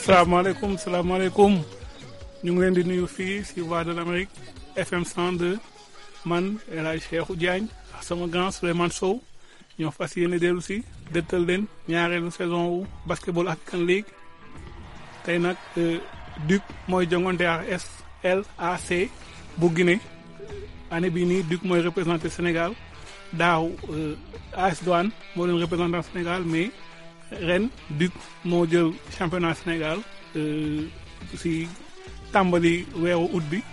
salaamaaleykum salaamaaleykum ñu ngi leen di nuyu fii si Voix de l'Amérique FM 102 man El Hadj Cheikhou Diagne ak sama grand Souleymane Sow ñoo fas yéene dellu si dëttal leen ñaareelu saison wu basketball African League tey nag Duc mooy jongante ak SLAC bu Guinée année bii nii Duc mooy représenté Sénégal daaw AS Douane moo leen représenté Sénégal mais ren Duc moo jël championnat Sénégal si tàmbali weeru août bi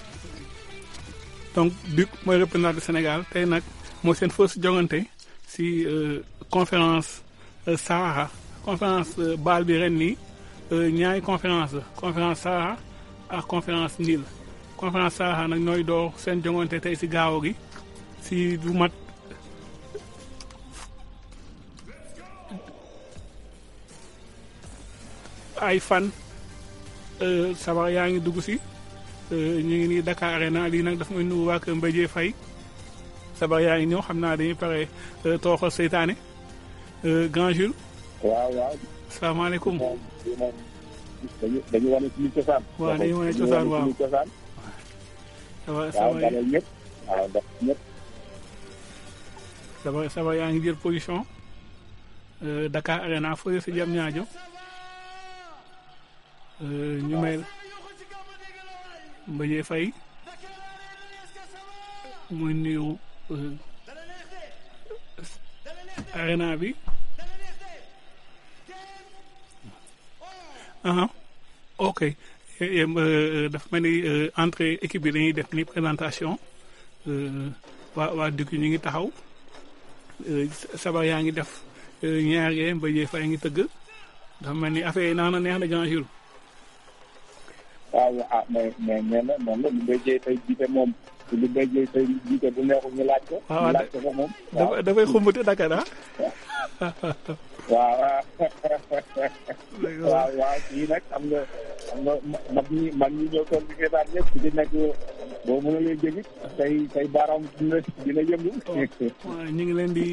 donc Duc mooy représenté Sénégal tey nag mooy seen first jongante si conférence Sahara conférence baal bi ren nii ñaari conférence la conférence Sahara ak conférence Nil conférence Sahara nag ñooy door seen jongante tey si gaaw gi si du mat ay fan sabar yaa ngi dugg si ñu ngi nii Dakar Arena lii nag dafa may nuyu waa kër Mbéjee Faye sabar yaa ngi ñëw xam naa dañuy pare tooxal seytaane grand Jules. waaw waaw. salaamaaleykum. dañu dañu wane suñu cosaan. waaw dañu wane cosaan waaw suñu cosaan. sabar waaw sabar dalal ñëpp. waaw ndax ñëpp. sabar sabar yaa ngi jël position Dakar Arena fële si jam ñaajo ñu may Mbéjee Faye muy nuyu arena bi aha ok dafa mel ni entrée équipe bi dañuy def ni présentation waa waa Duc ñu ngi taxaw sabar yaa ngi def ñaar yee Mbéjee Faye ngi tëgg dafa mel ni affaire yi naan na neex na grand jour waaw ah mais mais mais nag noonu la lu bay jëy tey jiite moom lu bay jëy tey jiite bu neexul ñu laaj ko. waaw ñu laaj ko ko moom. dafa dafay xumbati Dakar ah. waaw waaw waaw kii nag am nga am nga mag ñi mag ñi ñëw toog di seetaan ñëpp di nekk boo mën a leen jëgit tey tey baaraam dina dina yëngu. waaw ñu ngi leen di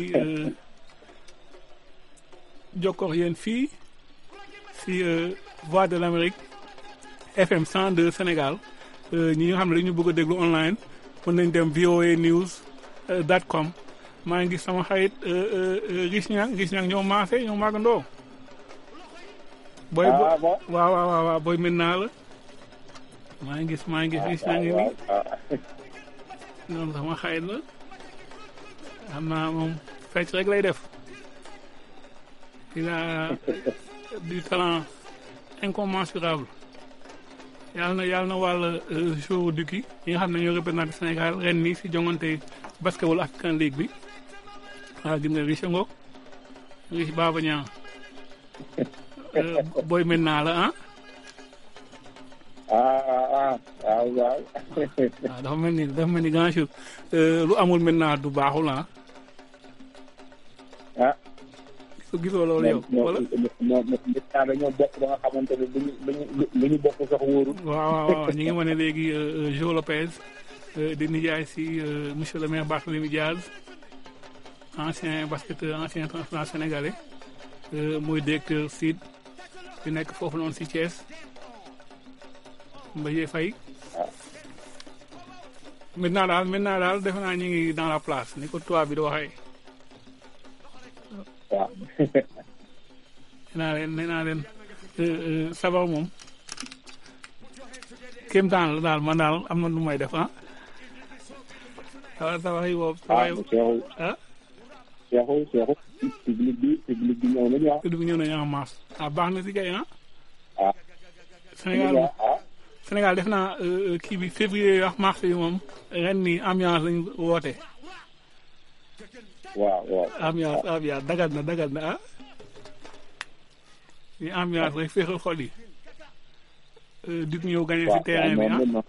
jokkoo yéen fii si Voix de l'Amérique FM 102 Sénégal ñi nga xam ne dañu bëgg a déglu online mën nañ dem voa news dot com maa ngi gis sama xarit Rich Niang Rich Niang ñoo maase ñoo màggandoo. booy ah bon waaw waaw waaw waaw booy mën naa la. maa ngi gis maa ngi gis Rich Niang ngi nii. noonu sama xarit la. xam naa moom fecc rek lay def. il a du talent incommensurable. yàlla na yàlla na wàll jour Duc yi yi nga xam ne ñoo représenté Sénégal ren nii si jongante basketball African League bi waaw gis nga Rich Ngok Rich Baba Niang booy mën naa la ah. ah ah waaw waaw. waaw dafa mel ni dafa mel ni grand jour lu amul maintenant du baaxul ah. ah. gisoo gisoo loolu yow. wala ñoo ñoo dañoo bokk ba nga xamante ne lu ñu lu ñu bokk sax wóorul. waaw waaw waaw ñu ngi wane léegi Jo Lopez di nijaay si monsieur le maire Barthélémy Diaz ancien basketteur ancien international sénégalais mooy directeur SID bi nekk foofu noonu si Thiès Mbaye Faye maintenant daal maintenant daal defe naa ñu ngi dans la place ni ko tubaab bi di waxee. waaw. nee naa leen nee naa leen sabar moom kéem taan la daal man daal am na lu may def ah. waaw sabar yi boobu. ah Cheikhou. ah. Cheikhou Cheikhou. public bi public bi ñëw nañu ah. public bi ñëw nañu en masse. ah baax na si kay ah. ah. Sénégal ah. Sénégal def naa kii bi février wax mars yi moom ren nii ambiance lañ woote. waaw waaw. ambiance ambiance dagal na dagal na ah. ni ambiance rek féexal xol yi. Duc ñëw gagné si terrain bi ah.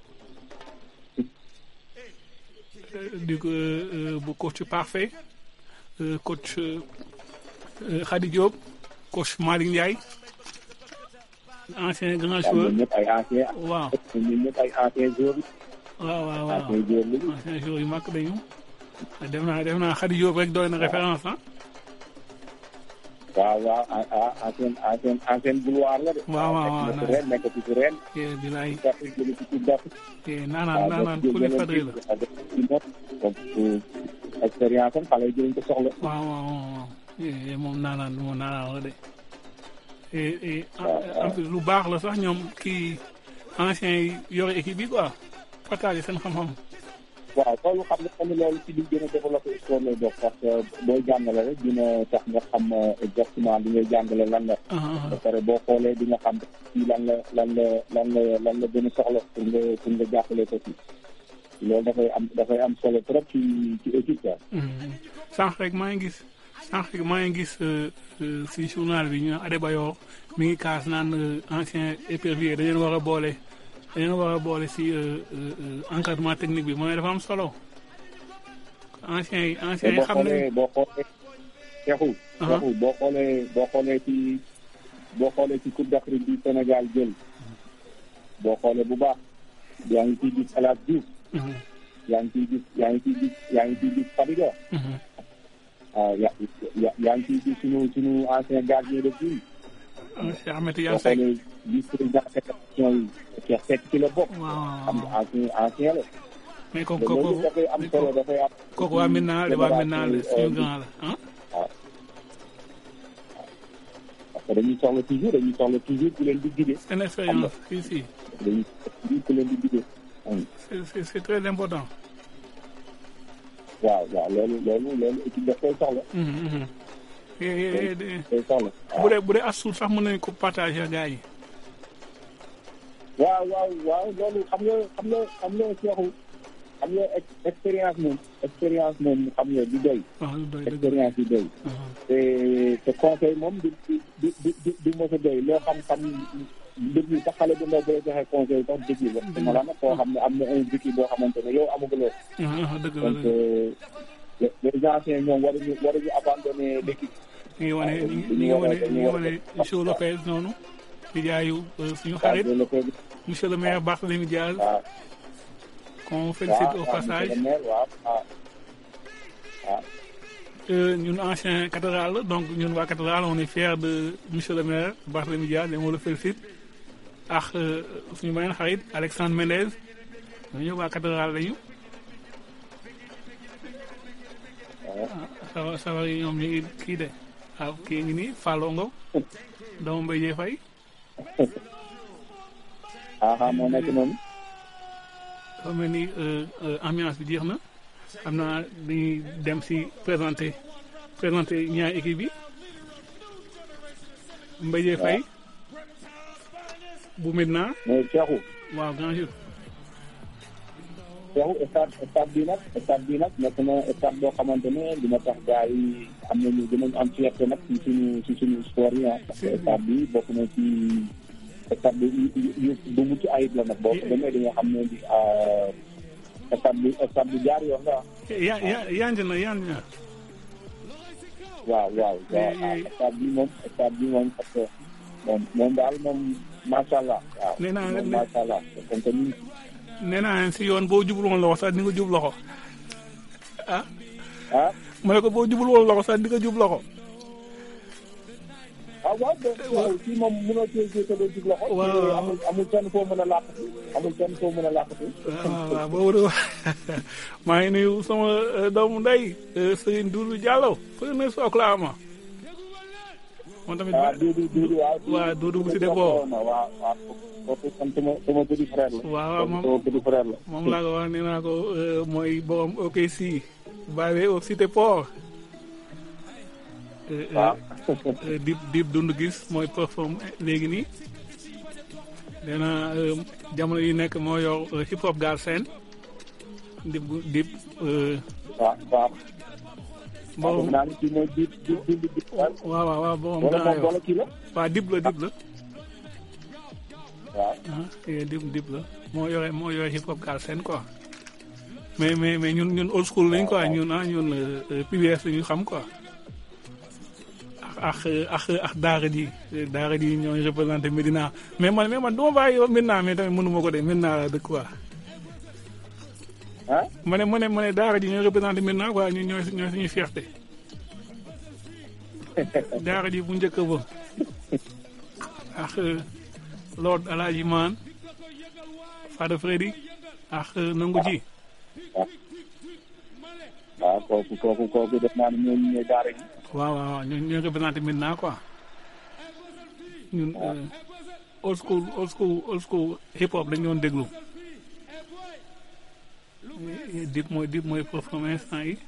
Duc bu coach parfait coach Khady Diop coach Malick Ndiaye. ancien grand joueur ñoom ñëpp ay ancien. waaw ñoom ñëpp ay ancien joueur. waaw waaw waaw ancien joueur lañu. ancien joueur yu mag dañu. def naa def naa Khady Diop rek doy na référence ah. waaw waaw ah ancien ancien ancien gloire la de. waaw waaw waaw nekk ren nekk ci ren. eh bilaay d'Afrique jëlee ci coupe d'Afrique. eh naanaan naanaan ku li fadri la donc expérience am xale yi dinañ ko soxla. waaw waaw waaw eh moom naanaan moom naanaan la de eh eh en plus lu baax la sax ñoom kii anciens yi yore équipe bi quoi partager seen xam-xam. waaw loolu xam nga tamit loolu ci li gën a développé sport lay dox parce que booy jàngale rek dina tax nga xam exactement li ngay jàngale lan la. ba pare boo xoolee di nga xam ci lan la lan la lan la lan la gën a soxla pour nga pour nga jàppale ko ci loolu dafay am dafay am solo trop ci ci équipe quoi. sànq rek maa ngi gis sànq rek maa ngi gis si journal bi ñu Adebayor mi ngi kaas naan ancien épervier dañu war a boole. dañoo war a boole si encadrement technique bi mooy dafa am solo anciens yi anciens yi xam ne boo xoolee Cheikhou Cheikhou boo xoolee boo xoolee ci boo xoolee ci Coupe d'Afrique bi Sénégal jël boo xoolee bu baax yaa ngi ciy gis El Hadj Diouf yaa ngi ciy gis yaa ngi ciy gis yaa ngi ciy gis Fadiga waaw ya yaa ngi ciy gis sunu sunu ancien gardien de but Cheikh Ahmed Tidiane Seck boo xoolee vice président fédération yi Cheikh Seck ci la bokk. waaw xam nga ancien ancien la. mais kooku loolu kooku dafay am solo dafay am. kooku waa maintenant la waa maintenant la suñu grand la ah. waaw parce que dañuy soxla toujours dañuy soxla toujours ku leen di guider. seen expérience si si dañuy toujours ku leen di guider. c'est c'est c'est très important. waaw waaw loolu loolu loolu équipe daf koy soxla. koy soxla. bu dee bu dee as suut sax mën nañu ko partager gars yi. waaw waaw waaw loolu xam nga xam nga xam nga Cheikhou xam nga expérience moom expérience moom xam nga du doy. waaw du doy dëgg expérience du doy. te te conseil moom du du du du du mos a doy loo xam-xam déglu sax xale bu ndaw boo joxe conseil sax déglu la. dama la nag koo xam ne am na un vécu boo xamante ne yow amaguloo. dëgg la donc dëgg les anciens ñoom waruñu waruñu abandonner l'équipe. ñu ngi wane ñu ngi wane ñu ngi wane Michel Lopez noonu. di jaayu suñu xarit monsieur le maire Barthélémy Diaz. waaw qu'on félicite au passage. waaw waaw waaw. ñun ancien cathédrale la donc ñun waa cathédrale on est fiers de monsieur le maire Barthélémy Diaz et on le félicite ak suñu beneen xarit Alexandre Mendez ñooñu waa cathédrale lañu. waaw sawar yi ñoom ñu ngi kii de waaw kii ngi nii Fallongo doomu Mbaye Dieye Faye. ah moo nekk noonu. dafa mel ni ambiance bi jeex na xam naa dañuy dem si présenter présenter ñaari équipe bi Mbaye Dieye Faye bu Medina. mais Cheikhou. waaw grand jour. Cheikhou stade stade bi nag stade bi nag nekk na stade boo xamante ne dina tax gars yi am nañu dinañ am fierté nag ci suñu ci suñu sport yi ah. parce que stade bi bokk na ci stade bi yu bu mucc ayib la nag boo ko demee di nga xam ne di stade bi stade bi jaar yoon la ya ya yanj na yanj na. waaw waaw waaw stade bi moom stade bi moom parce que moom moom daal moom macha allah. waaw nee naa moom macha allah comme que ñun. nee naa leen si yoon boo jublu woon loxo sax di nga jub loxo ah. ah. ma ne ko boo jublu woon loxo sax di nga jub loxo. ah waaw waaw fii moom mënoo cee cee te doo jub loxo. waaw amul amul fenn foo mën a làqatu amul fenn foo mën a làqatu. waaw waaw boobu de maa ngi nuyu sama doomu ndey Serigne Doudou Diallo fële na si Oklahoma. moom tamit ah Doudou Doudou waaw. waaw Doudou bu si dépôt. waaw waaw kooku sama sama petit frère la. waaw moom sama petit frère la. moom laa ko wax nee naa ko mooy borom OKC bàyyi au Cité Port. waaw. dib dib dund gis mooy perform léegi nii. nee na jamono yi nekk moo yor hip hop gaal seen. dib dib. waaw waaw. borom naa ne kii mooy dib dib dib dib. waaw waaw waaw borom wala gaa moom yor wala kii la. waaw dib la dib la. waaw. ah eh, dib dib la moo yore moo yore hip hop gaal seen quoi. mais mais mais ñun ñun old school lañ quoi ñun ah ñun PBS la ñu xam quoi. ak ak ak daara ji daara ji ñooy représenté Medina mais man mais man du ma bàyyi yow Medina mais tamit mënu ma ko de Medina la dëkk quoi. ah. ma ne ma ne ma ne daara ji ñooy représenté Medina quoi ñun ñooy ñooy suñu fierté. daara ji bu njëkk ba ak Lord Alaaji Maan Fada Freddy ak nangu ji waaw kooku kooku kooku def naa ne ñooñu ñooy daara ji waaw waaw waaw ñoo ñoo représenté maintenant quoi ñun old school old school old school hip hop dañu doon déglu dip mooy dip mooy performance instant yi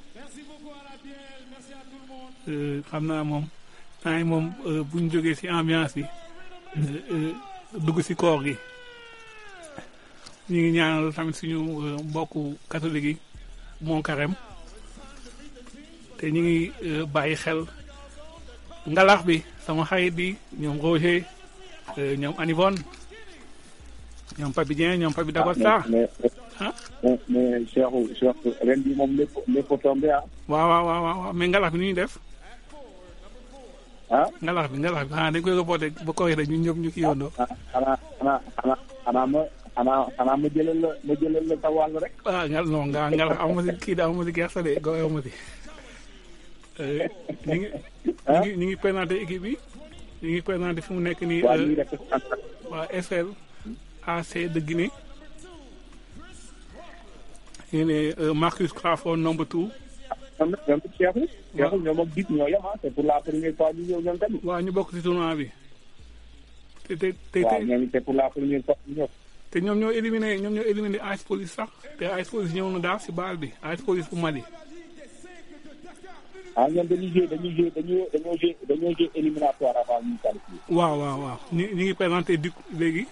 xam naa moom temps yi moom bu ñu jógee ci ambiance bi dugg ci koor gi ñu ngi ñaanal tamit suñu mbokku catholique yi mon carême te ñu ngi bàyyi xel ngalax bi sama xarit bi ñoom Roger ñoom Anivon ñoom Papi Dieng ñoom Papi Dagosta mais mais mais Cheikhou Cheikh ren bi moom lépp lépp tombé ah. waaw waaw waaw waaw mais ngalax bi nu ñuy def. ah ngalax bi ngalax bi xanaa dañ koy reporté ba koy rek ñun ñëpp ñu kii yóndoo. xanaa xanaa xanaa xanaa ma xanaa xanaa ma jëlal la ma jëlal la sa wàll rek. ah ngal non nga ngalax amu ma si kii da amu ma si gerte de gox amu ma si. ñu ngi ñu ngi ñu ngi présenté équipe bi ñu ngi présenté fu mu nekk nii. waa ñuy def waa SL AC de Guinée. ñu ne Marcus Crawford number two. ñoom nag ñoom it Cheikhou. Cheikhou ñoom ak Dip ñoo yem ah c'est pour la première fois ñu ñëw ñoom tamit. waaw ñu bokk ci tournoi bi. te te te waaw ñoom it c'est pour la première fois ñu ñëw. te ñoom ñoo éliminé ñoom ñoo éliminé AS Police sax te AS Police ñëw na daal si baal bi AS Police bu Mali. ah ñoom dañuy joué dañuy joué dañoo dañoo joué dañoo joué éliminatoire avant ñu qualifié. waaw waaw waaw ñu ñu ngi présenté Duc léegi.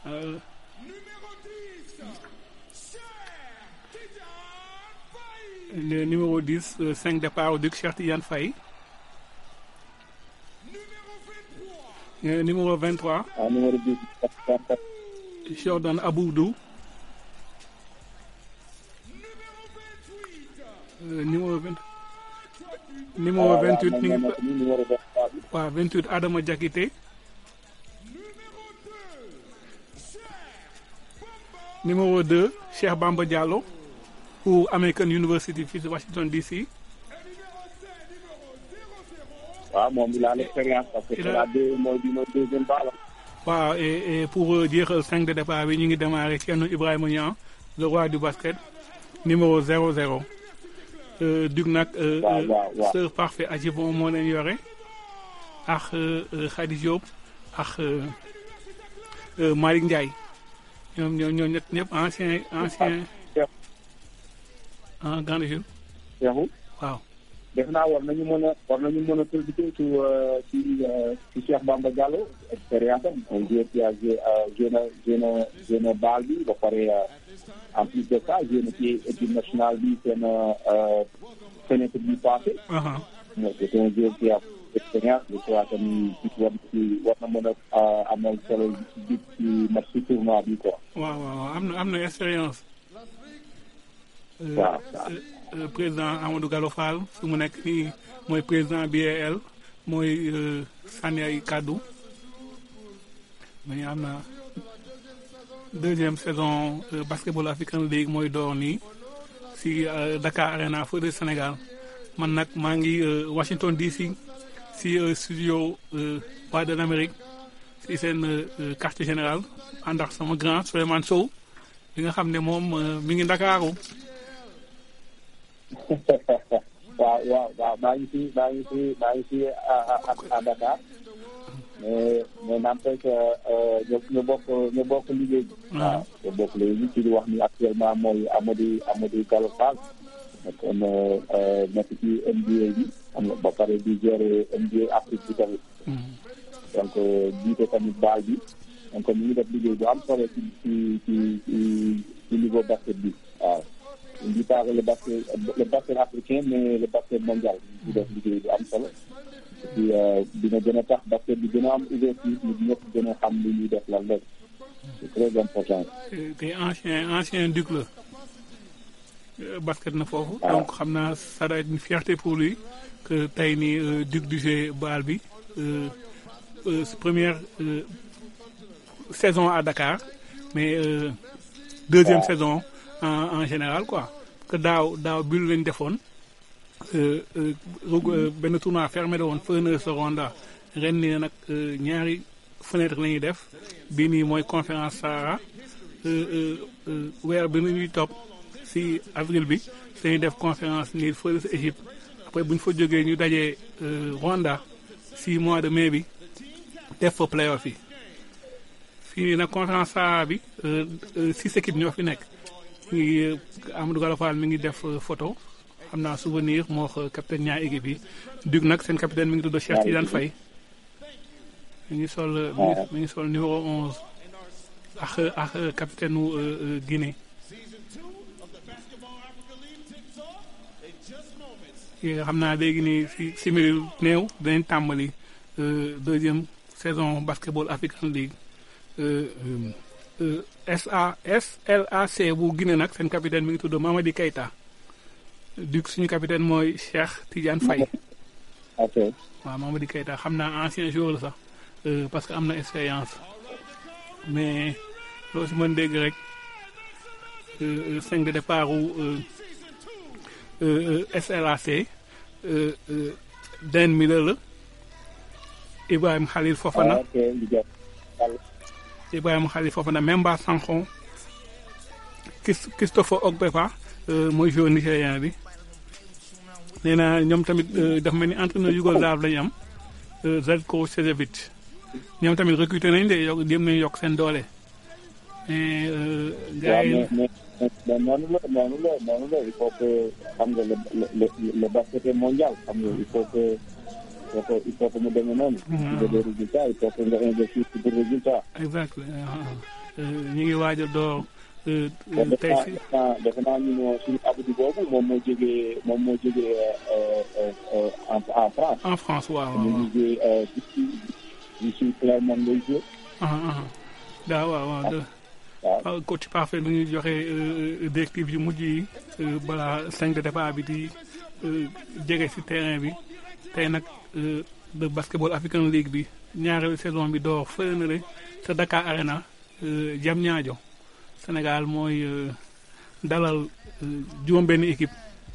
le numéro 10 5 départ Duc Cheikh Tidiane Faye. numéro 23. ah numéro 10. Jordan Aboudou. numéro 20. numéro 28 ñu ngi numéro 23 bi. waaw 28 Adama Diakité. numéro 2 Cheikh Bamba Diallo. pour American University fii ci Washington DC. waaw moom il a l'expérience parce que c'est la deux mooy bi mooy deuxième balle. waaw et et pour jeexal 5 de départ bi ñu ngi démarré Thierno Ibrahima Niang le roi du basket numéro 00. Dug nag. waaw waaw waaw sœur parfait Adjibon moo leen yore ak Khady Diop ak Malick Ndiaye ñoom ñoo ñoo ñett ñëpp ancien ancien. ah Grande Ville. Cheikhou. waaw. def naa war nañu mën a war nañu mën a profité ci ci ci Cheikh Bamba Diallo expérience am un joueur qui a joué joué na joué na joué na baal bi ba pare en plus de ça joué na ci équipe nationale bi seen fenêtre bi passé. c'est un joueur qui a expérience je crois que ni war ci war na mën a amal solo ci ci match ci tournoi bi quoi. waaw waaw am na am na expérience. waaw président Amadou Gallo Fall su mu nekk nii mooy président BAL mooy sànni ay kàddu mais am na deuxième saison basketball African League mooy door nii si Dakar Arena feu de Sénégal man nag maa ngi Washington DC si studio Voix de l'Amérique si seen quartier général ànd ak sama grand Souleymane Sow bi nga xam ne moom mi ngi Ndakaaru waaw waaw waaw maa ngi fi maa ngi fi maa ngi fi à Dakar mais mais n'empêche que ñu bokk ñu bokk liggéey bi. waaw ñu bokk liggéey bi ci di wax ni actuellement mooy Amadou Amadou Gallo Fall nekkoon nekk ci NBA bi am na ba pare di gérer NBA Afrique bi tamit. donc jiite tamit baal bi donc ñu ngi def liggéey bu am solo ci ci ci ci niveau basket bi waaw. on dit pas le basket le basket africain mais le basket mondial di def liggéey bu am solo et puis dina gën a tax basket bi gën a am ouverture ñu ñëpp gën a xam li ñuy def lan la c'est très important. te ancien ancien duc la basket na foofu. donc xam naa ça doit être une fierté pour lui que tey nii duc du jeu baal bi première saison à Dakar mais deuxième saison. en en général quoi que daaw daaw bi lañ defoon benn tournoi fermé la woon Feneur Seconda ren nii nag ñaari fenêtre la ñuy def bii nii mooy conférence Sahara weer bi ñuy topp si avril bi dañuy def conférence nii fële sa Égypte après bu ñu fa jógee ñu dajee Rwanda si mois de mai bi def fa playoff yi fii nii nag conférence Sahara bi six équipes ñoo fi nekk ngi Amadou Galofal mi ngi def photo xam naa souvenir moo wax capitaine ñaari équipe yi dug nag seen capitaine mi ngi tudd Cheikh Tidiane Faye mi ngi sol mi ngi sol numéro onze ak ak capitaine u Guinée xam naa léegi nii si simili néew dinañ tàmbali deuxième saison basketball African League SA SLAC bu Guinée nag seen capitaine mi ngi tudd Mamadi Keita dug suñu capitaine mooy Cheikh Tidiane Faye ok waaw Mamadi Keita xam naa ancien joueur la sax parce que am na expérience mais loo si mën dégg rek cinq de départ u SLAC Den Miller la Ibrahima Khalil Fofana Ibrahima Khalil Fofana Memba Sankhon Christopher Ogbepa mooy joueur nigérien bi nee na ñoom tamit dafa mel ni entraîneur yougoslave lañu am Zeljko Cezevic ñoom tamit recruté nañ de yokk dem nañ yokk seen doole mais gars yi mais noonu la noonu la noonu la il faut que xam nga le le le basket est mondial xam nga il faut que il faut que il faut que mu demee noonu. ci des résultats il faut que nga investir ci des résultats. exact ñu ngi waaj a door tey si. defe naa ñu ne suñu abdi boobu moom moo jógee moom moo jógee en en France. en France waaw waaw ñu ngi jógee ci ci Clermont lay jógee. daa waaw waaw waaw coach parfait lu ñuy joxe directive yu mujj yi balaa cinq de départ bi di jege ci terrain bi tey nag de basketball African League bi ñaareelu saison bi door fële na le sa Dakar Arena Diamniadio Sénégal mooy dalal juróom-benn équipe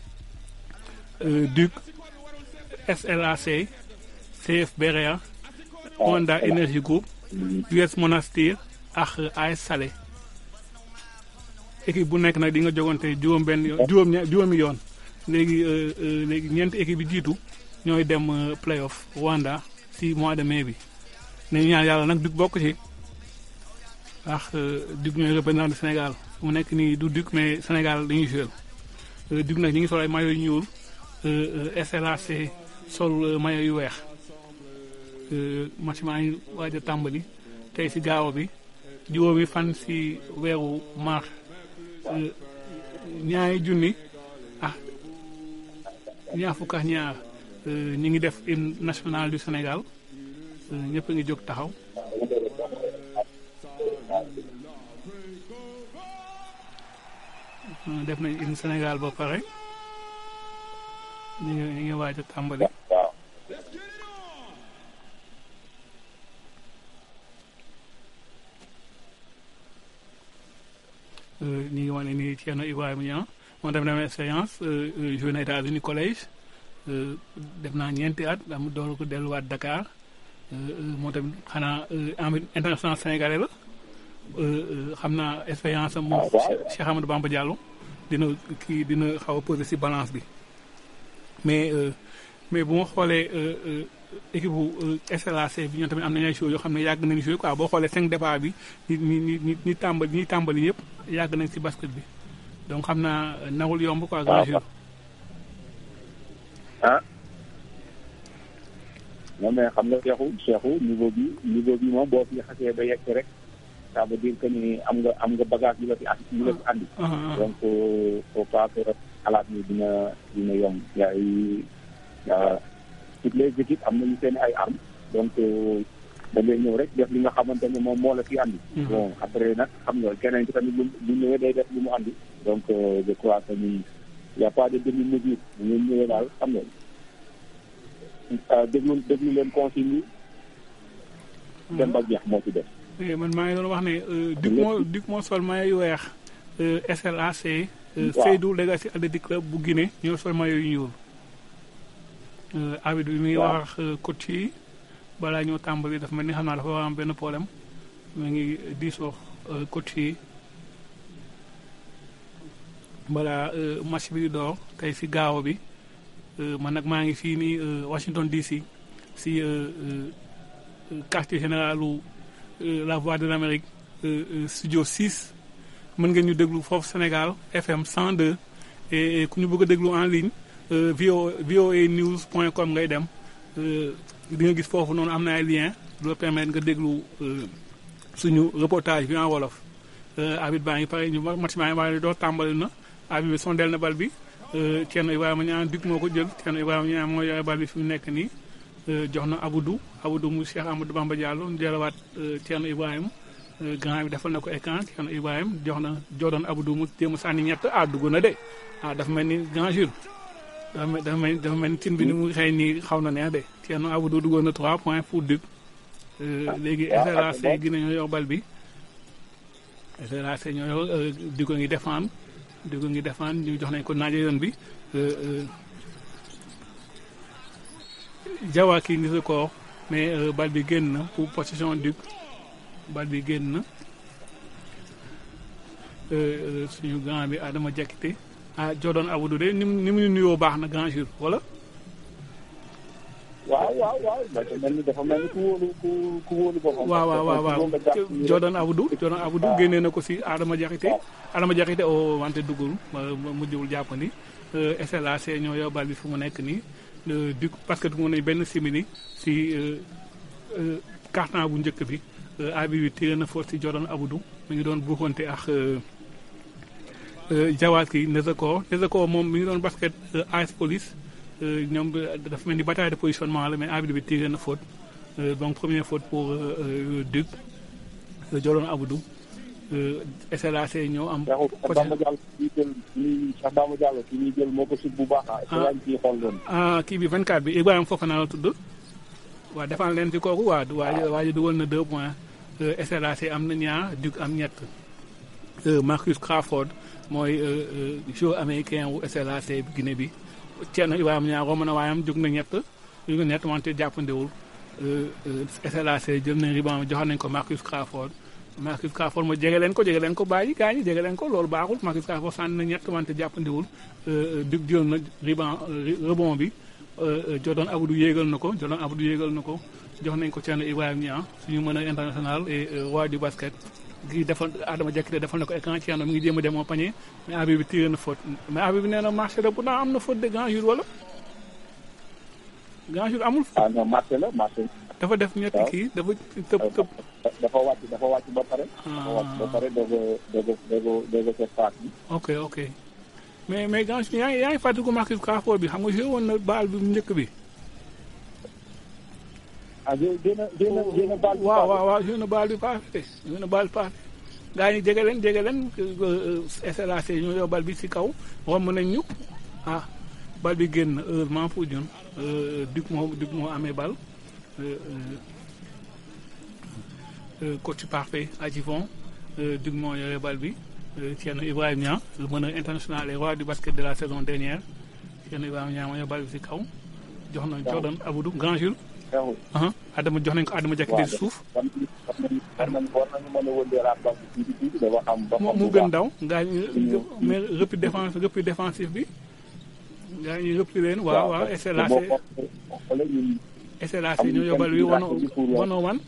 Duc SLAC CF Berea Honda Energy Group US Monastir ak AS Salé équipe bu nekk nag di nga jogante juróom benn yoon juróom ña juróomi yoon léegi léegi ñeenti équipe yi jiitu ñooy dem playoff Rwanda si mois de mai bi ne ñaan yàlla nag Duc bokk ci ndax Duc ñooy représentant du Sénégal mu nekk nii du Duc mais Sénégal dañuy jouer Duc nag ñu ngi sol ay maillot yu ñuul SLAC sol maillot yu weex match maa ngi waaj a tàmbali tey si gaaw bi juróomi fan si weeru mars ñaari junni ah ñaar fukk ak ñaar ñu ngi def hymne national du Sénégal ñëpp a ngi jóg taxaw def nañ hymne Sénégal ba pare ñu ngi ñu ngi waaj a tàmbali ñu ngi wane ni Thierno Ibrahima Niang moom def na expérience joué na États-Unis collège def naa ñeenti at am door ko delluwaat Dakar moo tamit xanaa international sénégalais la xam naa expérience am moom Cheikh Amadou Bamba Diallo dina kii dina xaw a posé si balance bi mais mais bu ma xoolee équipe bu SLAC bi ñoom tamit am nañu ay joueurs yoo xam ne yàgg nañu joué quoi boo xoolee cinq départ bi ñi ñi ñi ñi tàmbali ñi tàmbali yëpp yàgg nañ si basket bi donc xam naa nawul yomb quoi. grand jour ah. non mais xam nga Cheikhou Cheikhou niveau bi niveau bi moom boo fi xasee ba yegg rek ça veut dire que ni am nga am nga bagage yu la fi andi yu la fi andi. donc faut pas que xalaat ni dina dina yomb yaay toutes les équipes am nañu seen ay armes donc da ngay ñëw rek def li nga xamante ne moom moo la fi andi. bon après nag xam nga keneen ci tamit bu ñëwee day def li mu andi. donc je crois que ni y' a pas de demi mesure bu ngeen ñëwee daal xam nga déglu déglu leen consigne yi. dem ba jeex moo ci def. man maa ngi doon wax ne Duc moo Duc moo sol maillot yu weex SLAC. Seydou Legacy Athletic Club bu Guinée ñoo sol maillot yu ñuul. arbitre bi mi ngi wax coach yi balaa ñoo tàmbali dafa mel ni xam naa dafa war am benn problème mu ngi diisoo coach yi balaa match bi di door tey si gaaw bi man nag maa ngi fii nii Washington DC si quartier général u la voix de l'Amérique studio 6 mën ngeen ñu déglu foofu Sénégal FM 102 et ku ñu bëgg a déglu en ligne vo voa news point com ngay dem di nga gis foofu noonu am na ay lien du la permettre nga déglu suñu reportage bi en wolof abit baa ngi pare ñu match baa ngi pare doo tàmbali na abit bi sondeel na bal bi Thierno Ibrahima Niang dug moo ko jël Thierno Ibrahima Niang moo yore bal bi fi mu nekk nii jox na Aboudou Aboudou mu Cheikh Amadou Bamba Diallo ñu jëlawaat Thierno Ibrahima grand bi defal na ko écran Thierno Ibrahima jox na Jordan Aboudou mu jéem a sànni ñett ah dugg na de ah dafa mel ni grand jour dafa mel dafa mel dafa mel ni tin bi ni mu xëy nii xaw na neex de Thierno Aboudou duggoon na 3 points pour dug léegi SRAC gi nañoo yor bal bi SRAC ñoo yor di ko ngi défendre di ko ngi défendre ñu jox nañ ko naaje yoon bi Jawa kii ngi ko mais bal bi génn na pour possession dug bal bi génn na suñu grand bi Adama Diakité ah Jordan Aboudou de ni mu ni mu nuyoo baax na grand jour wala. waaw waaw waaw dafa mel ni dafa mel ni ku wóolu ku ku wóolu boppam. waaw waaw waaw waaw Jordan Aboudou Jordan Aboudou génnee na ko si Adama Diakité Adama Diakité o wante duggul mujjul jàppandi SLAC ñoo yor bal bi fu mu nekk nii du parce que dugg nañ benn simili si carton bu njëkk bi abi bi tiré na foofu si Jordan Aboudou mi ngi doon buuxante ak Jawad ki Nezako Nezako moom mi ngi doon basket AS Police ñoom dafa mel ni bataille de positionnement la mais arbitre bi tiré na faute donc première faute pour Duc Jordan Aboudou SLAC ñoo am. Cheikh Bamba Diallo ki ñuy jël moo ko sut bu baax ah. ah kii bi 24 bi Ibrahima Fofana la tudd. waaw defal leen ci kooku waa waa waa ji dugal na 2 points SLAC am na ñaar Duc am ñett Marcus Crawford mooy joueur américain wu SLAC Guinée bi. Thierno Ibrahima ñaar romb na waayam jóg na ñett jóg na ñett wante jàppandewul SLAC jël nañ riband joxoon nañ ko Marcus Crawford Marcus Crawford mo jege leen ko jege leen ko bàyyi gaa ñi jege leen ko loolu baaxul Marcus Crawford sànni na ñett wante jàppandewul Duc jël na riband rebond bi Jordan Aboudou yéegal na ko Jordan Aboudou yéegal na ko jox nañ ko Thierno Ibrahima Niang suñu mën a international et roi du basket gi defal Adama Diakité defal na ko écran Thierno mi ngi jéem a dem au panier mais abi bi tiré na faute mais abi bi nee na marché la pourtant am na faute de grand jour wala grand jour amul. ah non marché la marché. dafa def ñetti kii dafa tëb tëb. dafa wàcc dafa wàcc ba pare. dafa wàcc ba pare doog a doog a doog a doog a def passe bi. ok ok mais mais grand jour yaa ngi yaa ngi fàttaliku Marcus Crawford bi xam nga joué woon na baal bi njëkk bi. ah jéem a jéem a jéem a baal bi. waaw waaw waaw joué na baal bi paase joué na baal bi paase. gaa ñi jege leen jege leen SLAC ñoo yor bal bi ci kaw romb nañ ñu ah bal bi génn heureusement pour ñun Duc moo Duc moo amee bal coach parfait Adjivon Duc moo yore bal bi Thierno Ibrahima Niang le meneur international et roi du basket de la saison dernière Thierno Ibrahima Niang moo yor bal bi ci kaw jox na Jordan Aboudou grand jour Adama jox nañ ko Adama Diakité ci suuf mu gën daw ngaa ñu mais repli défense repli défensif bi ngaa ñu repli leen waaw waaw SLAC SLAC ñoo yóbbal bi wano wano wan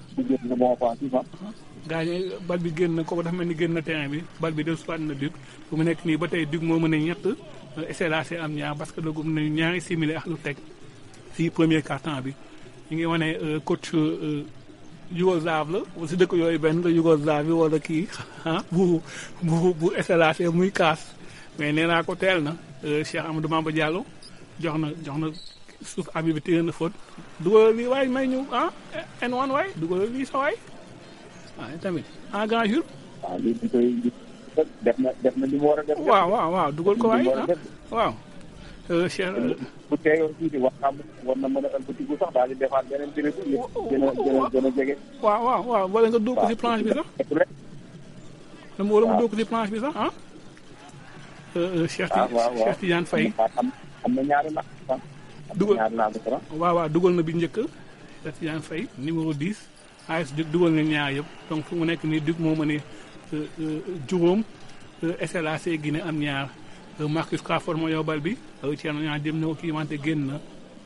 gaa ñu bal bi génn na kooku dafa mel ni génn na terrain bi bal bi del soit na Duc fu mu nekk nii ba tey Duc moo mën a ñett SLAC am ñaar parce que dogum nañu ñaari simili ak lu teg si premier quart-temps bi ñu ngi wane coach Yougoslave la si dëkk yooyu benn la Yougoslave bi wala kii ah bu bu bu SLAC muy kaas mais nee naa ko teel na Cheikh Amadou Bamba Diallo jox na jox na suuf abi bi téye na faute dugalal lii waay may ñu ah N1 waay dugalal lii sa waay waaw tamit en grand jour. waaw lii di koy def na def na li mu war a def. waaw waaw waaw dugal ko waay ah waaw. Cheikh bu teeyoon tuuti war naa war na mën a ëlbatiku sax daal di defaat beneen béréb bi gën a gën a gën a jege. waaw waaw waaw wala nga dóor ko si planche bi sax. wala mu dóor ko si planche bi sax ah. Cheikh waaw waaw Cheikh Tidiane Faye. am am na ñaari nax sax. dugal ñaar naa ko franc. waaw waaw dugal na bi njëkk Cheikh Tidiane Faye numéro 10 AS Duc dugal na ñaar yëpp donc fu mu nekk nii Duc moo mëne juróom SLAC Guinée am ñaar Marcus Crawford moo yor bal bi Thierno ñaar dem na ko kii wante génn na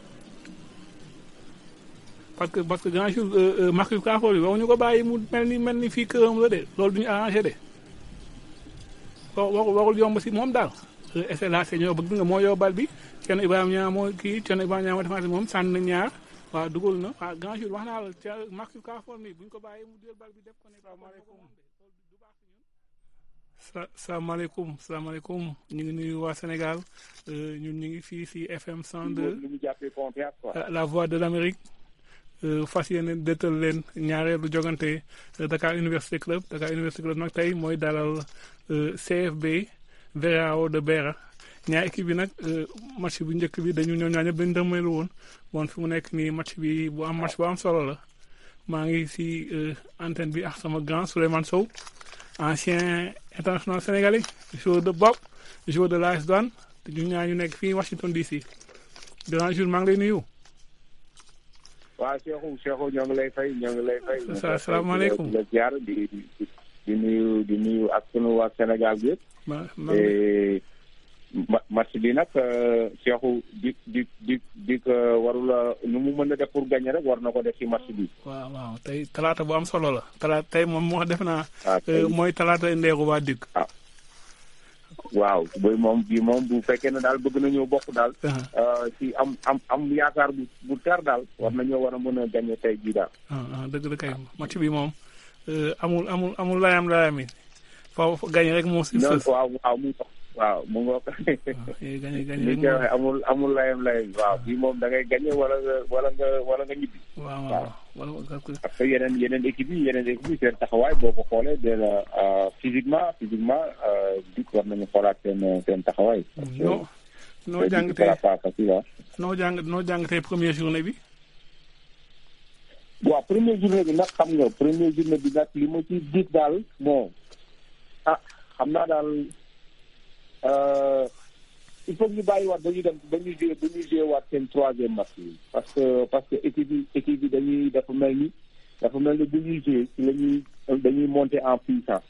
parce que parce que grand jour Marcus Crawford bi waxuñu ko bàyyi mu mel ni mel ni fii këram la de loolu duñu arrangé de wa warul yomb si moom daal SLAC ñoo bëgg nga moo yor bal bi Thierno Ibrahima ñaar moo kii Thierno Ibrahima ñaar moo defaat moom sànni na ñaar waaw dugal na waaw grand jour wax naa la ca Marcus Crawford mi buñ ko bàyyi mu jël bal bi def ko ne sa salaamaaleykum salaamaaleykum ñu ngi nuyu waa Sénégal ñun ñu ngi fii si FM 102 la voix de l'Amérique fas yéene dëttal leen ñaareelu jogante Dakar Université Club Dakar Université Club nag tey mooy dalal CFB Verao de Beera ñaar équipe bi nag match bu njëkk bi dañu ñoo ñaar ñëpp dañu dërmeelu woon bon fi mu nekk nii match bi bu am match bu am solo la maa ngi si antenne bi ak sama grand Souleymane Sow ancien international sénégalais joueur de bopp joueur de l'AS Douanes te ñu ñaar ñu nekk fii Washington DC grand jour maa ngi lay nuyu. waaw Cheikhou Cheikhou ñoo ngi lay fay ñoo ngi lay fay. asalaamaaleykum di la ziar di di nuyu di nuyu ak sunu waa Sénégal bi yëpp. ma match bi nag Cheikhou di di di di warula nu mu mën a def pour gagner rek war na ko def ci match bi. waaw waaw tey talaata bu am solo la talaata tey moom moo def naa. mooy talaata ndeexu waa Duc. waaw booy moom bii moom bu fekkee ne daal bëgg nañoo bokk daal. ci am am am yaakaar bu bu ter daal war nañoo war a mën a gagner tey jii daal. ah dëgg la kay match bi moom amul amul amul layam layam yi faaw gagner rek moo si sës. waaw waaw mu waaw mu ngoo ko. gagner gagner li koy waxee amul amul layam layam waaw bii moom da ngay gagner wala nga wala nga wala nga ñibbi. waaw waaw wala parce que yeneen yeneen équipe yi yeneen équipe yi seen taxawaay boo ko xoolee de la physiquement physiquement Duc war nañu xoolaat seen seen taxawaay. noo noo jàngatee pas facile noo jàng noo jàngatee première journée bi. waaw première journée bi nag xam nga première journée bi nag li ma ci gis daal bon ah xam naa daal il faut ñu bàyyi waat dañuy dem dañuy jouer dañuy jouer waat seen troisième match yi parce que parce que équipe yi équipe yi dañuy dafa mel ni dafa mel ni bu ñuy jouer ci la ñuy dañuy monter en puissance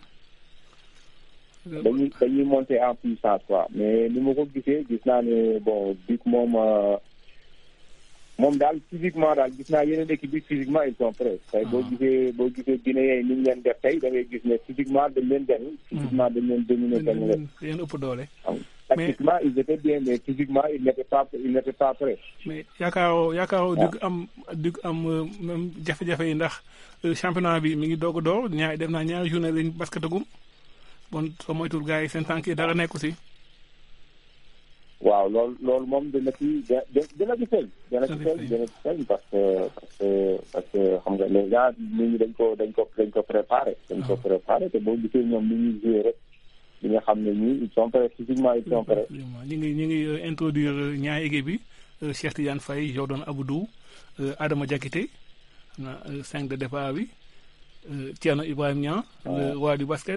dañuy dañuy monter en puissance quoi mais ni ma ko gisee gis naa ne bon Duc moom moom daal physiquement daal gis naa yeneen équipe bi physiquement ils sont prêts tey boo gisee boo gisee Guinéens yi ni ñu leen def tey da ngay gis ne physiquement dañ leen gañ physiquement dañ leen dominer gañ leen yéen ëpp doole tactiquement ils étaient bien mais physiquement ils n'étaient pas ils n'étaient pas prêts mais yaakaaroo yaakaaroo Duc am Duc am même jafe-jafe yi ndax championnat bi mi ngi doog a door ñaari def naa ñaari journée lañ basketagum bon soo moytul gars yi seen tànk yi dara nekku si waaw loolu loolu moom dina ci dina ci feeñ dina ci feeñ dina ci feeñ parce que parce que parce que xam nga les gars nit ñi dañ ko dañ ko dañ ko préparé dañ ko préparé te boo gisee ñoom ni ñuy joué rek li nga xam ne ñii ils sont prêts physiquement ils sont prêts ñu ngi ñu ngi introduire ñaari équipe bi Cheikh Tidiane Faye Jordan Aboudou Adama Diakité xam na cinq de départ bi Thierno Ibrahima Niang le roi du basket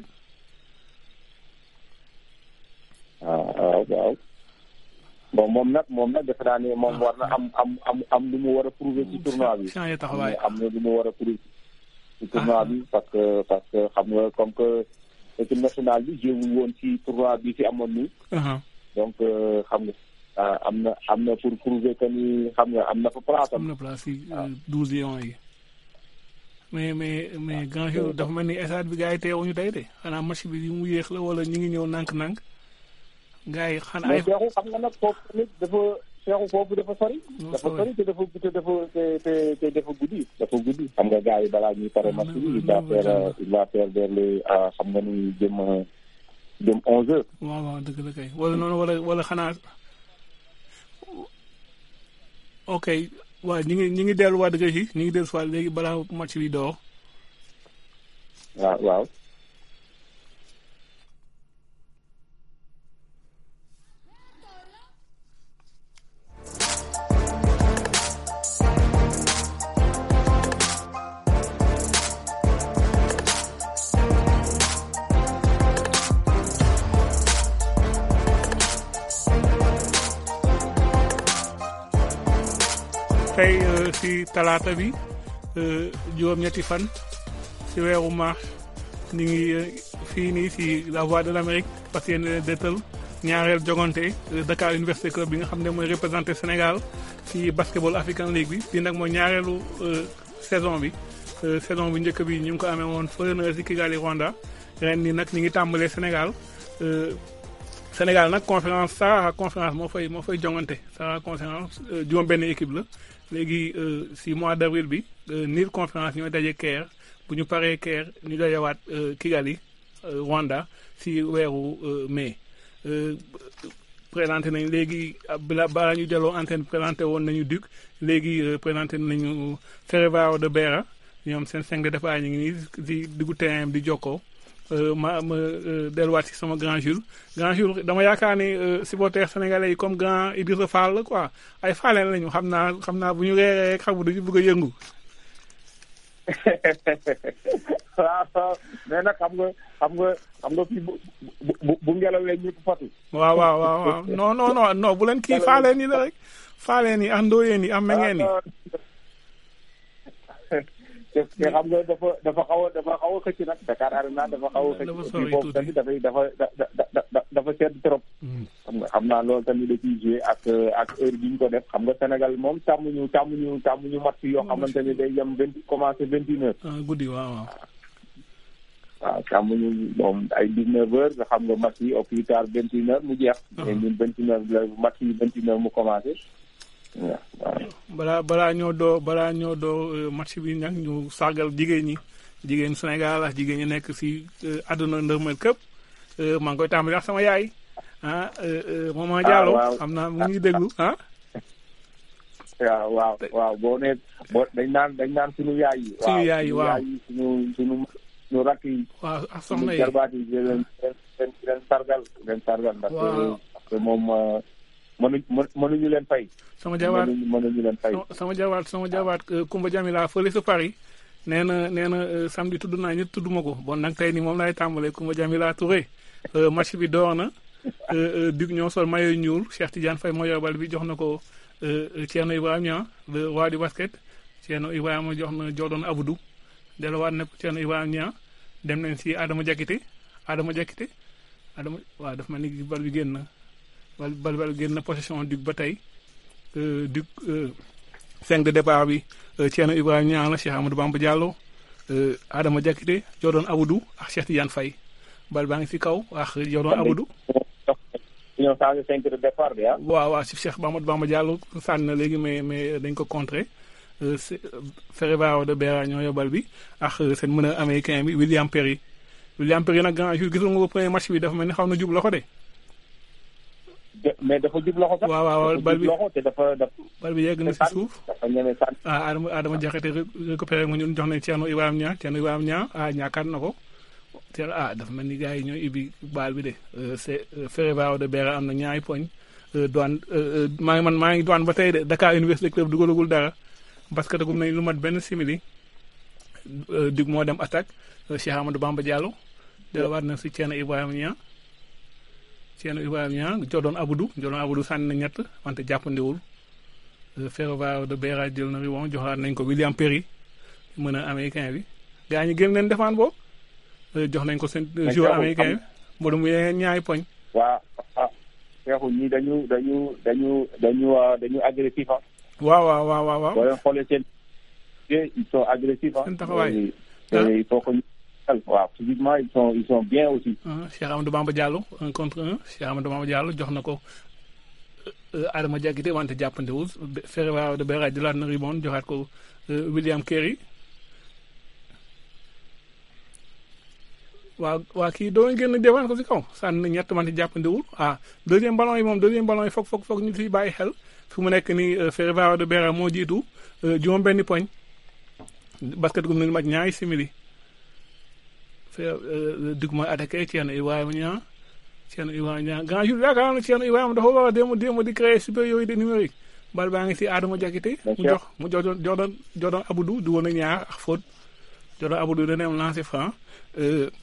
waaw waaw bon moom nag moom nag defe naa ne moom war na am am am am lu mu war a prouver ci tournoi bi changé taxawaay am na lu mu war a prouver ci tournoi bi parce que parce que xam nga comme que équipe nationale bi jéewul woon ci tournoi bi fi amoon nii donc xam nga am na am na pour prouver que ni xam nga am na fa place am na place si douze lions yi mais mais mais grand jour dafa mel ni stade bi gars yi teewuñu tey de xanaa match bi mu yéex la wala ñu ngi ñëw nànk-nànk gars yi xanaa ay Cheikhou xam nga nag foofu tamit dafa Cheikhou foofu dafa sori. dafa sori te dafa te dafa te te dafa guddi. dafa guddi xam nga gars yi balaa ñuy pare match bi il va faire il va faire vers les xam nga ni jëm jëm onze heures. waaw waaw dëgg la kay wala noonu wala wala xanaa ok waaw ñu ngi ñu ngi delluwaat dëgg yi ñu ngi delluwaat léegi balaa match bi door. waaw waaw. tey si talaata bi juróom-ñetti fan si weeru mars ñu ngi fii nii si la voix de l'Amérique parce que détal ñaareel jogante Dakar Université Club bi nga xam ne mooy représenté Sénégal si basketball African League bi bii nag mooy ñaareelu saison bi saison bu njëkk bi ñu ngi ko amee woon fële na si Kigali Rwanda ren nii nag ñu ngi tàmbalee Sénégal Sénégal nag conférence Sahara conférence moo fay moo fay jongante Sahara conférence juróom-benn équipe la léegi si mois d' avril bi niir conférence ñooy daje Caire bu ñu paree Caire ñu dajewaat Kigali Rwanda si weeru mai. présenté nañ léegi bala balaa ñu jëloo antenne présenté woon nañu Duc léegi présenté nañu Ferevao de Beera ñoom seen cinq de départ ñu ngi nii di diggu terrain di jokkoo ma ma delluwaat si sama grand Jules grand Jules dama yaakaar ni supporters sénégalais yi comme grand Idrissa Fall la quoi ay faaleen lañu xam naa xam naa bu ñu reeree rek xam duñu bëgg a yëngu. waaw mais nag xam nga xam nga xam nga fii bu bu bu ngelawee ñëpp fatu. waaw waaw waaw waaw non non non non bu leen kii faaleen yi la rek faaleen yi ak ndóoyeen yi am mengeen yi. te xam nga dafa dafa xaw a dafa xaw a xëcc nag Dakar Arena dafa xaw a xëcc. dafa sori boobu tamit dafay dafa da dafa sedd trop. xam nga xam naa loolu tamit da ciy joué ak ak heure bi ñu ko def xam nga Sénégal moom tàmmuñu tàmmuñu tàmmuñu match yoo xamante ne day yem vingt commencé vingt une heures. ah guddi waaw waaw. waaw tàmmuñu moom ay dix neuf heures nga xam nga match yi au plus tard vingt une heures mu jeex. mais ñun vingt une heures la match yi vingt une heures mu commencé. waaw balaa balaa ñoo doo balaa ñoo doo match bi nag ñu sargal jigéen ñi jigéen Sénégal ak jigéen ñi nekk si àdduna ndërmel këpp maa ngi koy tàmbali wax sama yaay ah maman Diallo xam naa mu ngi déglu ah. waaw waaw waaw boo nee boo dañ naan dañ naan suñu yaay yi. suñu yaay yi waaw suñu suñu suñu rakk yi. waaw ak soxna yi suñu jarbaat yi di leen leen leen sargal leen sargal. ndax parce que moom mënuñ mënuñu leen fay. sama jawaat mënuñu leen fay. sama jawaat sama jawaat Kumba Jamila fële sa Paris nee na nee na samedi tudd naa ñett tudd ma ko bon nag tey nii moom laay tàmbalee Kumba Jamila Touré match bi door na Duc ñoo sol maillot ñuul Cheikh Tidiane Faye moo yor bal bi jox na ko Thierno Ibrahima Niang le roi du basket Thierno Ibrahima jox na Jordan Abdou delluwaat na ko Thierno Ibrahima Niang dem nañ si Adama Diakité Adama Diakité Adama waaw daf ma ni bal bi génn na bal bal bal génn na possession Duc ba tey Duc cinq de départ bi Thierno Ibrahima Niang la Cheikh Amadou Bamba Diallo Adama Diakité Jordan Abdou ak Cheikh Tidiane Faye bal baa ngi si kaw ak Jordan Abdou ñoo changé cinq de départ bi ah. waaw waaw si Cheikh Amadou Bamba Diallo sànni na léegi mais mais dañ ko contré Ferevao de Beera ñoo yóbbal bi ak seen mën a américain bi William Perry William Perry nag grand jour gisul nga ko premier match bi dafa mel ni xaw na jub loxo de. mais dafa jub loxo sax. waaw waaw bal bi loxo te dafa dafa. bal bi yegg na si suuf. dafa ñeme sànni. ah Adama Adama Diakhaté récupéré nga ñun jox nañ Thierno Ibrahima Niang Thierno Ibrahima Niang ah ñaakaat na ko. Thierno ah dafa mel ni gars yi ñooy ibbi baal bi de c'est Ferevao de Beera am na ñaari poñ. douane maa ngi man maa ngi douane ba tey de Dakar Université Club dugalagul dara parce que dagum nañ lu mat benn simili. Duc moo dem attaque Cheikh Amadou Bamba Diallo. delluwaat na si Thierno Ibrahima Niang. Thierno Ibrahima Niang Jordan Abdou Jordan Abdou sànni na ñett wante jàppandiwul Ferevao de Beera jël na riwon joxaat nañ ko William Perry mën a américain bi gaa ñi gën leen defaan boobu jox nañ ko seen joueur américain bi moo dem yeneen ñaari poñ waaw waaw Cheikhou ñii dañu dañu dañu dañu dañu agressif ah. waaw waaw waaw waaw waaw boo leen xoolee seen ils sont agressifs ah. seen taxawaay il faut que waaw physiquement ils sont ils sont bien aussi. Cheikh Amadou Bamba Diallo un contre un Cheikh Amadou Bamba Diallo jox na ko Adama Diakité wante jàppandewul Ferevao de Beera jëlaat na ribon joxaat ko William Kerry waaw waa kii doo génn defaan ko si kaw sànni na ñett wante jàppandewul ah deuxième ballon yi moom deuxième ballon yi foog foog foog ñu fi bàyyi xel fi mu nekk nii Ferevao de Beera moo jiitu juróom benni poñ basket gum nañu mat ñaari simili Duc mooy attaqué Thierno Ibrahima Niang Thierno Ibrahima Niang grand jour yaakaar naa Thierno Ibrahima dafa war a démb démb di créer supériorité numérique bal baa ngi si Adama Diakité mu jox mu jox Jordan Jordan Abdou du woon a ñaar ak faute Jordan Abdou dana am lancer franc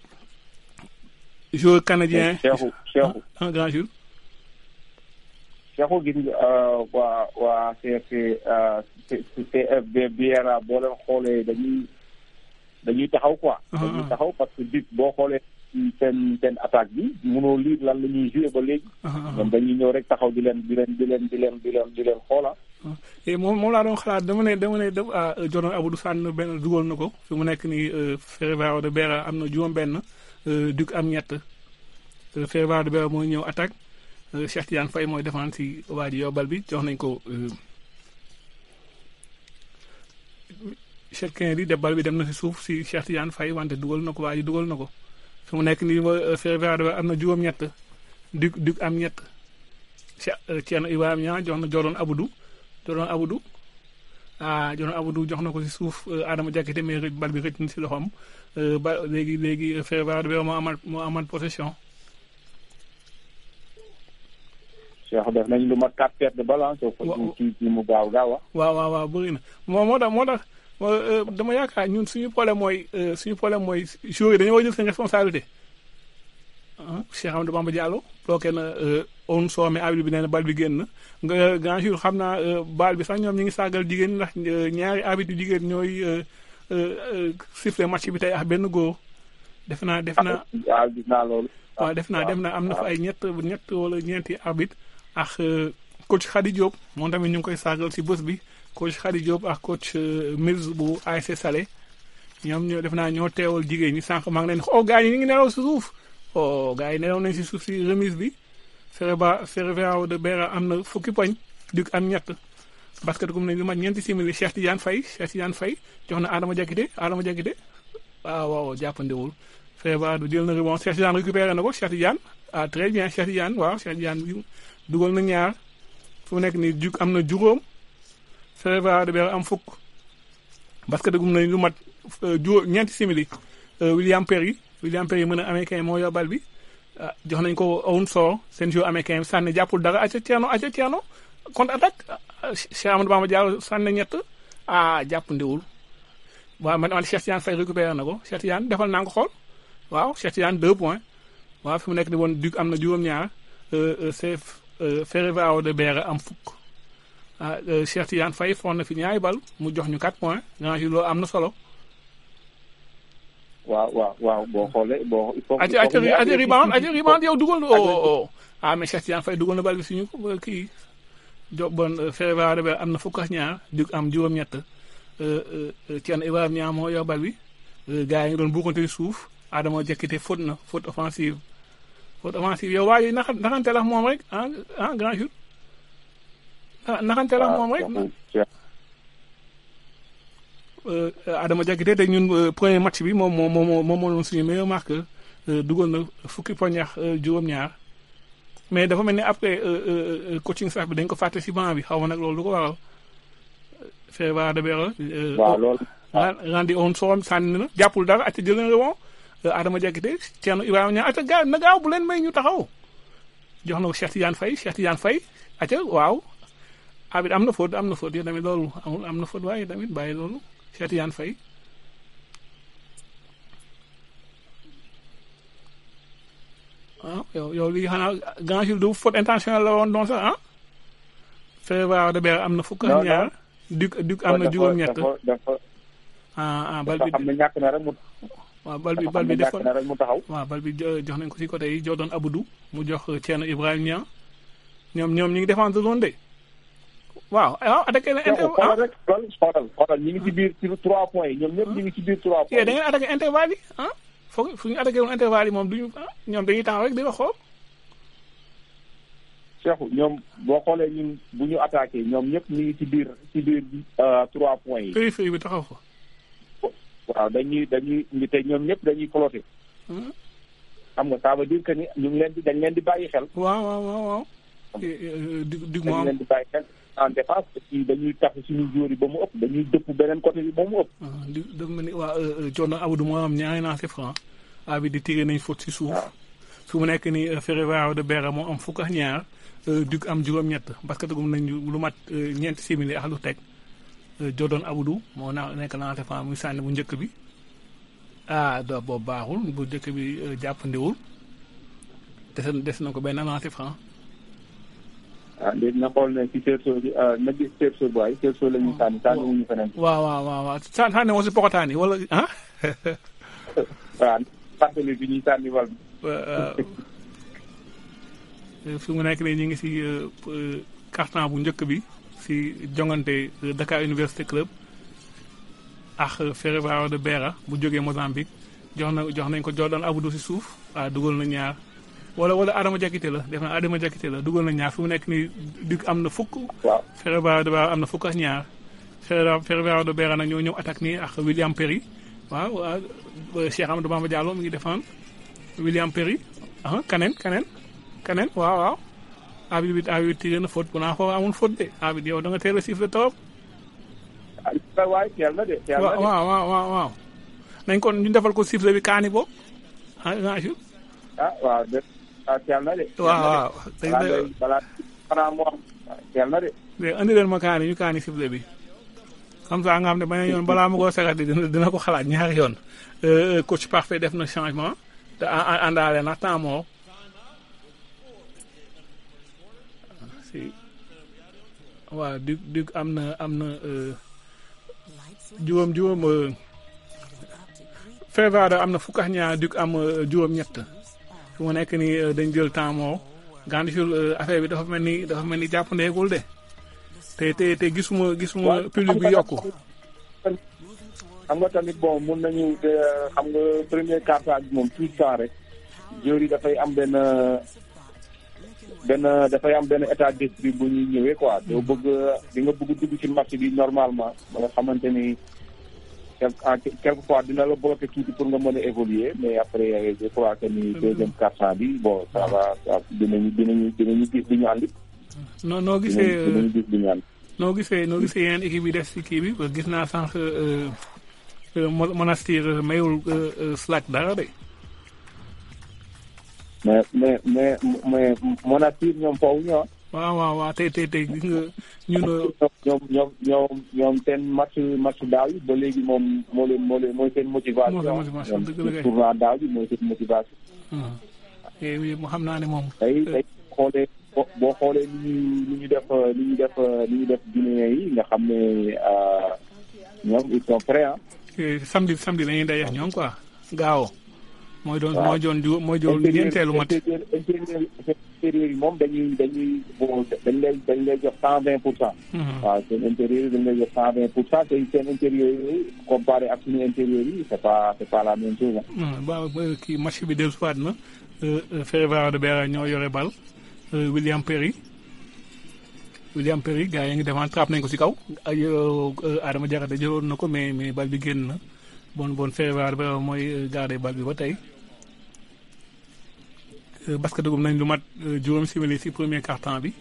joueur canadien Cheikhou Cheikhou un grand jour Cheikhou gis nga waa waa CFC CFB Biera boo leen xoolee dañuy dañuy taxaw quoi. dañuy taxaw parce que bit boo xoolee seen seen attaque bi mënoo lire lan la ñuy joué ba léegi. ñoom dañuy ñëw rek taxaw di leen di leen di leen di leen di leen di leen xoola. moom moom laa doon xalaat dama ne dama ne ah Jordan Abdou sànn benn dugal na ko fi mu nekk nii Ferroviario de Beira am na juróom-benn Duc am ñett Ferroviario de Beira mooy ñëw attaque Cheikh Tidiane Faye mooy défendre si waa ji yobal bi jox nañ ko. Cheikh Kennedy de bal bi dem na si suuf si Cheikh Tidiane Faye wante dugal na ko waa ji dugal na ko fi mu nekk nii Ferroviario de Beira am na juróom-ñett Duc Duc am ñett Cheikh Thierno Ibrahima Niang jox na Jordan Abdou. Jordan Abdou ah Jordan Abdou jox na ko si suuf Adama Diakité mais rëcc bal bi rëcc na si loxoom ba léegi léegi Ferroviario de Beira moo amal moo amal possession. Cheikh def nañ lu mat quatre pertes de balle soo ko ci ci mu gaaw gaaw waaw waaw waaw bëri na moo moo tax moo tax dama yaakaar ñun suñu problème mooy suñu problème mooy joueurs yi dañoo war a jël seen responsabilité. Cheikh Amadou Bamba Diallo bloqué na on soome arbitre bi nee na bal bi génn nga grand jour xam naa bal bi sax ñoom ñu ngi sàggal jigéen ndax ñaari arbitre jigéen ñooy siffler match bi tey ak benn góor def naa def naa waaw gis naa loolu waaw def naa def naa am na fa ay ñett ñett wala ñeenti arbitre ak coach Khady Diop moom tamit ñu ngi koy sàggal si bés bi coach Khady Diop ak coach Mills bu ASC Salé ñoom ñoo def naa ñoo teewal jigéen ñi sànq maa ngi leen oh gars yi ñu ngi nelaw si suuf oh gars yi nelaw nañ si suuf si remise bi Ferroviario Ferroviario de Beira am na fukki poñ Duc am ñett basket gum nañ lu mat ñeenti simili Cheikh Tidiane Faye Cheikh Tidiane Faye jox na Adama Diakité Adama Diakité waaw waaw jàppandiwul Ferroviario jël na rebond Cheikh Tidiane récupéré na ko Cheikh Tidiane ah très bien Cheikh Tidiane waaw Cheikh Tidiane dugal na ñaar fu mu nekk nii Duc am na juróom Ferroviario de Beira am fukk basket gum nañ lu mat juróom ñeenti simili William Perry William Perry mën a américain moo yor bal bi jox nañ ko Owen Sow seen joueur américain bi sànni jàppul dara acca Thierno acca Thierno contre attaque Cheikh Amadou Bamba Diallo sànni ñett ah jàpp ndiwul waaw man man Cheikh Tidiane Faye récupéré na ko Cheikh Tidiane defal naa ko xool waaw Cheikh Tidiane deux points waaw fi mu nekk ni woon Duc am na juróom-ñaar c'est Ferroviario de Beira am fukk ah Cheikh Tidiane Faye foon na fi ñaari bal mu jox ñu quatre points grand loolu am na solo. waaw waaw waaw boo xoolee boo. il faut aja aja aja rebound aja rebound yow dugal na oh ah mais Cheikh Tidiane Faye dugal na bal bi suñu kii jo bon Ferroviario de Beira am na fukk ak ñaar Duc am juróom-ñett Thierno Ibrahima Niang moo yor bal bi gars yi ngi doon buukante suuf Adama Diakité faute na faute offensive faute offensive yow waaye naxa naxante la moom rek ah ah grand jour naxante la moom rek. Adama Diakité te ñun premier match bi moom moo moo moom moo doon suñu meilleur marqueur dugal na fukki poñ ak juróom-ñaar mais dafa mel ni après coaching staff bi dañ ko fàtte si banc bi xaw ma nag loolu lu ko waral Ferroviario de Beira. waaw loolu. rendi on soom sànni na jàppul dara at jël na rebond Adama Diakité Thierno Ibrahima Niang at gaaw na gaaw bu leen may ñu taxaw jox na ko Cheikh Tidiane Faye Cheikh Tidiane Faye at waaw. abit am na faute am na faute yow tamit loolu amul am na faute waaye tamit bàyyi loolu Cheikh Tidiane Faye ah yow yow lii xanaa grand jour du faute intentionnel la woon doon sax ah Ferroviario de Beira am na fukk ak ñaar Duc Duc am na juróom-ñett ah ah bal bi xam ne ñàkk na rek mu waaw bal bi bal bi defoon na rek mu taxaw waaw bal bi jox nañ ko si côté yi Jordan Abdou mu jox Thierno Ibrahima Niang ñoom ñoom ñu ngi défendre zone de waaw waaw attaqué na inter xoolal rek xoolal xoolal ñu ngi ci biir ci trois points yi ñoom ñëpp ñu ngi ci biir trois points da ngeen attaqué intervalle yi ah foog fu ñu attaqué woon intervalle yi moom duñu ñoom dañuy taxaw rek di wax xool Cheikhou ñoom boo xoolee ñun bu ñu attaqué ñoom ñëpp ñu ngi ci biir ci biir trois points yi périphérie bi taxaw fa waaw dañuy dañuy ngi te ñoom ñëpp dañuy cloté xam nga ça veut dire que ni ñu ngi leen di dañ leen di bàyyi xel waaw waaw waaw waaw dig dig dañ moom leen di bàyyi xel en défense aussi dañuy tax suñu joueur yi ba mu ëpp dañuy dëpp beneen côté bi ba mu ëpp. di dafa mel ni waa Jordan Abdou moo am ñaari lancé franc a bi di tiré nañ faute si suuf. su mu nekk nii Ferroviario de Beira moo am fukk ak ñaar Duc am juróom-ñett parce que dugum nañ lu mat ñeenti simili ak lu teg Jordan Abdou moo naa nekk lancé franc muy sànni bu njëkk bi ah do boobu baaxul bu njëkk bi jàppandiwul des des na ko benn lancé franc ah léegi na xool ne si cerceau bi na gis cerceau bi waaye cerceau la ñuy sànni sànni wuñu feneen. waaw waaw waaw waaw sàn sànni woo si pokotaan yi wala ah. waaw fàttali bi ñuy sànni wal. fi mu nekk nii ñu ngi si carton bu njëkk bi si jongante Dakar Université Club ak Ferroviário de Beira bu jógee Mozambique jox na jox nañ ko Jordan Abdou si suuf waaw dugal na ñaar wala wala Adama Jakite la def na Adama Jakite la dugal na ñaar fi mu nekk nii Duc am na fukk. waaw Ferroviário de Beira am na fukk ak ñaar Ferroviário de Beira nag ñoo ñëw attaque nii ak William Perry waaw waaw Cheikh Amadou Bamba Diallo mi ngi défendre William Perry ah kaneen kaneen kaneen waaw waaw. abit bi abit bi tiré na faute bu naa foofu amul faute de abit yow da nga teel a siffle trop. ah waay teel na de. teel na de waaw waaw waaw waaw. nañ kon ñu defal ko siffle bi kaani boobu ah ah. ah waaw de ah teel na de. waaw waaw. balaa balaa xanaa mu am teel na de. de andi leen ma kaani ñu kaani siffle bi. comme ça nga xam ne beneen yoon balaa ma koo sagati dina dina ko xalaat ñaari yoon. coach parfait def na changement te àndaale na temps moo. waaw Duc Duc am na am na juróom juróom Ferroviário am na fukk ak ñaar Duc am juróom-ñett fi mu nekk nii dañ jël temps moo Gandioul affaire bi dafa mel ni dafa mel ni jàppandeegul de te te te gisuma gisuma public bi yokku. xam nga tamit bon mun nañu xam nga premier quart-temps bi moom tout le temps rek joueurs yi dafay am benn. benn dafay am benn état d'esprit bu ñuy ñëwee quoi doo bëgg di nga bëgg dugg ci match bi normalement ba nga xamante ni quelque fois dina la bloqué tuuti pour nga mën a évoluer mais après je crois que ni deuxième quart-temps bi bon ça va dinañu dinañu dinañu gis li ñu andi. noo noo gisee dinañu gis li ñu andi. noo gisee noo gisee yeneen équipe yi def si kii bi gis naa sànq Monastir mayul Slack dara de. mais mais mais mais Monastir ñoom foofu ñoo. waaw waaw waaw tey tey tey gis nga ñun. ñoom ñoom ñoom ñoom seen match match daaw yi ba léegi moom moo leen moo leen mooy seen motivation. moo seen motivation dëgg la kay tournoi daaw bi mooy seen motivation. et mu xam naa ne moom. tey tey xoolee boo xoolee ni ñu ni ñu def ni ñu def ni ñu def Guinéen yi nga xam ne ñoom ils sont prêts ah. samedi samedi dañuy daje ñoom quoi gaaw. mooy doon mooy doon ju mooy doon ñeenteelu mat intérieur yi moom dañuy dañuy bon dañ lay dañ lay jox cent vingt pour cent waaw seen intérieur yi dañ lay jox cent vingt pour cent te seen intérieur yi comparé ak suñu intérieur yi c'est pas c'est pas la même chose ba kii match bi dellusiwaat na Ferroviário de Beira ñoo yore bal William Perry William Perry gars yi ngi defaan trappe nañ ko si kaw ay Adama Diakhaté jëloon na ko mais mais bal bi génn na bon bon Ferroviário de Beira mooy garder bal bi ba tey parce que dugub nañ lu mat juróom simili si premier quart-temps bi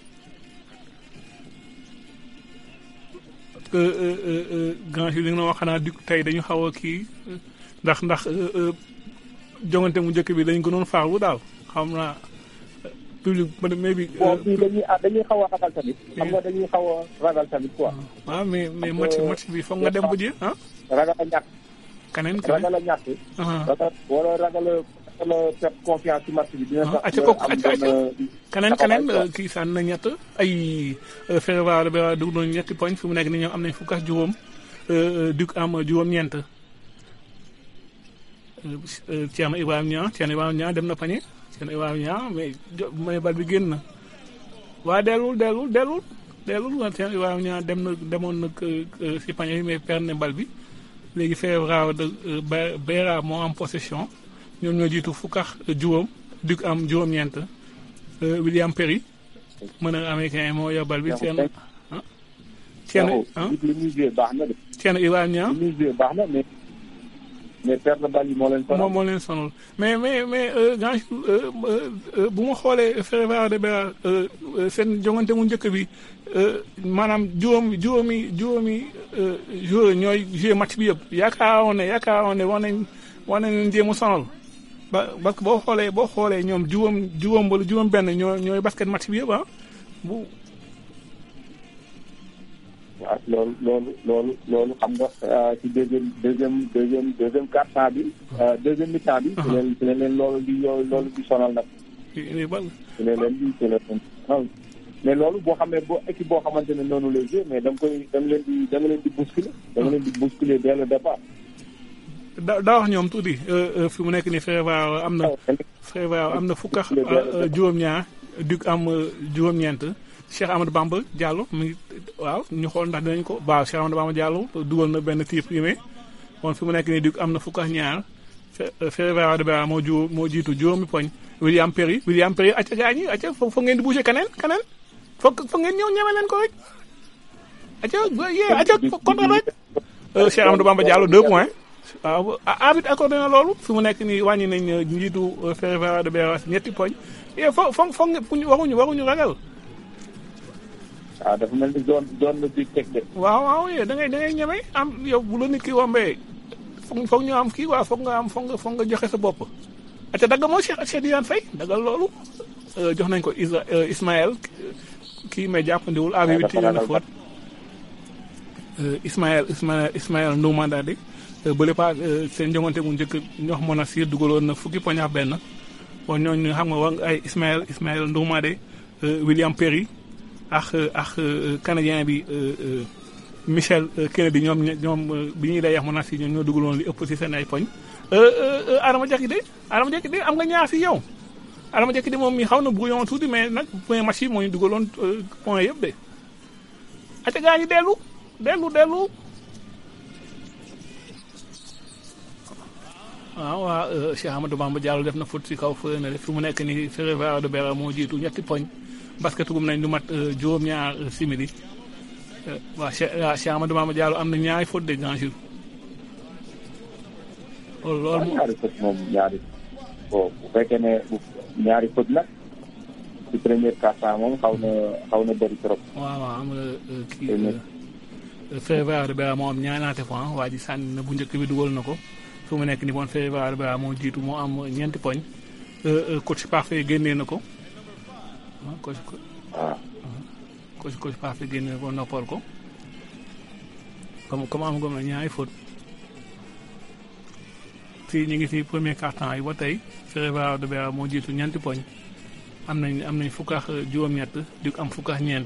parce que grand li nga wax xanaa Duc tey dañu xaw a kii ndax ndax jongante mu njëkk bi dañ gënoon farlu daal xam naa public mais bi. bon fii dañuy dañuy xaw a ragal tamit. xam nga dañuy xaw a ragal tamit quoi. waaw mais mais match match bi foog nga dem ba ji ah. ragal a ñàkk. keneen keneen ragal a ñàkk. ragal wala ragal a perte confiance ci match bi. dina tax acca kooku acca acca keneen keneen kii sànni na ñett ay Ferroviário de Beira dugg nañu ñetti poñ fi mu nekk ni ñoom am nañ fukk ak juróom Duc am juróom-ñeent. Thierno Ibrahima Niang Thierno Ibrahima Niang dem na pañe Thierno Ibrahima Niang mais jo may bal bi génn na waa dellul dellul dellul dellul waa Thierno Ibrahima Niang dem na demoon na si pañe bi mais perdre na bal bi léegi Ferroviário de Beira moo am possession ñoom ñoo jiitu fukk ak juróom Duc am juróom-ñeent William Perry mën a américain moo yor bal bi Thierno ah Thierno ah li muy joué baax na de. Thierno Ibrahima Niang li muy joué baax na mais. mais perte bal yi moo leen sonal. moo leen sonal mais mais mais grand bu ma xoolee Ferroviário de Beira seen jongante mu njëkk bi maanaam juróomi juróomi juróomi joueur ñooy joué match bi yëpp yaakaaroon ne yaakaaroon ne war nañ war nañ leen jéem a sonal ba parce que boo xoolee boo xoolee ñoom juróom juróom wala juróom benn ñoo ñooy basket match bi yëpp ah bu. waaw loolu loolu loolu loolu xam nga ci deuxième deuxième deuxième deuxième quart-temps bi. deuxième mi-temps bi. ci leen ci leen loolu di loolu di sonal nag. ci bal. ci leen leen di ci leen sonal. mais loolu boo xamee boo équipe boo xamante ne noonu lay jouer mais da nga koy da nga leen di da nga leen di bousculer da nga leen di bousculer dès le départ. da daa wax ñoom tuuti fi mu nekk nii Ferroviario am na Ferroviario am na fukk ak juróom-ñaar Duc am juróom-ñeent Cheikh Amadou Bamba Diallo mi ngi waaw ñu xool ndax dinañ ko waaw Cheikh Amadou Bamba Diallo dugal na benn tir primé kon fi mu nekk nii Duc am na fukk ak ñaar Ferroviario de Beira moo ju moo jiitu juróomi poñ William Perry William Perry acca gaa ñi acca foog ngeen di bouger keneen keneen foog foog ngeen ñëw ñeme leen ko rek acca yee acca contre rek Cheikh Amadou Bamba Diallo deux points waaw arbitre accordé na loolu fi mu nekk nii wàññi nañ njiitu Ferroviario de Beira ñetti poñ yee fo foog foog waruñu waruñu ragal waaw dafa mel ni zone zone la di teg de. waaw waaw yee da ngay da ngay ñeme am yow bu la nit ki wombee foog foog ñu am kii waaw foog nga am foog nga foog nga joxe sa bopp. ate dagg moo Cheikh Cheikh Diane Faye daggal loolu jox nañ ko Isa Ismaël kii mais jàppandiwul abi bi tiré na faute Ismaël Ismaël Ismaël Ndoumandadi bële pas seen jongante bu njëkk ñox Monastir dugaloon na fukki poñ ak benn bon ñooñu xam nga wax ay Ismaël Ismaël Ndoumandé William Perry ak ak canadien bi Michel Kennedy ñoom ñoom bi ñuy day yax Monastir ñoom ñoo dugaloon li ëpp si seen ay poñ Adama Diakité Adama Diakité am nga ñaar si yow Adama Diakité moom mi xaw na brouillon tuuti mais nag point match yi moo ñu dugaloon point yëpp de ate gaa ñi dellu dellu dellu waaw waa Cheikh Amadou Bamba Diallo def na foot si kaw fële na def fi mu nekk ni Ferroviario de Beira moo jiitu ñetti poñ basket gum nañ lu mat juróom-ñaar simili waa Cheikh waa Cheikh Amadou Bamba Diallo am na ñaari faute de grand jour loolu loolu moom ñaari faute moom ñaari bon bu fekkee ne ñaari faute nag ci première quart-temps moom xaw na xaw na bëri trop. waaw waaw am nga kii Ferroviario de Beira moo am ñaanaate point waa ji sànni na bu njëkk bi dugal na ko fu mu nekk ni bon Ferroviario de Beira moo jiitu moo am ñeenti poñ coach parfait génnee na ko ah coach waaw coach coach parfait génnee na ko noppal ko comme comme am nga ñaari faute fii ñu ngi si premier quart-temps yi ba tey Ferroviario de Beira moo jiitu ñeenti poñ am nañ am nañ fukk ak juróom-ñett di am fukk ak ñeent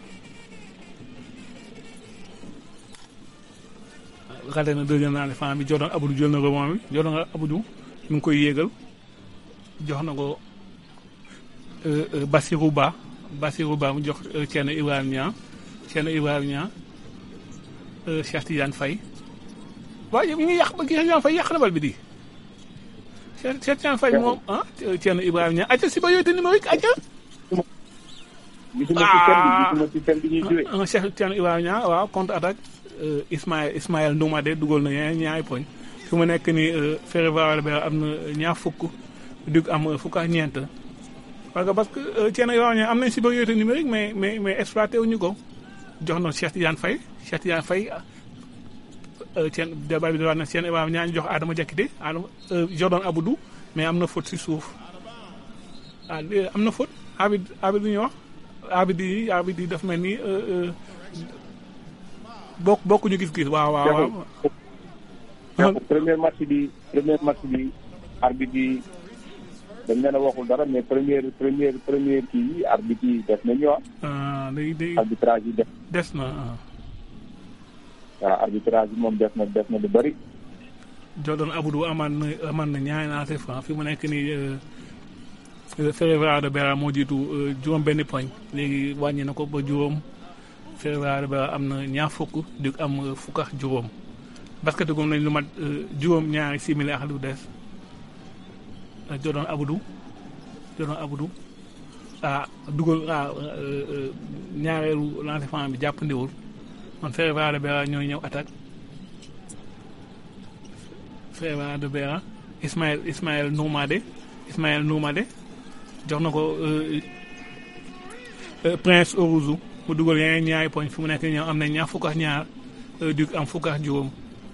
raté na deuxième naa fan bi Jordan Abdou jël na rebond bi Jordan Abdou mi ngi koy yéegal jox na ko Bassirou Ba Bassirou Ba mu jox Thierno Ibrahima Niang Thierno Ibrahima Niang Cheikh Tidiane Faye waaye mi ngi yàq ba Cheikh Tidiane Faye yàq na bal bi di Cheikh Cheikh Tidiane Faye moom ah Thierno Ibrahima Niang acca si ba yooyu te numérique acca gisuma ci thème bi gisuma ci thème bi ñuy joué. ah Cheikh Tidiane Ibrahima Niang waaw contre attaque Ismaël Ismaël Ndoumade dugal na ñaari ñaari poñ fi mu nekk ni Ferroviario de Beira am na ñaar fukk Duc am fukk ak ñeent parce que parce que Thierno Ibrahima Niang am nañ supériorité numérique mais mais mais exploité wuñu ko jox na Cheikh Tidiane Faye Cheikh Tidiane Faye Thierno débat bi di wax na Thierno Ibrahima Niang jox Adama Diakité Adama Jordan Abdou mais am na faute si suuf ah am na faute arbitre arbitre bi ñuy wax arbitre yi arbitre yi daf mel ni bokk bokkuñu gis-gis waaw waaw waaw. premier match bi premier match bi arbitre yi dañ leen a waxul dara mais première première première kii yi arbitre yi def nañu ah. ah day day arbitrage yi def. des na ah. waaw arbitrage yi moom def na def na lu bëri. Jordan Abdou amaan na amaan na ñaari naate franc fi mu nekk nii Ferroviario de Beira moo jiitu juróom benn poñ léegi wàññi na ko ba juróom Ferroviario de Beira am na ñaar fukk di am fukk ak juróom basket gum nañ lu mat juróom ñaari simili ak lu des Jordan Abdou Jordan Abdou ah dugal ah ñaareelu lancer franc bi jàppandiwul man Ferroviario de Beira ñooy ñëw attaque Ferroviario de Beira Ismaël Ismaël Ndoumade Ismaël Ndoumade jox na ko Prince Orouzou mu dugal yeneen ñaari poñ fi mu nekk ñoom am na ñaar fukk ak ñaar Duc am fukk ak juróom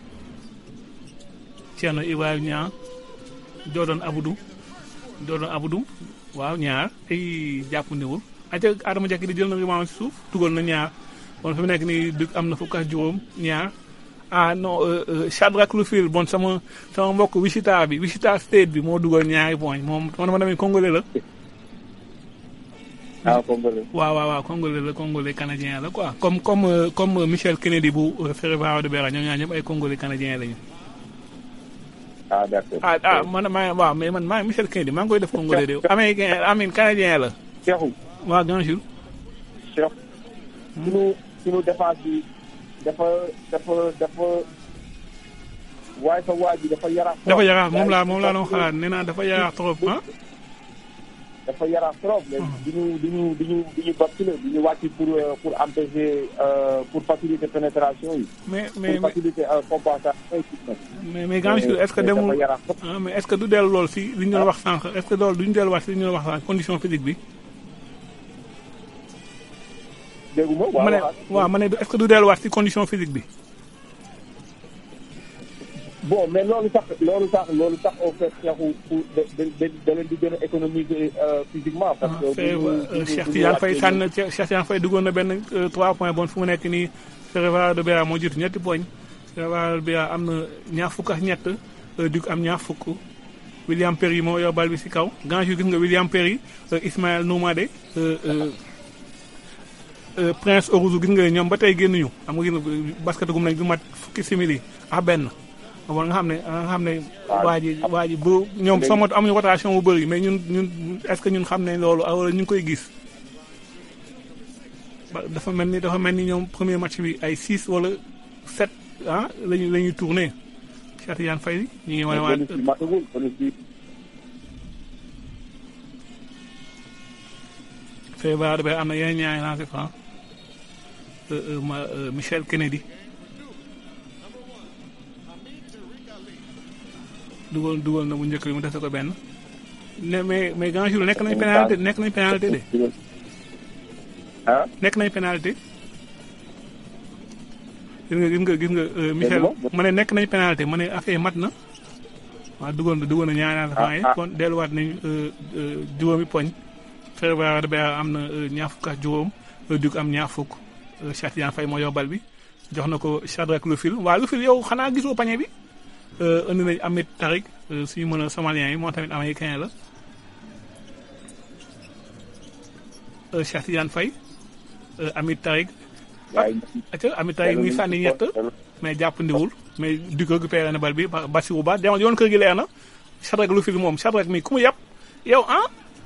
Thierno Ibrahima Niang Jordan Abdou Jordan Abdou waaw ñaar ay jàppandiwul aca Adama Diakité di jël na rebound si suuf dugal na ñaar bon fi mu nekk nii Duc am na fukk ak juróom ñaar ah non Shadrack Lufil bon sama sama mbokk Wichita bi Wichita State bi moo dugal ñaari poñ moom man ma demee Congolais la ah congolais. waaw waaw waaw congolais la congolais canadien la quoi comme comme euh, comme euh, Michel Kennedy bu euh, Ferroviario de Beira ñoom ñaar ñëpp ay congolais canadien lañu. ah d'accord. ah ah man maa waaw mais man maa Michel Kennedy maa ngi koy def congolais de américain amin canadien la. Cheikhou waaw grand jour. Cheikh. sunu sunu défense bi dafa dafa dafa waaye sa waa ji dafa yaraax. trop. dafa yaraax moom laa moom laa doon xalaat nee naa dafa yaraax trop ah. dafa yaraax trop. mais du ñu du ñu du ñu du ñu basculer du ñu wàcc pour euh, pour empêcher euh, pour faciliter pénétration yi. mais mais pour faciliter euh, compensation yi. mais mais grand jour est-ce que demul dafa yaraax trop. ah mais est-ce que du dellu lool si li ñu doon wax sànq est-ce que loolu du ñu delluwaat si li ñu doon wax sànq condition physique bi. dégguma waaw ma ne waaw. waaw ma ne est-ce que du delluwaat si condition physique bi. bon mais loolu sax loolu sax loolu sax au fait Cheikhou pour da da da leen di gën a économiser euh, physiquement. parce que fee bu ñu- bu ñu- Cheikh bu ñu Tidiane Faye wàccee sànn Cheikh Tidiane Faye duggoon na benn 3 points bon fu mu nekk nii Ferroviario de Beira moo jiitu ñetti poñ Ferroviario de Beira am na ñaar fukk ak ñett Duc am ñaar fukk William Perry moo yor bal bi si kaw grand jour gis nga William Perry Ismaël Noumade Prince Orouzou gis nga ñoom ba tey génnuñu xam nga gis nga basket gum nañ du mat fukki simili ak benn bon nga xam ne nga xam ne waa ji waa ji bu ñoom soo mot amuñu rotation bu bëri mais ñun ñun est-ce que ñun xam ne loolu wala ñu ngi koy gis ba dafa mel ni dafa mel ni ñoom premier match bi ay 6 wala 7 ah lañu la ñuy tourné Cheikh Tidiane Faye ñu ngi wane waat bonus bi matagul bonus bi Ferroviario de Beira am na yeneen ñaari lancé franc ma Michel Kennedy dugal dugal na bu njëkk bi mu dese ko benn ne mais mais grand jour nekk nañ pénalité nekk nañ pénalité de ah nekk nañ pénalité gis nga gis nga gis nga Michel ma ne nekk nañ pénalité ma ne affaire mat na waaw dugal na dugal na ñaari lancé franc yi kon delluwaat nañ juróomi poñ Ferroviario de Beira am na ñaar fukk ak juróom Duc am ñaar fukk Cheikh Tidiane Faye moo yóbbal bi jox na ko Shadrack Lufil waaw Lufil yow xanaa gisoo pañe bi indi nañ Amit Tarik suñu mën a somalien yi moo tamit américain la Cheikh Tidiane Faye Amit Tarik aca Amit Tarik ngi sànni ñett mais jàppandiwul mais Duc récupéré na bal bi Bassirou Ba demal yoon kër gi leer na Shadrack Lufil moom Shadrack mi ku mu yàpp yow ah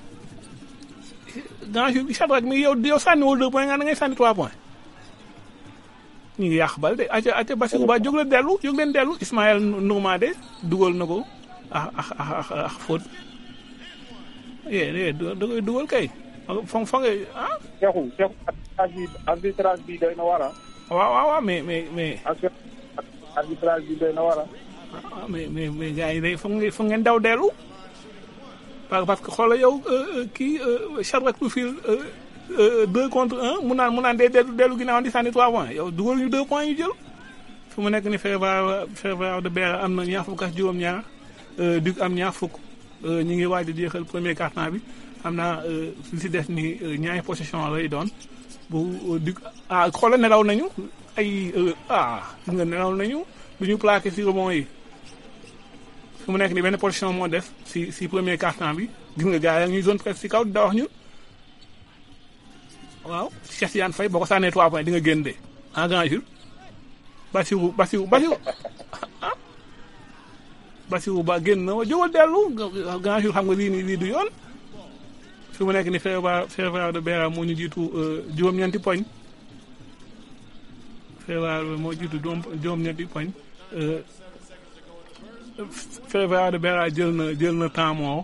grand jour Shadrack mi yow yow sànniwul deux points nga da ngay sànni trois points ñu ngi yàq bal de aca aca Bassirou Ba jóg leen dellu jóg leen dellu Ismaël Nourmade dugal na ko ah ah ah ah faute yee yee da koy dugal kay fa fa nga ah Cheikhou Cheikhou arbitrage bi arbitrage bi doy na war a waaw waaw waaw mais mais mais arbitrage bi doy na war a ah mais mais mais gars yi day foog ngeen foog ngeen daw dellu parce que xoolal yow kii Shadrack Lufil deux contre un mu naan mu naan day dellu dellu ginnaaw di sànni trois points yow dugal ñu deux points ñu jël fu mu nekk ni Ferroviario Ferroviario de Beira am na ñaar fukk ak juróom-ñaar Duc am ñaar fukk ñu ngi waaj a jeexal premier quart-temps bi xam naa li si des ni ñaari possession lay doon bu Duc ah xoolal nelaw nañu ay ah gis nga nelaw nañu du ñu plaqué si rebond yi fu mu nekk ni benn position moo def si si premier quart-temps bi gis nga gars yi ñuy zone presque si kaw da wax ñu waaw Cheikh Tidiane Faye boo ko sànnee trois points di nga génn de en grand jour Bassirou Bassirou Bassirou ah Bassirou Ba génn na wa jógal dellu grand jour xam nga lii nii lii du yoon fu mu nekk ni Ferroviario Ferroviario de Beira moo ñu jiitu juróom-ñeenti poñ Ferroviario moo jiitu juróom-ñeenti poñ Ferroviario de Beira jël na jël na temps moo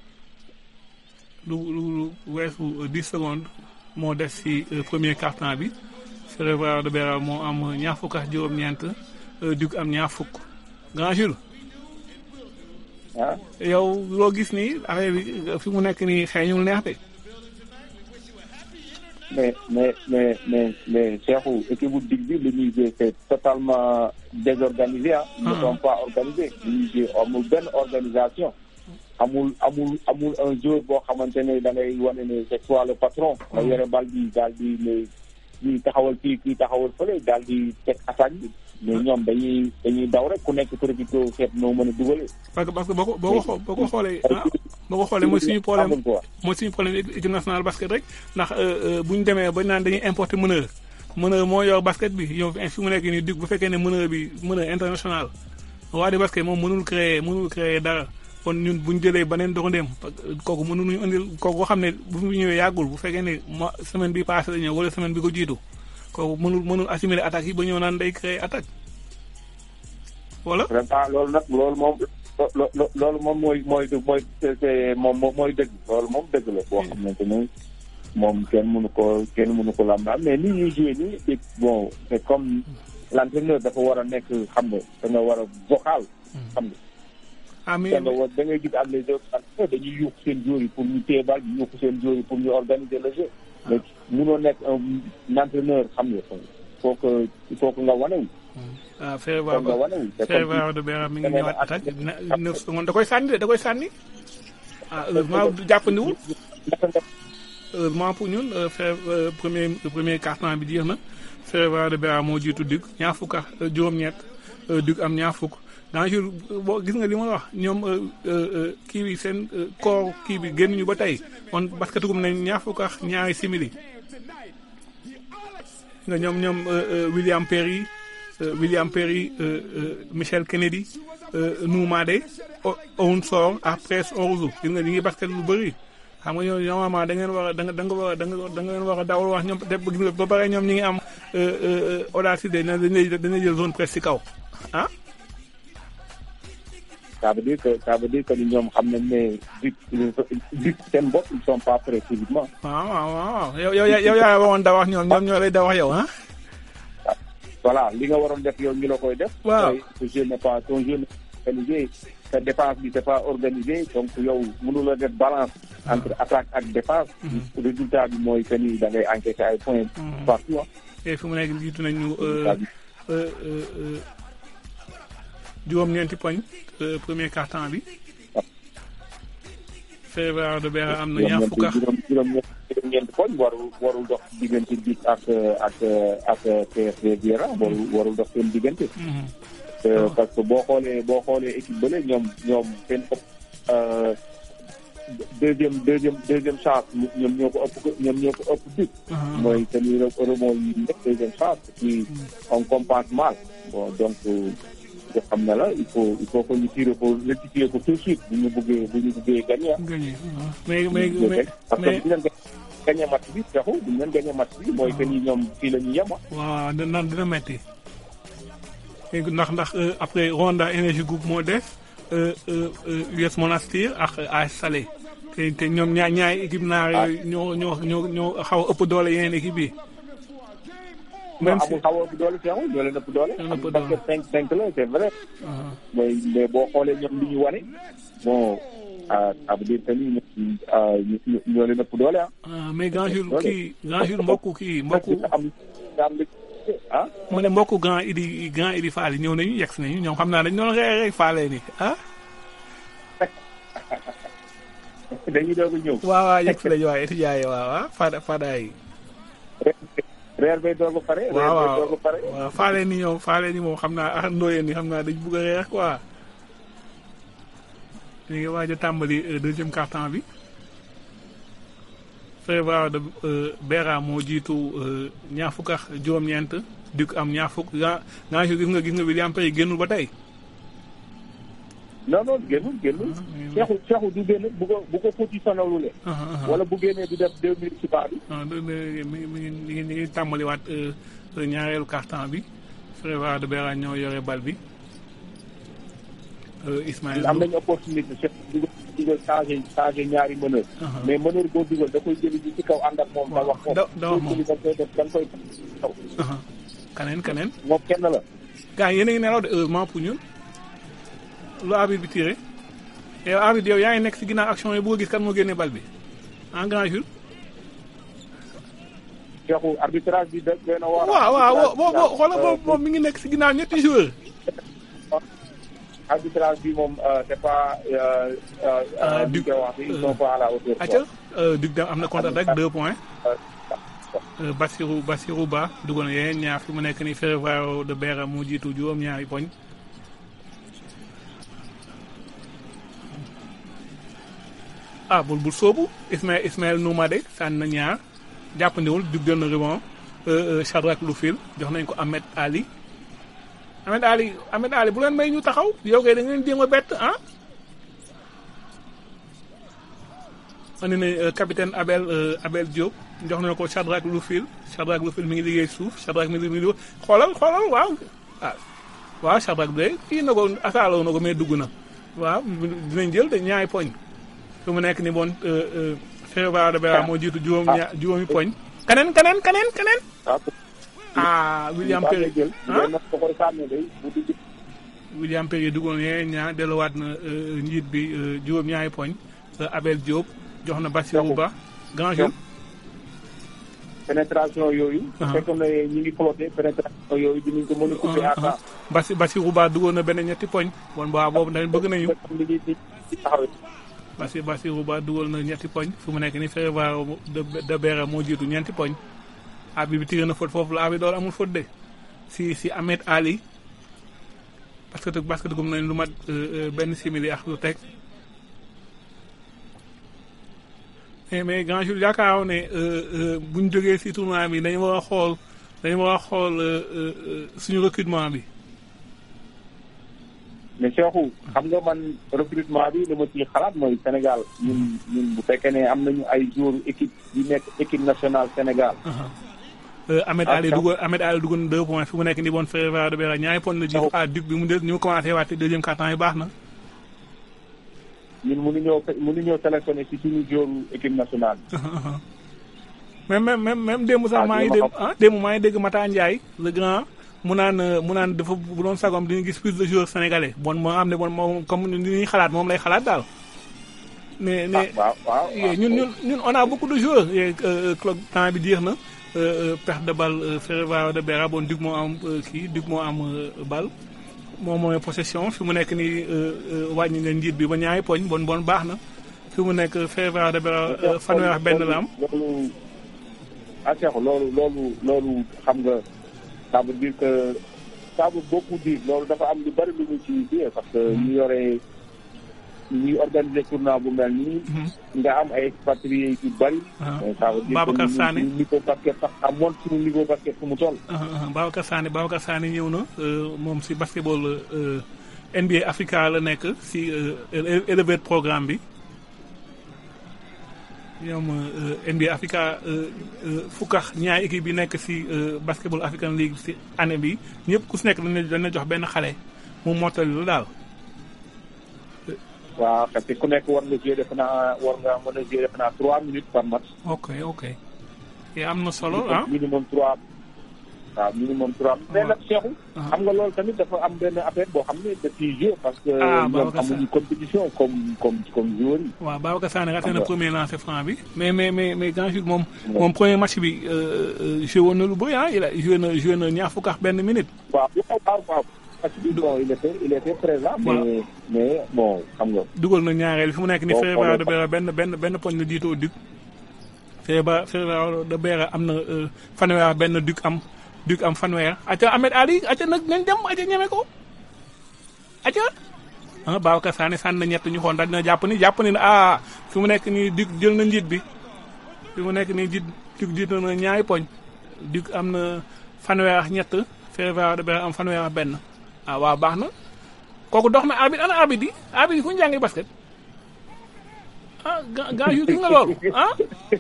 lu lu lu weesu dix secondes moo des ci premier quart-temps bi Ferroviario de Beira moo am ñaar fukk ak juróom-ñeent Duc am ñaar fukk grand Jules ah yow loo gis nii affaire bi fi mu nekk nii xeeñul neex de mais mais mais mais mais Cheikhou équipe bu dig bi li ñuy jouer c'est totalement désorganisé ah. ils ne sont pas organisés li ñuy jouer amul benn organisation. amul amul amul un joueur boo xamante ne da ngay wane ne c'est toi le patron. nga yore bal bi daal di ne kii taxawal fii kii taxawal fële daal di teg attaque bi mais ñoom dañuy dañuy daw rek ku nekk profité seet noo mën a dugalee. parce que parce que boo ko boo ko boo ko xoolee ah boo ko xoolee mooy suñu problème mooy suñu problème équipe nationale basket rek ndax bu ñu demee ba naan dañuy importer meneur meneur moo yor basket bi yow fi mu nekk nii dig bu fekkee ne meneur bi meneur international waa di basket moom mënul créer mënul créer dara kon ñun bu ñu jëlee beneen doxandéem kooku mënuñu indil kooku ko xam ne bu mu ñëwee yàggul bu fekkee ne mo semaine bi passé la ñëw wala semaine bi ko jiitu kooku mënul mënul assimiler attaques yi ba ñëw naan day créer attaque voilà. vraiment loolu nag loolu moom loolu moom mooy mooy mooy moom mooy dëgg loolu moom dëgg la boo xamante ne moom kenn mënu ko kenn mënu ko lam mais ni ñuy joué nii bon c'est comme l'entraîneur dafa war a nekk xam nga da nga war a vocal xam nga ah mais da nga war da ngay gis am les autres dañuy yuuxu seen joueurs yi pour ñu téye bal di yuuxu seen joueurs yi pour ñu organiser le jeu mais mënoo nekk un entraîneur xam nga faut que il faut que nga wanewu ah Ferroviaire ba Ferroviaire de Beera mi ngi ñëwaat attaque neuf secondes da koy sànni de da koy sànni ah heureusement jàppandiwul heureusement pour ñun premier premier quart-temps bi jeex na Ferroviaire de Beera moo jiitu Duc ñaar fukk ak juróom-ñett Duc am ñaar fukk dans jour boo gis nga li ma wax ñoom kii bi seen koor kii bi génn ñu ba tey kon basket gum nañ ñaar fukk ak ñaari simili nga ñoom ñoom William Perry William Perry Michel Kennedy Noumadé Owen Soor après Orzu gis nga ñi ngi basket lu bëri xam nga ñoom normalement da ngeen war a da nga da nga war a da nga da ngeen war a dawal wax ñoom te gis nga ba pare ñoom ñi ngi am audacité dañ lay dañ lay jël zone presse ci kaw ah. ça veut dire que ça veut dire que ñoom xam nañ ne du du seen bopp ils sont pas prêts physiquement. waaw waaw waaw yow yow yow yaa waroon da wax ñoom ñoom ñoo lay da wax yow ah. voilà li nga waroon def yow ñu la koy def. waaw ce jeu n'est pas ton jeu n'est pas organisé sa défense bi c'est pas organisé donc yow mënuloo def balance. entre attaque ak défense. résultat bi mooy que ni da ngay encaisser ay points. partout ah. et fi mu nekk jiitu nañu juróom-ñeenti poñ premier quart-temps bi. Ferroviaire de Beera am na ñaar fukk ak juróom-ñeenti poñ warul warul dox diggante bi ak ak ak PSV Beera warul warul dox seen diggante. parce que boo xoolee boo xoolee équipe bële ñoom ñoom seen ëpp deuxième deuxième deuxième chance ñoom ñoo ko ëpp ñoom ñoo ko ëpp bi mooy que ni rebond yi nekk deuxième chance puis on compense mal bon donc nga xam ne la il faut il faut que ñu tirer ko rectifier ko tout de suite bu ñu bëggee bu ñu bëggee gagner gagné mais mais mais parce que bu ñu leen gagné match bi taxu bu ñu leen gagné match bi mooy que ni ñoom fii la ñu yem waaw dina dina metti ndax ndax après Rwanda Energy Group moo def US Monastir ak AS Salé te te ñoom ñaar ñaari équipe naar yooyu ñoo ñoo ñoo ñoo xaw a ëpp doole yeneen équipe yi. même si xaw a ëpp doole seexul ñoo leen ëpp doole. ñoo leen ëpp parce que cinq cinq la c'est vrai. mais mais boo xoolee ñoom li ñu wane bon ça veut dire que ni ñoo leen ëpp doole ah. mais grand jour kii grand jour mbokku kii mbokku. am am ah. mu ne mbokku grand idi grand idi Fall ñëw nañu yegg si nañu ñoom xam naa dañu doon rey rek faalee ni ah. dañuy doog a ñëw. waaw waaw yegg si lañu waaye étudiants yi waaw ah Fada Fada yi. reer bay doog a pare. waaw reer bay doog a pare. waaw faalee ni ñoom faalee ni moom xam naa ah ndooyeen ni xam naa dañu bugg a reer quoi. ñu ngi waaj a tàmbali deuxième quart-temps bi. Ferroviaire de Beera moo jiitu ñaar fukk ak juróom-ñeent Duc am ñaar fukk gaa gaa gis nga gis nga William Perry génnul ba tey. non non génnul génnul. Cheikhou Cheikhou du génn bu ko bu ko foti sonalulee. wala bu génnee du def deux minutes ci baa bi. ah deux minutes mi ngi mi ngi mi ngi tàmbaliwaat ñaareelu quart-temps bi Ferroviaire de Beera ñoo yore bal bi. Ismaël am nañu opportunité Cheikh dugal dugal changé changé ñaari meneur. mais meneur boo dugal da koy jëli ji ci kaw ànd ak moom. da wax moom da da wax moom da koy def da koy taw. kaneen kaneen. moom kenn la. gars yéen a ngi nelaw de heureusement pour ñun. lu arbitre bi tiré yow arbitre yow yaa ngi nekk si ginnaaw action yi bëgg a gis kan moo génne bal bi en grand jour. Cheikhou arbitrage bi da doy na waar. waaw waaw boo boo xoolal boobu moom mi ngi nekk si ginnaaw ñetti joueurs. arbitrage bi moom c'est pas. Duc ils sont pas à la hauteur. acca Duc am na contre-attaque deux points. Bassirou Bassirou Ba dugal na yeneen ñaar fi mu nekk nii Ferroviario de Beira moo jiitu juróom-ñaari poñ. ah bul bul soobu Ismaël Ismaël Noumade sànni na ñaar jàppandiwul dug jël na rebond Chadrak Loufil jox nañ ko Ahmed Ali. Ahmed Ali Ahmed Ali bu leen may ñu taxaw yow kay da ngeen jéem a bett ah. andi nañ capitaine Abel Abel Diop jox nañ ko Chadrak Loufil Chadrak Loufil mi ngi liggéey suuf Chadrak mi ngi liggéey xoolal xoolal waaw ah waaw Chadrak de kii na ko asaaloo na ko mais dugg na waaw dinañ jël de ñaari poñ fi mu nekk ni bon Ferroviario de Beira moo jiitu juróom ña juróomi poñ. keneen keneen keneen keneen. ah William Perry William Perry duggoon yeneen ñaar delluwaat na njiit bi juróom ñaari poñ Abel Diop jox na Bassirou Ba grand jour. pénétration yooyu. bu fekkoon ne ñu ngi flotté pénétration yooyu dinañ ko mën a couper à temps. Bassi Bassirou Ba duggoon na benn ñetti poñ. bon waaw boobu dañ bëgg nañu. Bassi Bassirou Ba dugal na ñetti poñ fu mu nekk nii Ferroviario de Beira moo jiitu ñeenti poñ. abi bi tiré na faute foofu la abi door amul faute de si si Ahmed Ali parce que parce que dugum nañ lu mat benn simili ak lu teg mais grand jour yaakaaroon ne bu ñu jógee si tournoi bi dañu war a xool dañu war a xool suñu recrutement bi. mais Cheikhou xam nga man recrutement bi li ma ciy xalaat mooy Sénégal ñun ñun bu fekkee ne am nañu ay joueurs équipe yu nekk équipe nationale Sénégal. Ahmed Ali dugal Ahmed Ali dugal na deux points fi mu nekk nii bon Ferroviario de Beira ñaari points la jiitu à Duc bi mu del ñu commencé waate deuxième quart-temps yi baax na. ñun mënuñoo mënuñoo sélectionné ci suñu joueur équipe nationale bi. même même même même démb sax maa ngi dégg ah démb maa ngi dégg Mata Ndiaye le grand mu naan mu naan dafa bu doon sagom dina gis plus de joueurs sénégalais bon moo am ne bon moom comme ni ñuy xalaat moom lay xalaat daal. mais mais ñun ñun ñun on a beaucoup de joueurs clock temps bi jeex na. perte de balle Ferroviario de Beira bon Duc moo am kii Duc moo am balle moom mooy possession fi mu nekk nii wàññi nga njiit bi ba ñaari poñ bon bon baax na fi mu nekk Ferroviario de Beira fanweer ak benn la am. loolu ah Cheikh loolu loolu loolu xam nga ça veut dire que ça veut beaucoup dire loolu dafa am lu bari lu ñu ci biir parce que ñu yore ñuy organiser tournoi bu mel nii. nga am ay expatriés yu bari. ça veut dire Babacar Sané niveau basket sax amoon suñu niveau basket fu mu toll. Babacar Sané Babacar Sané ñëw na moom si basketball NBA Africa la nekk si élevé programme bi. ñoom NBA Africa fukkax ñaari équipe yi nekk si basketball African League si année bi ñëpp ku si nekk dañ dañ jox benn xale mu mottali la daal. waaw parce que ku nekk war nga jouer defe naa war nga mën a jouer defe naa trois minutes par match. ok ok. te am na solo ah minimum trois waaw minimum trois. mais nag Cheikhou. xam nga loolu tamit dafa am benn affaire boo xam ne daf ciy jouer parce que. ñoom amuñu compétition comme comme comme joueur yi. waaw Babacar Sané raté na premier lancer franc bi. mais mais mais mais grand jour moom. moom premier match bi joué woon na lu bëri ah il a joué na joué na ñaar fukk ak benn minute. waaw waaw waaw. parce que bon il était il était présent. mais mais bon xam nga. dugal na ñaareel fi mu nekk ni Ferroviario de Beira benn benn benn poñ la jiitoo Duc. Ferroviario de Beira am na fanweer benn Duc am Duc am fanweer. acca Ahmed Ali acca nag nañ dem acca ñeme ko. acca. ah Babacar Sané sànni na ñett ñu xool daal dina jàpp ni jàpp ni ah fi mu nekk nii Duc jël na njiit bi. fi mu nekk nii jiit Duc jiit na ñaari poñ. Duc am na fanweer ak ñett Ferroviario de Beira am fanweer ak benn. ah waaw baax na kooku dox na arbitre ana arbitre yi arbitre yi fu ñu jàngee basket ah ga gaa yu gis nga loolu ah.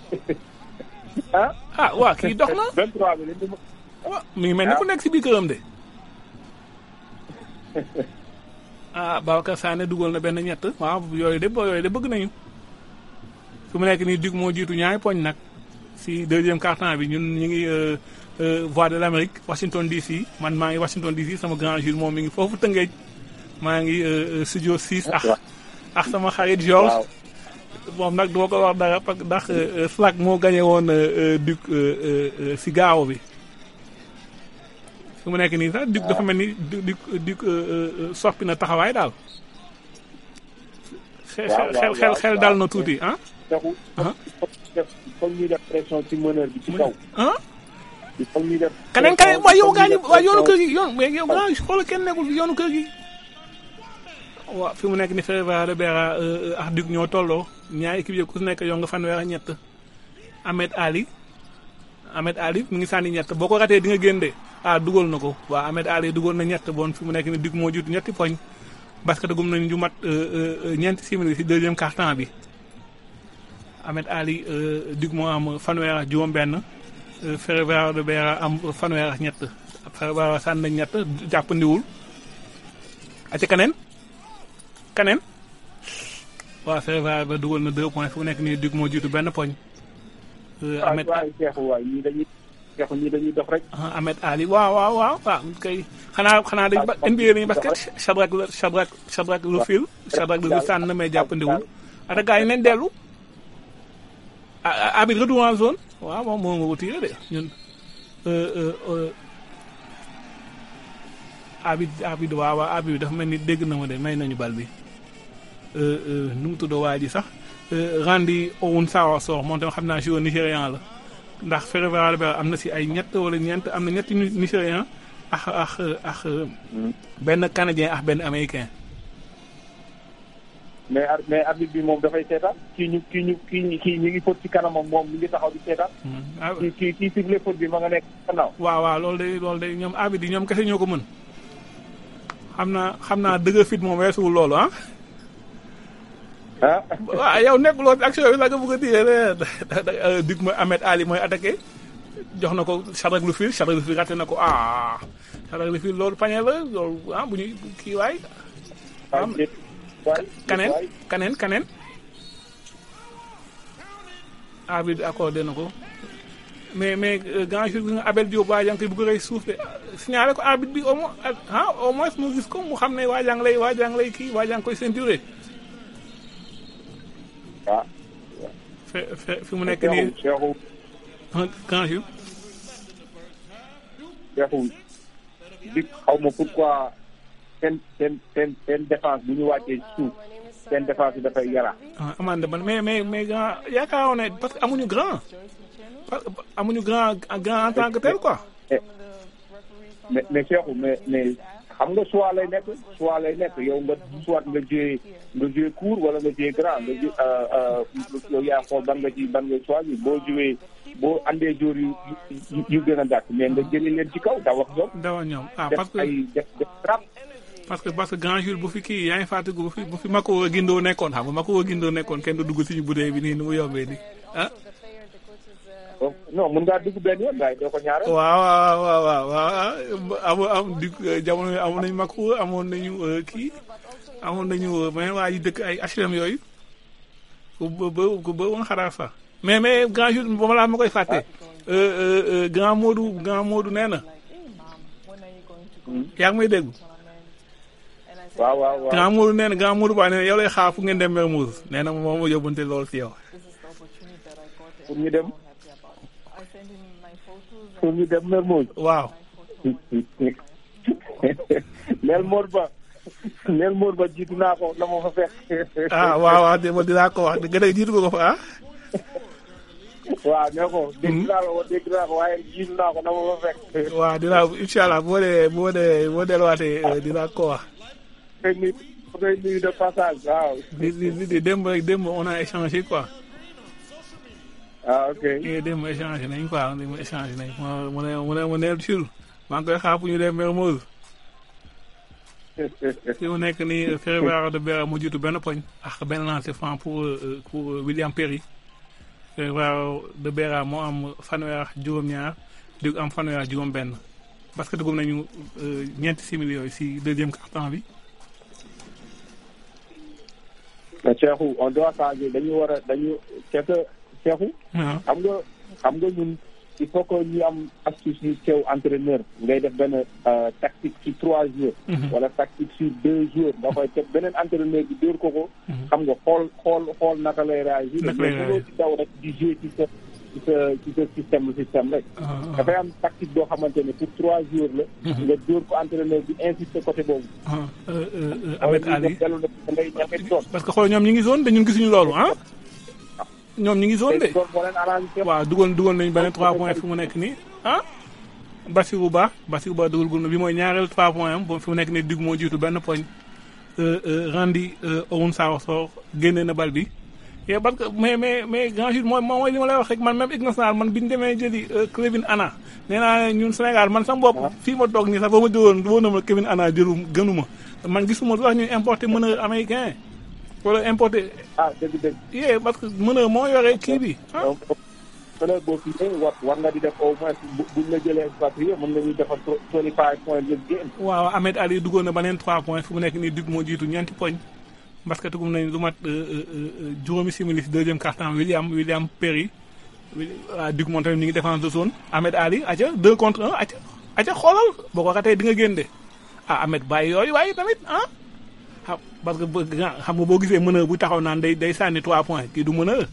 ah waaw kii dox na. 23 bi waaw mi ngi mel ni ku nekk si biir këram de. ah Babacar Sané dugal na benn ñett waaw yooyu de yooyu de bëgg nañu. fi mu nekk nii Duc moo jiitu ñaari poñ nag si deuxième quart-temps bi ñun ñu ngi. voix de l'Amérique Washington DC man maa ngi Washington DC sama grand Jules moom mi ngi foofu Tëngéej maa ngi studio 6 ak ak sama xarit Georges moom nag duma ko wax dara parce que ndax Slack moo gagné woon Duc si gaaw bi su mu nekk nii sax Duc dafa mel ni Duc Duc soppi na taxawaay daal xel xel xel dal na tuuti ah def il faut ñuy def pression ci meneur bi ci kaw. ah il faut ñuy def. keneen kay waaye yow gaa ñi waaye yoonu kër gi. gi yoon mais yow gaa xoolal kenn nekkul fi yoonu kër gi waaw fi mu nekk ni Ferreira Ribeira ak Duc ñoo tolloo ñaari équipe yi ku si nekk yow nga fanweer ak ñett Ahmed Ali Ahmed Ali mu ngi sànni ñett boo ko ratee di nga génn de ah dugal na ko waaw Ahmed Ali dugal na ñett bon fi mu nekk ni Duc moo jiitu ñetti poñ basket gum nañ ju mat ñeenti simili si deuxième quart-temps bi Ahmed Ali Duc moo am fanweer ak juróom-benn Ferreira Ribeira am fanweer ak ñett Ferreira sànni nañ ñett jàppandiwul aca kaneen kaneen waaw Ferreira ba dugal na deux points fu mu nekk nii Duc moo jiitu benn poñ Ahmed waaw waaw Cheikhou waay ñii dañuy Cheikhou ñii dañuy dox rek. ah Ahmed Ali waaw waaw waaw waaw kay xanaa xanaa dañ ba NBA dañuy basket Shadrack la Shadrack Shadrack lu fil Shadrack lu sànn na mais jàppandiwul attaquant yi nañ dellu ah abit retour en zone waaw moom moo nga ko tiré de ñun abit abit waaw waaw abit dafa mel ni dégg na ma de may nañu bal bi nu mu tudd waa ji sax Randy Owusu-Sawasoor moom tam xam naa joueur nigérian la ndax Ferreira Ribeira am na si ay ñett wala ñeent am na ñetti nigérian ak ak ak benn canadien ak benn américain. mais ar mais arbitre bi moom dafay seetaan kii ñu kii ñu kii kii ñu ngi fóot ci kanamam moom mi ngi taxaw di seetaan. ah kii kii kii sifflé faute bi ma nga nekk gannaaw. waaw waaw loolu day loolu day ñoom arbitre yi ñoom kese ñoo ko mën xam naa xam naa dëgg fit moom weesuwul loolu ah. ah waaw yow nekkuloo ci action bi la nga bëgg a diggee Duc mooy Ahmed Ali mooy attaqué jox na ko Shadrack lu fil Shadrack lu fil raté na ko ah Shadrack lu fil loolu pañe la loolu ah bu ñuy kii waay. am waay waay kaneen waay. kaneen kaneen arbitre accordé na ko mais mais grand jour bi nga Abel Diop waa jàng koy bëgg a rey suuf de signalé ko arbitre bi au moins ah au moins mu gis ko mu xam ne waa jàng lay waa jàng lay kii waa jàng koy ceinturé ah. fe fe fi mu nekk nii Cheikhou grand jour Cheikhou Duc xaw ma pourquoi seen seen seen seen défense bu ñu wàccee ci suuf seen défense bi dafay yara. ah amande man mais mais mais grand yaakaaroon ne parce que amuñu grand parce que amuñu grand grand en tant que tel quoi. mais mais Cheikhou mais mais xam nga choix lay nekk choix lay nekk yow nga soit nga joué nga joué court wala nga joué grand nga joué yow yaa xool ban nga ci ban nga choisir boo joué boo andee jour yu yu yu gën a gàtt mais nga jëli leen ci kaw da wax ñoom. dawa ñoom ah def parce que ay def def trap. parce que parce que grand jour bu fi kii yaa ngi fàttaliku bu fi bu fi Makowa Guindo nekkoon xam nga Makowa Guindo nekkoon kenn du dugg suñu budee bi nii nu mu yombee nii ah. donc non mun ngaa dugg benn yoon waaye doo ko ñaareel. waaw waaw waaw waaw waaw amoon am di jamono yii amoon nañu Makowa amoon nañu kii amoon nañu mais waa yi dëkk ay HLM yooyu ku ba ba ku ba woon xaraar sax mais mais grand jour ba ma laa ma koy fàtte. grand Modou grand Modou nee na. yaa ngi may dégg. waaw waaw waaw grand Modou nee na grand Modou Ba nee na yow lay xaar fu ngeen dem Mermoz nee na moom moo yóbbante lool si yow. pour ñu dem pour ñu dem Mermoz. waaw. neel Mor Ba neel Mor Ba jiitu naa ko la ma fa fekk. ah waaw waaw de ma dinaa ko wax gën a jiitu ko fa ah. waaw nee ko. dégg naa ko dégg naa ko waaye jiitu naa ko la ma fa fekk. waaw dinaa incha allah boo dee boo dee boo delluwaatee dinaa ko wax. koy nuyu koy nuyu de passage waaw. di di di di démb rek démb on a échangé quoi. ah ok. eh démb échangé nañ quoi démb échangé nañ mu ne mu ne mu ne Chul maa ngi koy xaar pour ñu dem Mermoz. fi mu nekk nii Ferreira Ribeira mu jiitu benn poñ ak benn lancer franc pour pour William Perry. Ferreira Ribeira moo am fanweer ak juróom-ñaar Duc am fanweer ak juróom-benn parce que dugg nañu ñeenti simili yooyu si deuxième quart-temps bi. mais Cheikhou on doit changer dañu war a dañu c'est que Cheikhou. xam nga xam nga ñun il faut que ñu am astuce yu teew entraîneur ngay def benn tactique ci trois jours. wala tactique sur deux jours nga koy teg beneen entraîneur bi dóor ko ko. xam nga xool xool xool naka lay réagir. naka lay réagir mais ci daw rek di jouer ci sa ci sa ci sa système système rek. dafay am tactique boo xamante ne pour trois jours la. nga dóor ko entraîneur bi insister côté boobu. Ahmed Ali dellu na ngay ñafe toon. parce que xool ñoom ñi ngi zone te ñun gisuñu loolu ah. ñoom ñu ngi zone de. loolu moo leen arrangé. waaw dugal dugal nañu beneen 3 points fi mu nekk nii ah. Bassirou Ba Bassirou Ba dugal gul na bi mooy ñaareel 3 points am fi mu nekk nii Duc moo jiitu benn poñ. Randy Owun Sarr génne na bal bi. et parce que mais mais mais grand jour mooy mooy li ma lay wax rek man même équipe nationale man bi ñu demee jëli Kevin Ana nee naa ñun Sénégal man sama bopp fii ma toog nii sax ba ma jógoon wóor na ma Kevin Ana jëlu gënuma man gisuma lu tax ñuy importer meneur américain wala importer. ah dëgg dëgg. yee parce que meneur moo yore kii bi ah. meneur boo fi war war nga di def au moins buñ la jëlee expatrié mën nga ñuy defar 25 points de game. waaw Ahmed Ali duggoon na beneen 3 points fu mu nekk nii Duc moo jiitu ñeenti poñ. parce que tugum nañ lu mat juróomi simili si deuxième quart-temps William William Perry waa Duc moom tamit mi ngi défense de zone Ahmed Ali aca deux contre un aca aca xoolal boo ko xatee di nga génn de ah Ahmed bàyyi yooyu waaye tamit ah xam parce que xam nga boo gisee meneur bu taxaw naan day day sànni trois points kii du meneur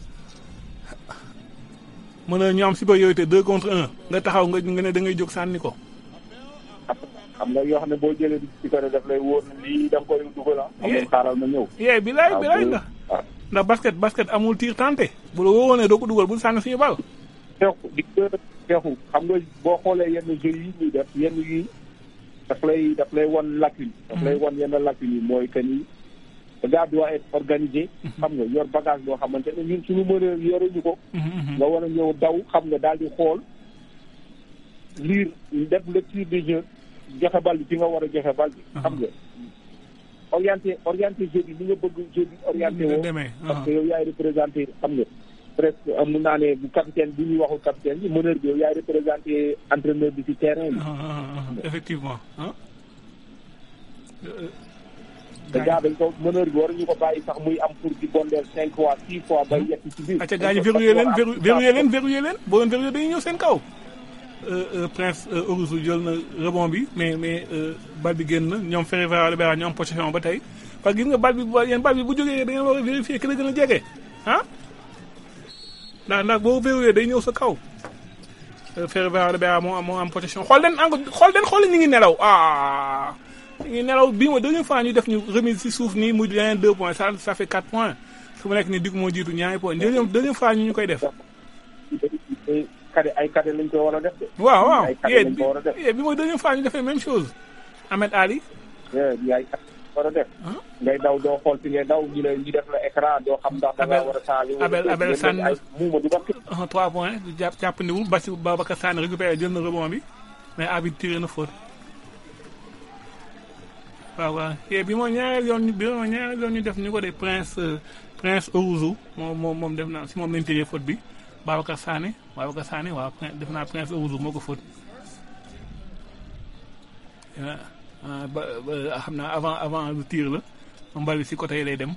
meneur ñu am supériorité deux contre un nga taxaw nga nga ne da ngay jóg sànni ko xam nga yoo xam ne boo jëlee ci kër daf lay wóor ne lii da nga koy dugal ah. amul xaaral ma ñëw. yee bi laay bi laay ndax. ndax basket basket amul tir tenté. bu la wóoree doo ko dugal bul sànni suñu bal. teexu di teexu xam nga boo xoolee yenn jeux yi ñuy def yenn yi daf lay daf lay wan lacune. daf lay wan yenn lacune yi mooy que ni. le gars doit être organisé. xam nga yor bagage boo xamante ne ñun suñu mënee yoruñu ko. nga war a ñëw daw xam nga daal di xool lire def lecture du jeu. joxe bal bi fi nga war a joxe bal bi. xam nga orienté orienté jeu bi ni nga bëgg jeu bi orienté woo. parce que yow yaay représenté xam nga. presque am naa ne bu capitaine bi ñuy waxul capitaine bi meneur bi yow yaay représenté entraîneur bi ci terrain bi. effectivement. te gars dañ ko meneur bi waruñu ko bàyyi sax muy am pour di bondeel cinq fois six fois ba yegg ci biir. acca gars yi verrouillé leen verrouillé leen verrouillé leen boo leen verrouillé dañuy ñëw seen kaw. Prince Orouzou jël na rebond bi mais mais bal bi génn na ñoom Ferreira Libera ñoo am possession ba tey parce que gis nga bal bi yéen bal bi bu jógee da ngeen war a vérifier ki la gën a jege ah. ndax ndax boo verrouillé day ñëw sa kaw. Ferreira Libera moo am moo am possession xool leen encore xool leen xool leen ñu ngi nelaw ah. ñu ngi nelaw bii mooy deuxième fois ñu def ñu remise si suuf nii muy yeneen deux points ça ça fait quatre points su mu nekk nii Duc moo jiitu ñaari points deuxième deuxième fois ñu ñu koy def. kade ay kade lañ ko war a def de. waaw waaw ay kade lañ ko war a def. bi mooy deuxième fois ñu defee même chose Ahmed Ali. bi ay kade war a def. ngay daw doo xool fi ngay daw ñu ne ñu def la écran doo xam ndax da ngaa war a changé. Abel Abel Sane ay muuma du bakk. trois points jàpp jàppandiwul Bassi Babacar Sane récupéré jël na rebond bi mais arbitre tiré na faute. waaw waaw bi mooy ñaareel yoon bi mooy ñaareel yoon ñu def ñu ko de Prince Prince Orouzou moom moom moom def naa si moom lañ tiré faute bi. Babacar Sané Babacar Sané waaw def naa Prince Orouzou moo ko fóot ba xam naa avant avant lu tir la mbal bi si côté yi lay dem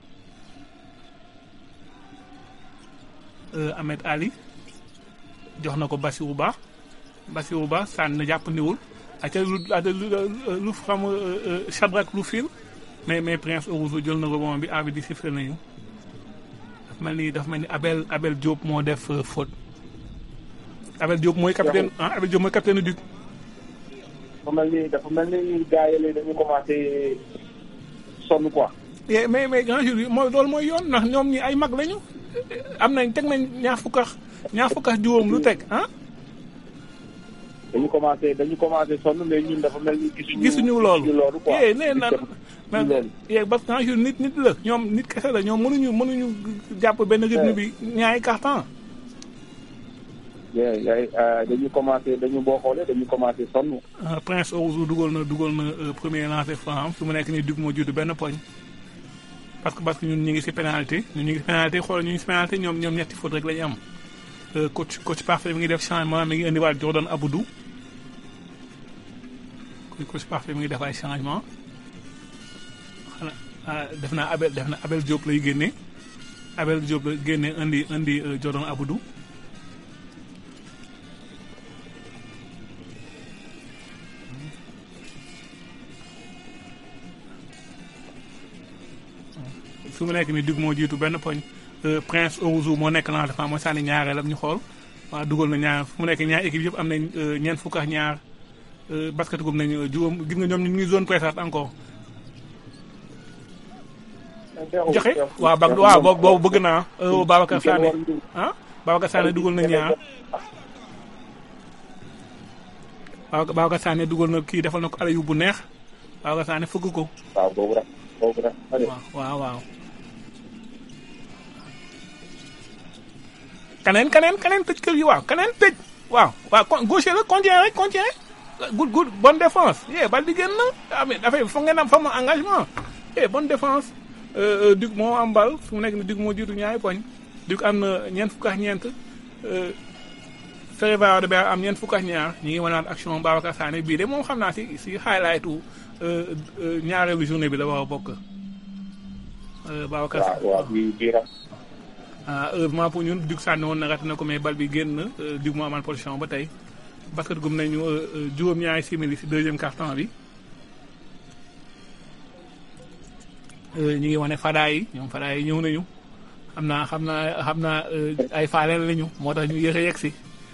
Ahmed Ali jox na ko Bassirou Ba Bassirou Ba sànni na jàppandiwul aca lu lu xam Chabrak lu fil mais mais Prince Orouzou jël na rebond bi arbitre di sifflé nañu mel ni dafa mel ni Abel Abel Diop moo def faute Abel Diop mooy capitaine ah Abel Diop mooy capitaine Duc. dafa mel ni dafa mel ni gars yi dañu commencé sonn quoi. mais mais grand jour bi mooy loolu mooy yoon ndax ñoom ñi ay mag lañu am nañ teg nañ ñaar fukk ak ñaar fukk ak juróom lu teg ah. dañu commencé dañu commencé sonn mais ñun dafa mel ni gisuñu. gisuñu loolu loolu quoi yee nee na mais parce que jour nit nit la ñoom nit kese la ñoom mënuñu mënuñu jàpp benn rythme bi ñaari carton yaay dañu commencé dañu boo xoolee dañu commencé sonn. Prince Orouzou dugal na dugal na premier lancé franc su mu nekk nii Duc moo jiitu benn poñ parce que parce que ñun ñu ngi si pénalité ñun ñu ngi si pénalité xool ñu ngi si pénalité ñoom ñoom ñetti faute rek la ñu am coach coach parfait mi ngi def changement mi ngi indiwaat Jordan Aboudou coach parfait mi ngi def ay changement xanaa def naa Abel def na Abel Diop lay génne Abel Diop la génne indi indi Jordan Aboudou su mu nekk ni Duc moo jiitu benn poñ Prince Orouzou moo nekk lan dafa mooy sànni ñaareelam ñu xool waaw dugal na ñaar fu mu nekk ñaar équipe yëpp am nañ ñeent fukk ak ñaar basket gum nañ juróom gis nga ñoom ñu ngi zone pressante encore joxe waaw bag waaw boobu boobu bëgg naa Babacar Sané ah Babacar Sané dugal na ñaar waaw Babacar Sané dugal na kii defal na ko ala yu bu neex Babacar Sané fëgg ko waaw boobu rek boobu rek waaw waaw kaneen kaneen kaneen tëj kër gi waaw kaneen tëj waaw waaw gaucher la contient rek contient good good bonne défense yee bal di génn ah mais dafay foog ngeen am fam engagement eh bonne défense Duc moo am bal fu mu nekk ni Duc moo jiitu ñaari poñ Duc am na ñeent fukk ak ñeent Ferreira de Beer am ñeent fukk ak ñaar ñu ngi wanaat action Babacar Sané bii de moom xam naa si si highlightu ñaareelu journée bi la war a bokk. Babacar Sané waaw bii bii ah heureusement pour ñun Duc sànni woon na rat na ko mais bal bi génn Duc moo amaan position ba tey basket gum nañu juróom-ñaari simili si deuxième quart-temps bi. ñu ngi wane fadaa yi ñoom fadaa yi ñëw nañu xam naa xam naa xam naa ay faaleel lañu moo tax ñu yéex a yegg si.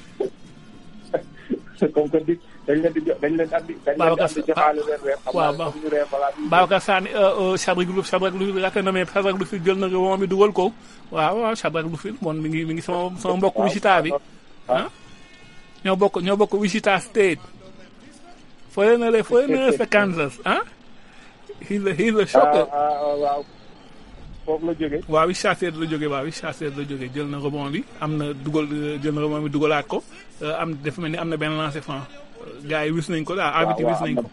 comme que di dañ leen di jox dañ leen andi. dañ leen di andi joxaale leen weer. waaw xam ñu reer balaa ñuy Babacar Sané Chabrak Louf Chabrak Louf yaakaar na mais Chabrak Louf jël na moom mi dugal ko waaw waaw Chabrak Louf moom mi ngi mi ngi sama sama mbokk Wichita bi ah. ñoo bokk ñoo bokk Wichita State. fële na le fële na sa Kansas ah. he's a he's a shocker. waaw foofu la jógee. waaw Wichita State la jógee waaw Wichita State la jógee jël na rebond bi am na dugal jël na rebond bi dugalaat ko am dafa mel ni am na benn lancé franc gars yi wis nañ ko daal arbitre wis nañ ko.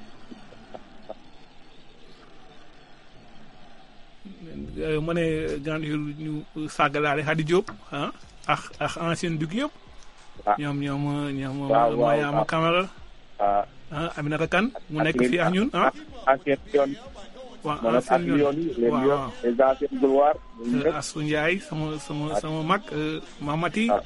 mu ne grand ñu sàggalaale Hadi Diop ah ak ak ancien Duc yëpp. ñoom ñoom ñoom. waaw waaw Mariama Camara. ah Aminata Kane mu nekk fii ak ñun ah. ancien yoon. waaw maanaam ak lion yi les waaw lions les anciens gloires. ñun ñëpp Assou Ndiaye sama sama sama mag Mamati. Ah.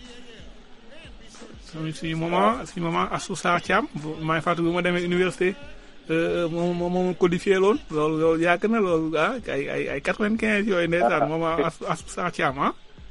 suñu suñu maman suñu maman Assou Sarr Thiam maa ngi fàttali bu ma demee université moom moom moom codifié loon loolu loolu yàgg na loolu ah ay ay ay quatre-vingt-quinze yooyu ndeysaan maman Assou Assou Sarr Thiam ah.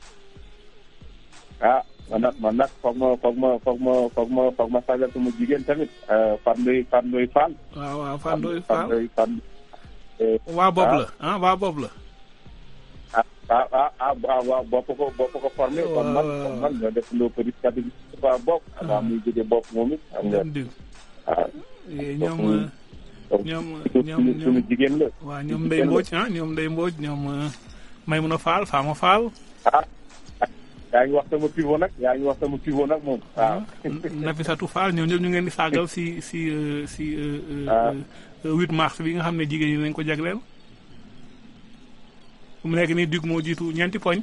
ah man nag man nag foog ma foog ma foog ma foog ma foog ma sagal sama jigéen tamit Fatou Ndoye Fatou Ndoye Fall. waaw waaw Fane Ndoye Fatou Fall Ndoye Fall. waa bopp la ah waa bopp la. ah ah ah ah ah waaw bopp ko bopp ko formé. Waaw, kon man waaw. kon man ñoo def loo petit catégorie waa bopp. avant muy jóge bopp moom it xam nga ñoom diw ah ñoom donc ñoom suñu ñoom suñu suñu jigéen la. waaw ñoom Ndeye Mbodj ah ñoom Ndeye Mbodj ñoom Maymouna Fall Fama Fall. ah yaa ngi wax sama pivot nag yaa ngi wax sama pivot nag moom. waaw Nafisatou Fall ñoom ñëpp ñu ngeen di saagal si si euh, si euh, euh, Ah. euh, 8 mars bi nga xam ne jigéen ñi nañ ko jagleel. fu mu nekk nii Duc moo jiitu ñeenti poñ.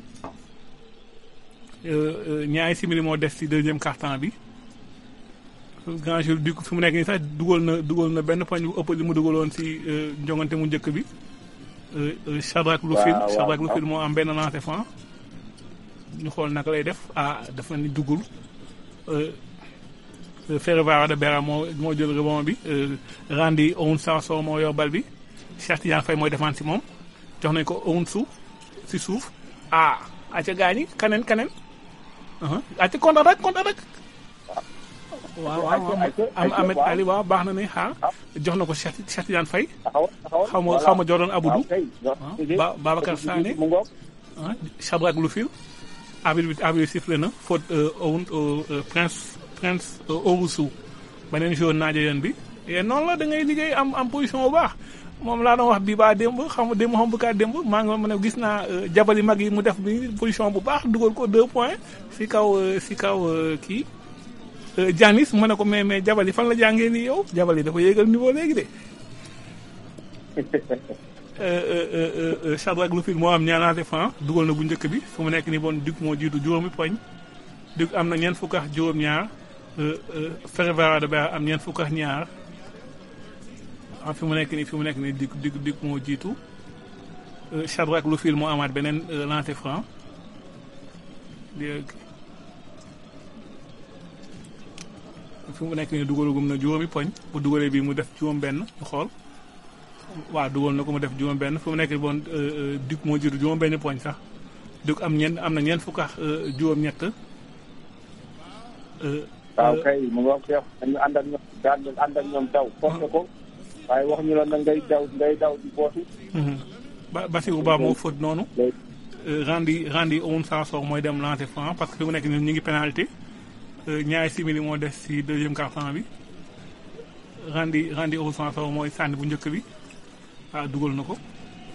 Euh, euh, ñaari simili moo des si deuxième quart-temps bi. grand jour Duc fi mu nekk nii sax dugal na dugal na benn poñ bu ëpp li mu dugaloon si euh, njongante mu njëkk bi. Euh, euh, Shadrack Lufil waaw, Shadrack waaw. Lufil moo am benn lancé franc. ñu xool naka lay def ah dafa ni duggul. Euh, Euh, Ferreira de Bera moo moo jël rebond bi euh, Randy Owusu moo yor bal bi Cheikh Tidiane Faye mooy défense si moom jox nañ ko Owusu si suuf ah acca gaañi kaneen kaneen uh acca kontaan rek kontaan rek waaw waaw waaw Ayca, am ayca, Ahmed waaw. Ali waaw baax na ne xaar jox na ko Cheikh Cheikh Tidiane Faye taxawal taxawal. xaw ma voilà. xaw ma Jordan Aboudou waaw kay. ah, Ba- Babacar Sané. mu ngoog. ah Shadrack Lufil arbitre bi arbitre bi sifflé na faute Owun Prince Prince Owusu beneen jour naajo yoon bi et noonu la da ngay liggéey am am position bu baax moom laa doon wax bii baa démb xam nga démb xam bu kaa démb maa ngi ma ne gis naa euh, jabali mag yi mu def bi position bu baax dugal ko deux points si kaw euh, si kaw euh, kii euh, Janis mu ne ko mais mais jabali fan la jàngee nii yow jabali dafa yéegal niveau léegi de Shadrack Lufil moo am ñaanaate franc dugal na bu njëkk bi fu mu nekk nii bon Duc moo jiitu juróomi poñ Duc am na ñeent fukk ak juróom-ñaar Ferreira de Bera am ñeent fukk ak ñaar ah fi mu nekk nii fi mu nekk nii Duc Duc Duc moo jiitu Shadrack Lufil moo amaat beneen lancé franc fi mu nekk nii dugalagum na juróomi poñ bu dugalee bii mu def juróom-benn ñu xool. waaw dugal na ko mu def juróom benn fu mu nekk bon Duc moo jiitu juróom benn poñ sax Duc am ñeent am na ñeent fukk ak juróom ñett waaw kay mu ngoog Cheikh dañu ànd ak ñoom daan ànd ak ñoom daw forcé ko waaye wax ñu la na ngay daw ngay daw di bootu Ba Basirou Ba moo faute noonu. Randi Randi Oum Sansor mooy dem lancer franc parce que fi mu nekk nii ñu ngi pénalité ñaari simili moo des ci deuxième quart-temps bi Randi Randi Oum Sansor mooy sànni bu njëkk bi ah dugal na ko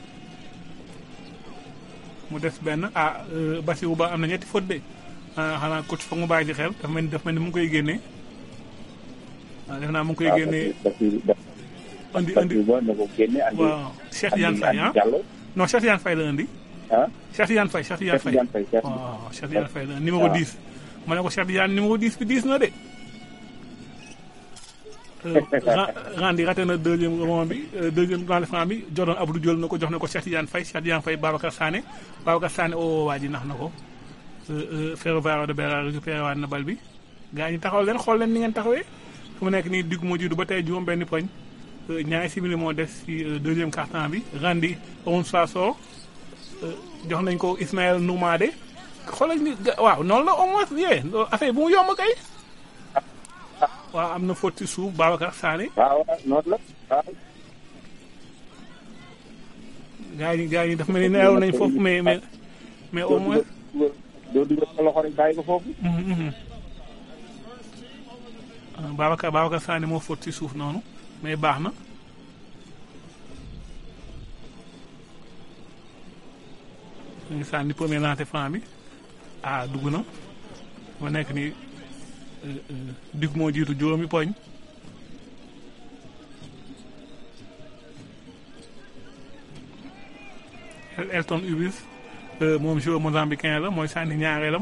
mu des benn ah Basirou Ba am na ñetti faute de ah xanaa coach foog mu bàyyi ci xel dafa mel ni dafa mel ni mu ngi koy génnee ah def naa mu ngi koy génnee. andi andi waaw Cheikh Tidiane Faye ah non Cheikh Tidiane Faye la andi. ah Cheikh Tidiane Faye Cheikh Tidiane Faye waaw Cheikh Tidiane Faye la numéro 10. ma ne ko Cheikh Tidiane numéro 10 bi 10 na de. Randi raté na deuxième moment bi deuxième dans le franc bi Jordan Abdou jël na ko jox na ko Cheikh Tidiane Faye Cheikh Tidiane Faye Babacar Sané Babacar Sané oo waa ji nax na ko. Ferroviario de Beira récupéré waat na bal bi gaa ñi taxaw leen xool leen ni ngeen taxawee fu mu nekk nii digg moo jiitu ba tey juróom benn poñ ñaari simili moo des ci deuxième quart-temps bi Randi on Sassor jox nañ ko Ismaël Noumade xoolal ni waaw noonu la au moins yee affaire bu mu yomb kay. waaw am na faute ci suuf Babacar Sané. waaw noonu la waaw. gaa ñi gaa ñi dafa mel ni neew nañ foofu mais mais mais au moins. doo dugal sa loxo rek bàyyi ko foofu. Babacar Babacar Sané moo faute ci suuf noonu mais baax na. ñu ngi sànni premier lancer franc bi ah dugg na ma nekk ni digg moo jiitu juróomi poñ Elton Ubis moom joueur mozambicain la mooy sànni ñaareelam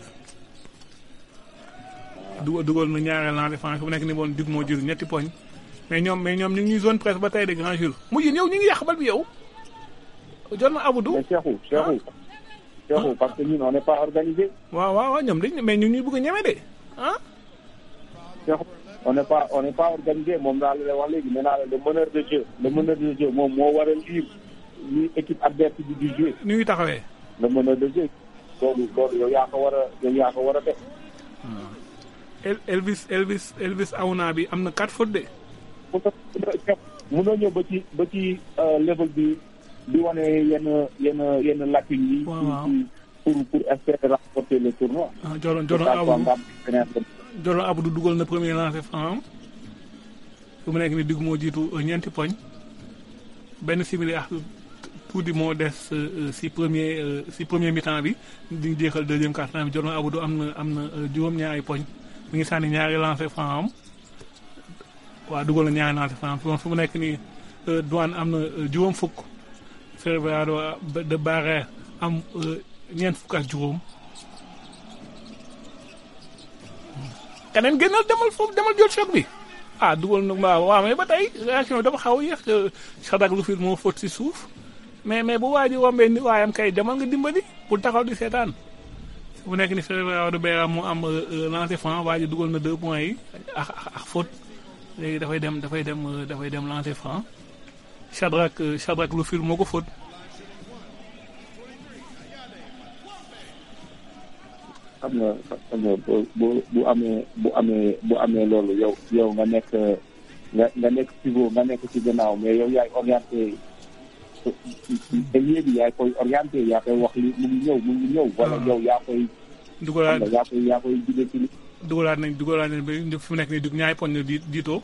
dugal dugal na ñaareel lancer franc bu nekk ni moom digg moo jiitu ñetti poñ mais ñoom mais ñoom ñu ngi ñuy zone presse ba tey de grand jour mujj yow ñu ngi yàq bal bi yow jot na Abdou. mais Cheikhou Cheikhou. Cheikhou parce que ñun on n'est pas organisé. waaw waaw waaw ñoom dañ mais ñu ñuy bëgg a ñeme de ah. Cheikhou on n'est pas on n'est pas organisé moom daal la wax léegi nee naa la le meneur de jeu le meneur de jeu moom moo war a lire ni équipe adverse bi di jouer. ni ñuy taxawee. le meneur de jeu loolu loolu yow yaa ko war a yow yaa ko war a def. Elvis Elvis Elvis Aouna bi am na quatre fautes de. mënoo ñëw ba ci ba ci level bi. di wane yenn yenn yenn lacune yi. waaw pour pour espérer remporter le tournoi. ah Joron Joron Abdou Joron Abdou dugal na premier lancer franc fu mu nekk ni digg moo jiitu ñeenti poñ benn simili ak tuuti moo des si premier si premier mi-temps bi di jeexal deuxième quart-temps bi Joron Abdou am na am na juróom-ñaari poñ mi ngi sànni ñaari lancer franc am waaw dugal na ñaari lancer franc fu mu nekk nii douane am na juróom fukk. Ferroviario de Beira am ñeent fukk ak juróom keneen génnal demal foofu demal jël choc bi ah dugal na waaw waaw mais ba tey réaction bi dafa xaw a yéex Sadak lu fi moo fóot si suuf mais mais bu waa ji wombee ni waayam kay demal nga dimbali pour taxaw di seetaan bu nekk ni Ferroviario de Beira mu am lancer franc waa ji dugal na deux points yi ak ak faute léegi dafay dem dafay dem dafay dem lancer franc Shadrack Shadrack lu fil moo ko fóot xam nga xam nga bu bu amee bu amee bu amee loolu yow yow nga nekk nga nga nekk pivot nga nekk ci gannaaw mais yow yaay orienté ailier bi yaay koy orienté yaa koy wax li mu ngi ñëw mu ngi ñëw. wala yow yaa koy. dugalaat yaa koy yaa koy jugee ci li. dugalaat nañ dugalaat nañ ba fi mu nekk nii dug ñaari poñ la di diitoo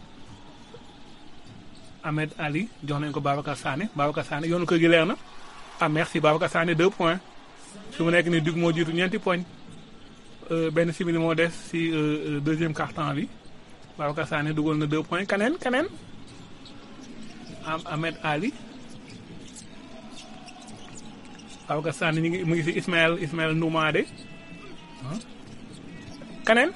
Ahmed Ali jox nañ ko Babacar Sané Babacar Sané yoonu kër gi leer na ah merci Babacar Sané deux points fi mu nekk nii dug moo jiitu ñeenti poñ benn simili moo des si deuxième quart-temps bi Babacar Sané dugal na deux points keneen keneen am Ahmed Ali Babacar Sané ñu ngi mu ngi si Ismaël Ismaël Noumadé keneen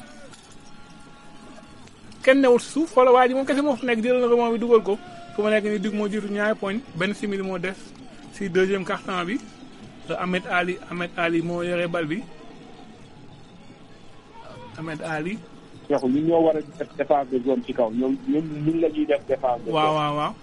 kenn newul si suuf xoola waa ji moom kese moo fa nekk jël na rebond bi dugal ko fu ma nekk ni dig moo jiitu ñaari poñ benn simili moo des si deuxième quart-temps bi Ahmed Ali Ahmed Ali moo yore bal bi Ahmed Ali. Cheikh ñun ñoo war a def défense de zone ci kaw ñoom ñun ñun la ñuy def défense de zone. waaw waaw waaw.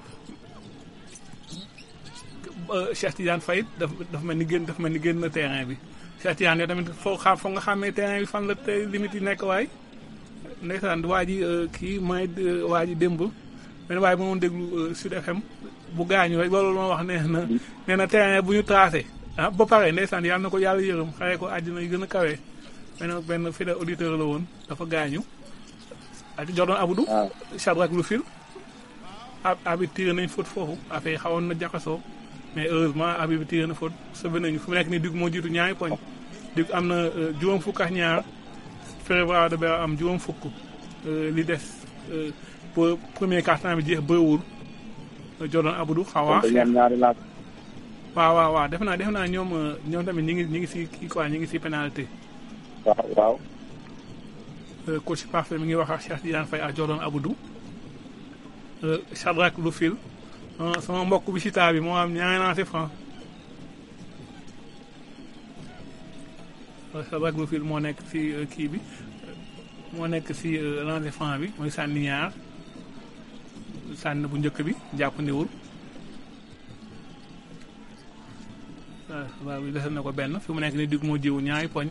Cheikh Tidiane Faye daf dafa mel ni génn dafa mel ni génn na terrain bi Cheikh Tidiane yow tamit foo xam foog nga xàmmee terrain bi fan la tey limite yi nekk waay. ndeysaan waa ji kii may waa ji démb benn waaye bu ma doon déglu Sud FM bu gaañu rek loolu ma wax nee na nee na terrain bu ñu tracé ah ba pare ndeysaan yàlla na ko yàlla yërëm xare ko àddina yu gën a kawe benn benn fidèle auditeur la woon dafa gaañu ak Jordan Abdou Shadrack Lufil ab abi tiré nañ faute foofu affaire yi xawoon na jaxasoo mais heureusement abi bi tiré na faute sauvé nañu fu mu nekk nii dugg moo jiitu ñaari poñ dugg am na juróom fukk ak ñaar Ferroviaire de Beira am juróom fukk li des pour premier quart-temps bi jeex bëriwul Jordan Abdou xaw a waaw waaw waaw def naa def naa ñoom ñoom tamit ñi ngi ñi ngi si kii quoi ñi ngi si pénalité waaw waaw coach parfait mi ngi wax ak Cheikh Tidiane Faye ak Jordan Abdou Shadrack Lufil sama mbokk bi si taa bi moo am ñaari lancé franc Shadrack Lufil moo nekk si kii bi moo nekk si lancé franc bi mooy sànni ñaar sànni bu njëkk bi jàppandiwul waaw bi desal na ko benn fi mu nekk ni digg moo jiwu ñaari poñ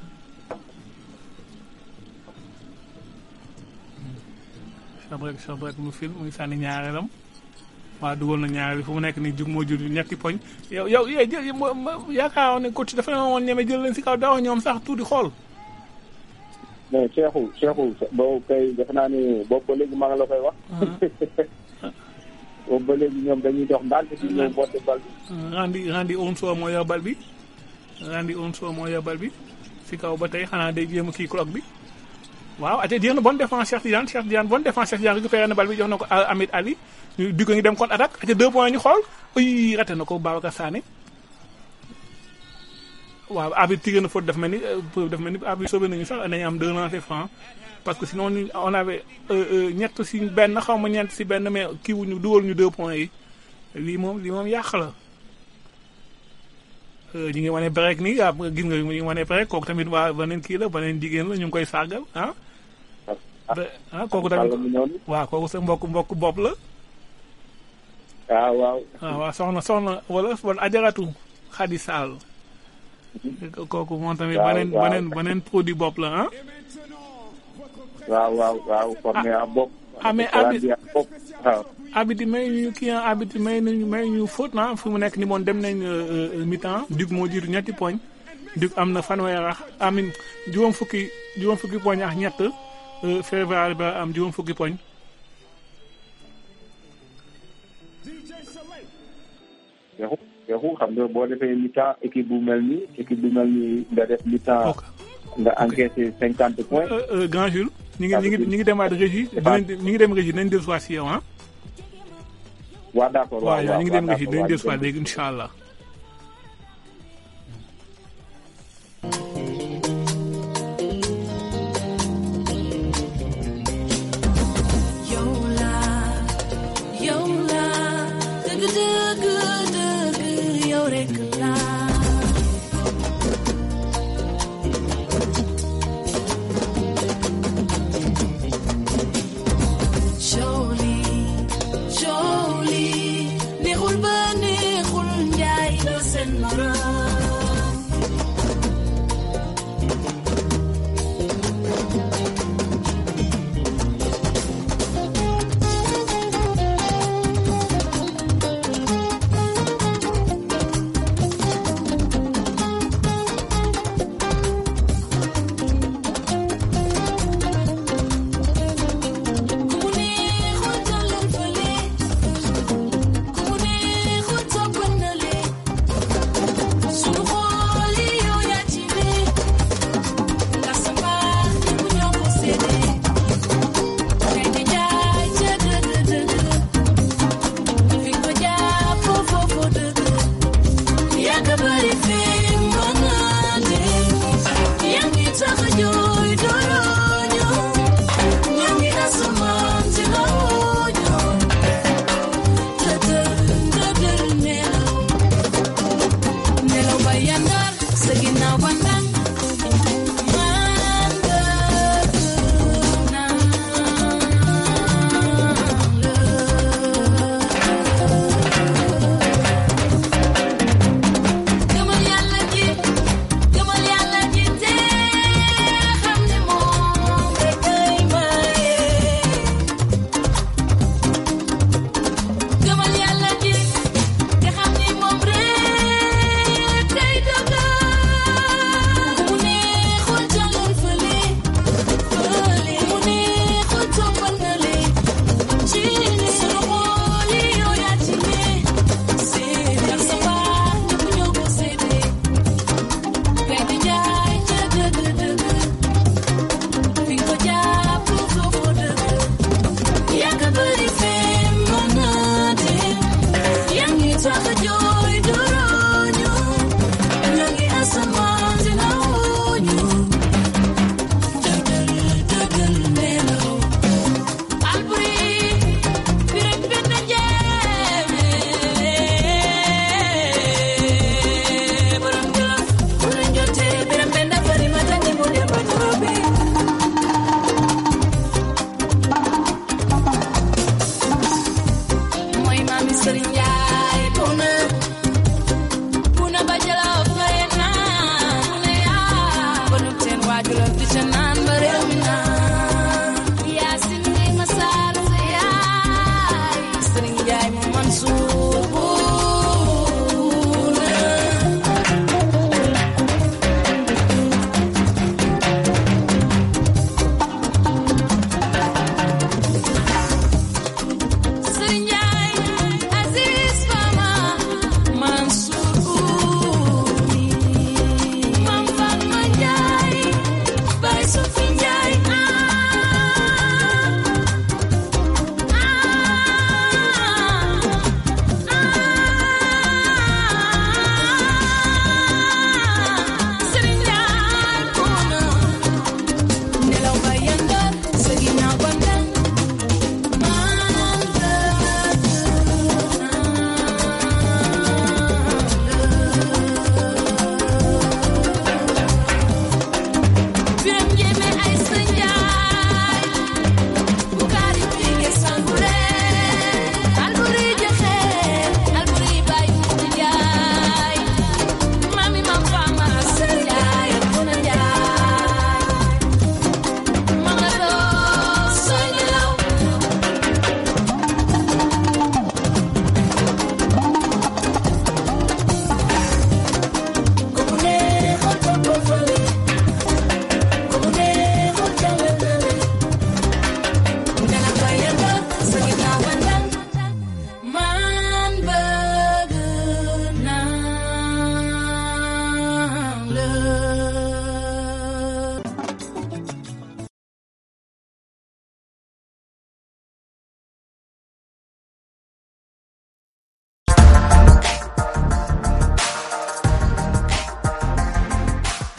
Shadrack Shadrack Lufil muy sànni ñaareelam waaw dugal na ñaareel fu mu nekk ni jug moo jiwu ñetti poñ yow yow yaakaar ne coach dafa ne woon ñeme jël leen si kaw dawa ñoom sax tuuti xool mais Cheikhou Cheikhou boobu kay defe naa ni boobu ba léegi maa ngi la koy wax boobu ba léegi ñoom dañuy dox ndànk si ñëw botte bal bi Randy Randy Onso moo yor bal bi Randy Onso moo yor bal bi si kaw ba tey xanaa day jéem a kii clock bi waaw ate jéem na bonne défense Cheikh Tidiane Cheikh Tidiane bonne défense Cheikh Tidiane récupéré na bal bi jox na ko Ahmed Ali ñu di ko ngi dem contre attaque ate deux points ñu xool uy raté na ko Babacar Sané waaw arbitre tiré na faute daf mel ni daf mel ni arbitre sauvé nañu sax nañu am deux lancers francs parce que sinon on avait ñett si benn xaw ma ñeent si benn mais kii wuñu dugal ñu deux points yi lii moom lii moom yàq la ñu ngi wane break nii ah gis nga ñu ngi wane break kooku tamit waa beneen kii la beneen jigéen la ñu ngi koy sargal ah. ah kooku tamit waaw kooku sa mbokk mbokk bopp la. waaw waaw. waaw waaw soxna soxna wala wala ajaratu Xadi Sall. kooku moom tamit beneen beneen beneen produit bopp la ah. waaw waaw waaw formé à bopp. ah mais abi waaw. abiti may ñu kii ah abiti may nañu may ñu faute na fu mu nekk ni moom dem nañ mi-temps Duc moo jiitu ñetti poñ Duc am na fanweer ak amin juróom fukki juróom fukki poñ ak ñett Ferroviaire ba am juróom fukki poñ. Cheikhou Cheikhou xam nga boo defee mi-temps équipe bu mel nii équipe bu mel nii nga def mi-temps nga encaissé cinquante points. Grand Jules. ñu ngi ñu ngi ñu ngi demaat régie dinañ ñu ngi dem régie nañ dellu si yow ah. waaw d'accord waaw waaw ñu ngi dem régie dinañ dellu si léegi incha allah. yow la yow la dëgg dëgg dëgg yow rek la. Jolie, jolie, neexul ba neexul njaay.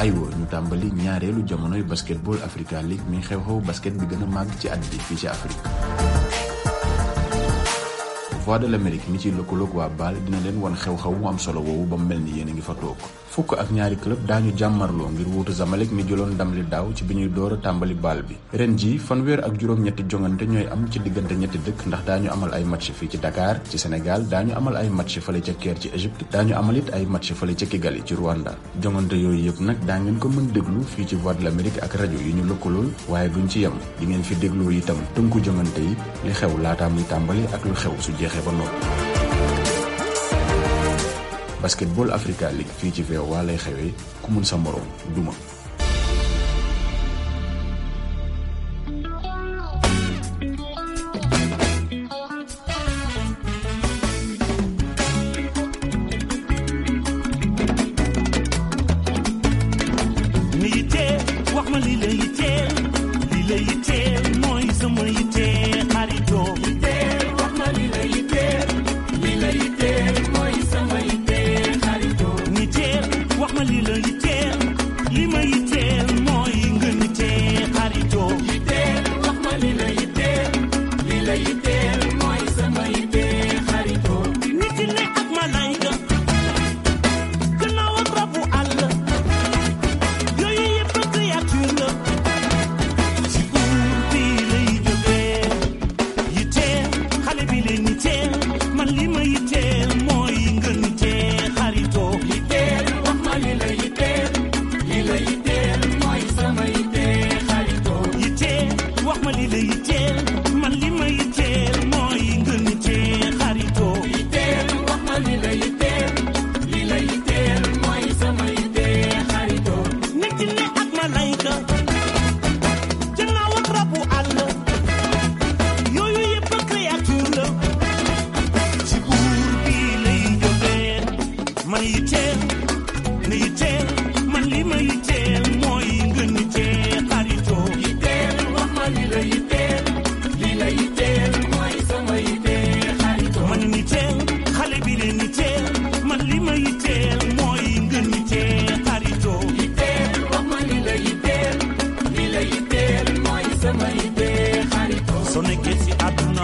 aywa ñu tàmbali ñaareelu jamonoy basketball Africa League mi xew-xew basket bi gën a màgg ci at bi fii ci Afrique Voix de l'Amérique mi ci lëkkaloog waa BAL dina leen wan xew-xew mu am solo woowu ba mu mel ni yéen a ngi fa toog fukk ak ñaari club daañu jàmmarloo ngir wuutu Zamalek mi jëloon ndam li daaw ci bi ñuy door a tàmbali baal bi ren ji fanweer ak juróom-ñetti jongante ñooy am ci diggante ñetti dëkk ndax daañu amal ay match fii ci Dakar ci Sénégal daañu amal ay match fële ca Caire ci Égypte daañu amal it ay match fële ca Kigali ci Rwanda jongante yooyu yëpp nag daa ngeen ko mën déglu fii ci Voix de l'Amérique ak rajo yi ñu lëkkalool waaye duñ ci yem di ngeen fi dégloo itam tënku jongante yi li xew laataa muy tàmbali ak lu xew su jeexee ba noppi Basketball Africa League fii ci VOA lay xewee ku mun sa moroom duma mi yittee wax ma li la yittee li la yittee mooy sama yittee xaritoo yittee wax ma li la yittee li la yittee mooy sama yittee xaritoo yittee wax ma li la yittee li ma yittee mooy ngën yittee xaritoo yittee wax ma li la yittee li la yittee mooy sama yittee xaritoo nit ne ak malayka gannaaw ak rabu àll yooyu yëpp créature la ci buur bi lay jógee yitteel xale bi leen yitteel man li ma yitteel mooy ngën yitteel xaritoo yitteel wax ma li la yitteel li la yitteel mooy sama yitteel xaritoo yitteel wax ma li la yitteel man li ma yitteel mooy ngën yitteel xaritoo yitteel wax ma li la yitteel li la yitteel mooy sama yitteel xaritoo nit ne ak malayka jannaaw ak rabu àll yooyu yëpp créature la ci buur bi lay jógee man yitteel ne yitteel man li ma yitteel mooy ngën yitteel xaritoo yitteel wax ma li la yitteel li la yitteel mooy sama yitteel xaritoo man yitteel xale bi leen yitteel man li ma yitteel mooy ngën yitteel xaritoo yitteel wax ma li la yitteel li la yitteel mooy sama yitteel xaritoo soo nekkee ci àdduna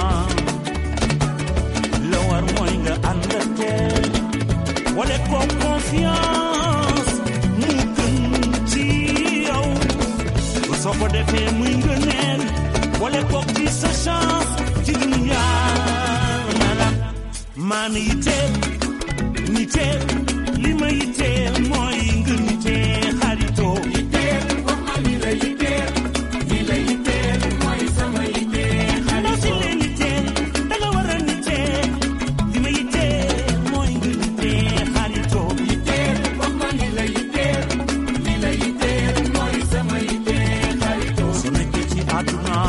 la war mooy nga ànd ak teel wala ko confiance mu gën ci yow soo ko defee muy ngëneel wala ko ci sa chance ci dunya nala maan yitteel yitteel li ma yitteel mooy ngën yitteel xaritoo yitteel wax ma li la yitteel li la yitteel mooy sama yitteel xaritoo si leen yitteel da nga war a yitteel li ma yitteel mooy ngën yitteel xaritoo yitteel wax ma li la yitteel li la yitteel mooy sama yitteel xaritoo su nekkee ci àdduna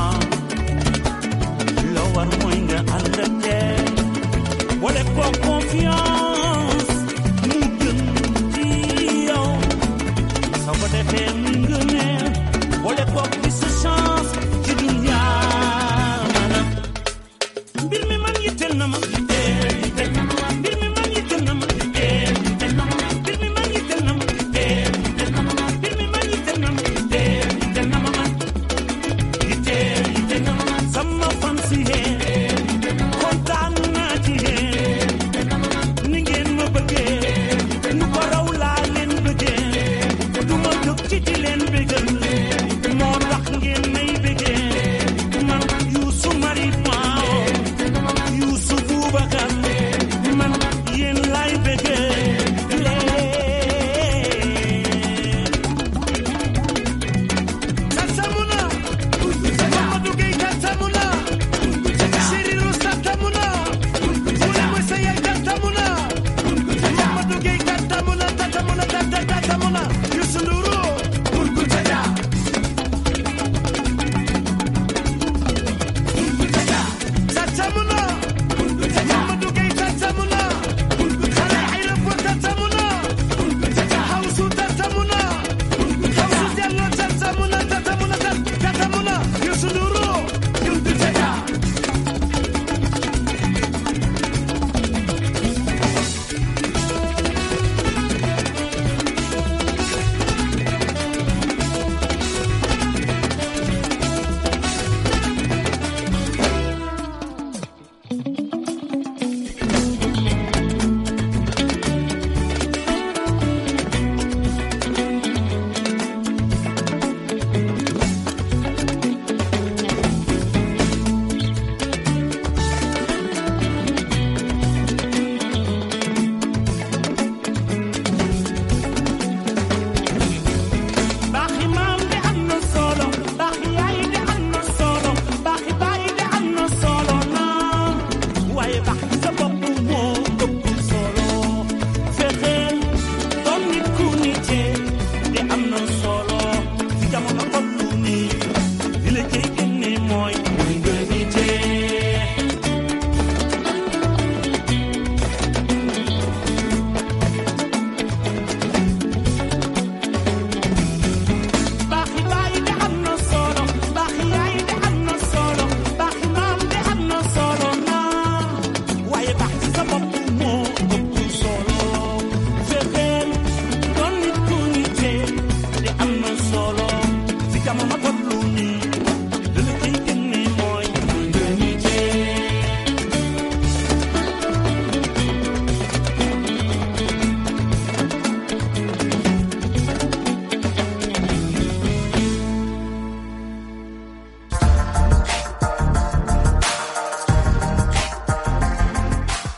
la war mooy nga ànd ak teel wala ko confiance mu gën ci yow soo ko defee mu ngëneel wala ko ci sa chance ci dunya maanaam mbir mi man yitteel na ma yitteel yitteel na ma mbir mi man yitteel na ma yitteel yitteel na ma mbir mi man yitteel na ma yitteel yitteel na ma mbir mi man yitteel na ma yitteel yitteel na ma man yitteel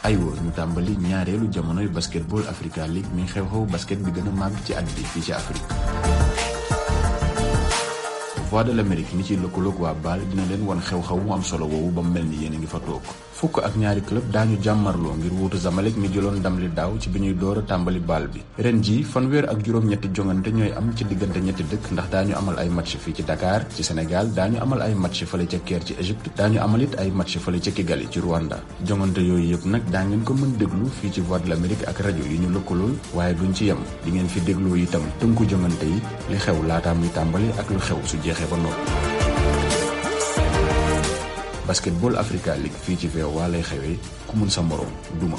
aywa ñu tàmbali ñaareelu jamonoy basketball Africa League mi xew-xew basket bi gën a màgg ci at bi fii ci Afrique. Voix de l'Amérique mi ci lëkkaloog waa BAL dina leen wan xew-xew mu am solo woowu ba mu mel ni yéen a ngi fa toog fukk ak ñaari club daañu jàmmarloo ngir wuutu Zamalek mi jëloon ndam li daaw ci bi ñuy door a tàmbali BAL bi ren ji fanweer ak juróom-ñetti jongante ñooy am ci diggante ñetti dëkk ndax daañu amal ay match fii ci Dakar ci Sénégal daañu amal ay match fële ca Caire ci Égypte daañu amal it ay match fële ca Kigali ci Rwanda jongante yooyu yëpp nag daa ngeen ko mën déglu fii ci Voix de l'Amérique ak rajo yi ñu lëkkalool waaye duñ ci yem di ngeen fi dégloo itam tënku jongante yi li xew laataa muy tàmbali ak lu xew su jeexee ba noppi basketball Africa League fii ci VOA lay xewee ku mun sa moroom duma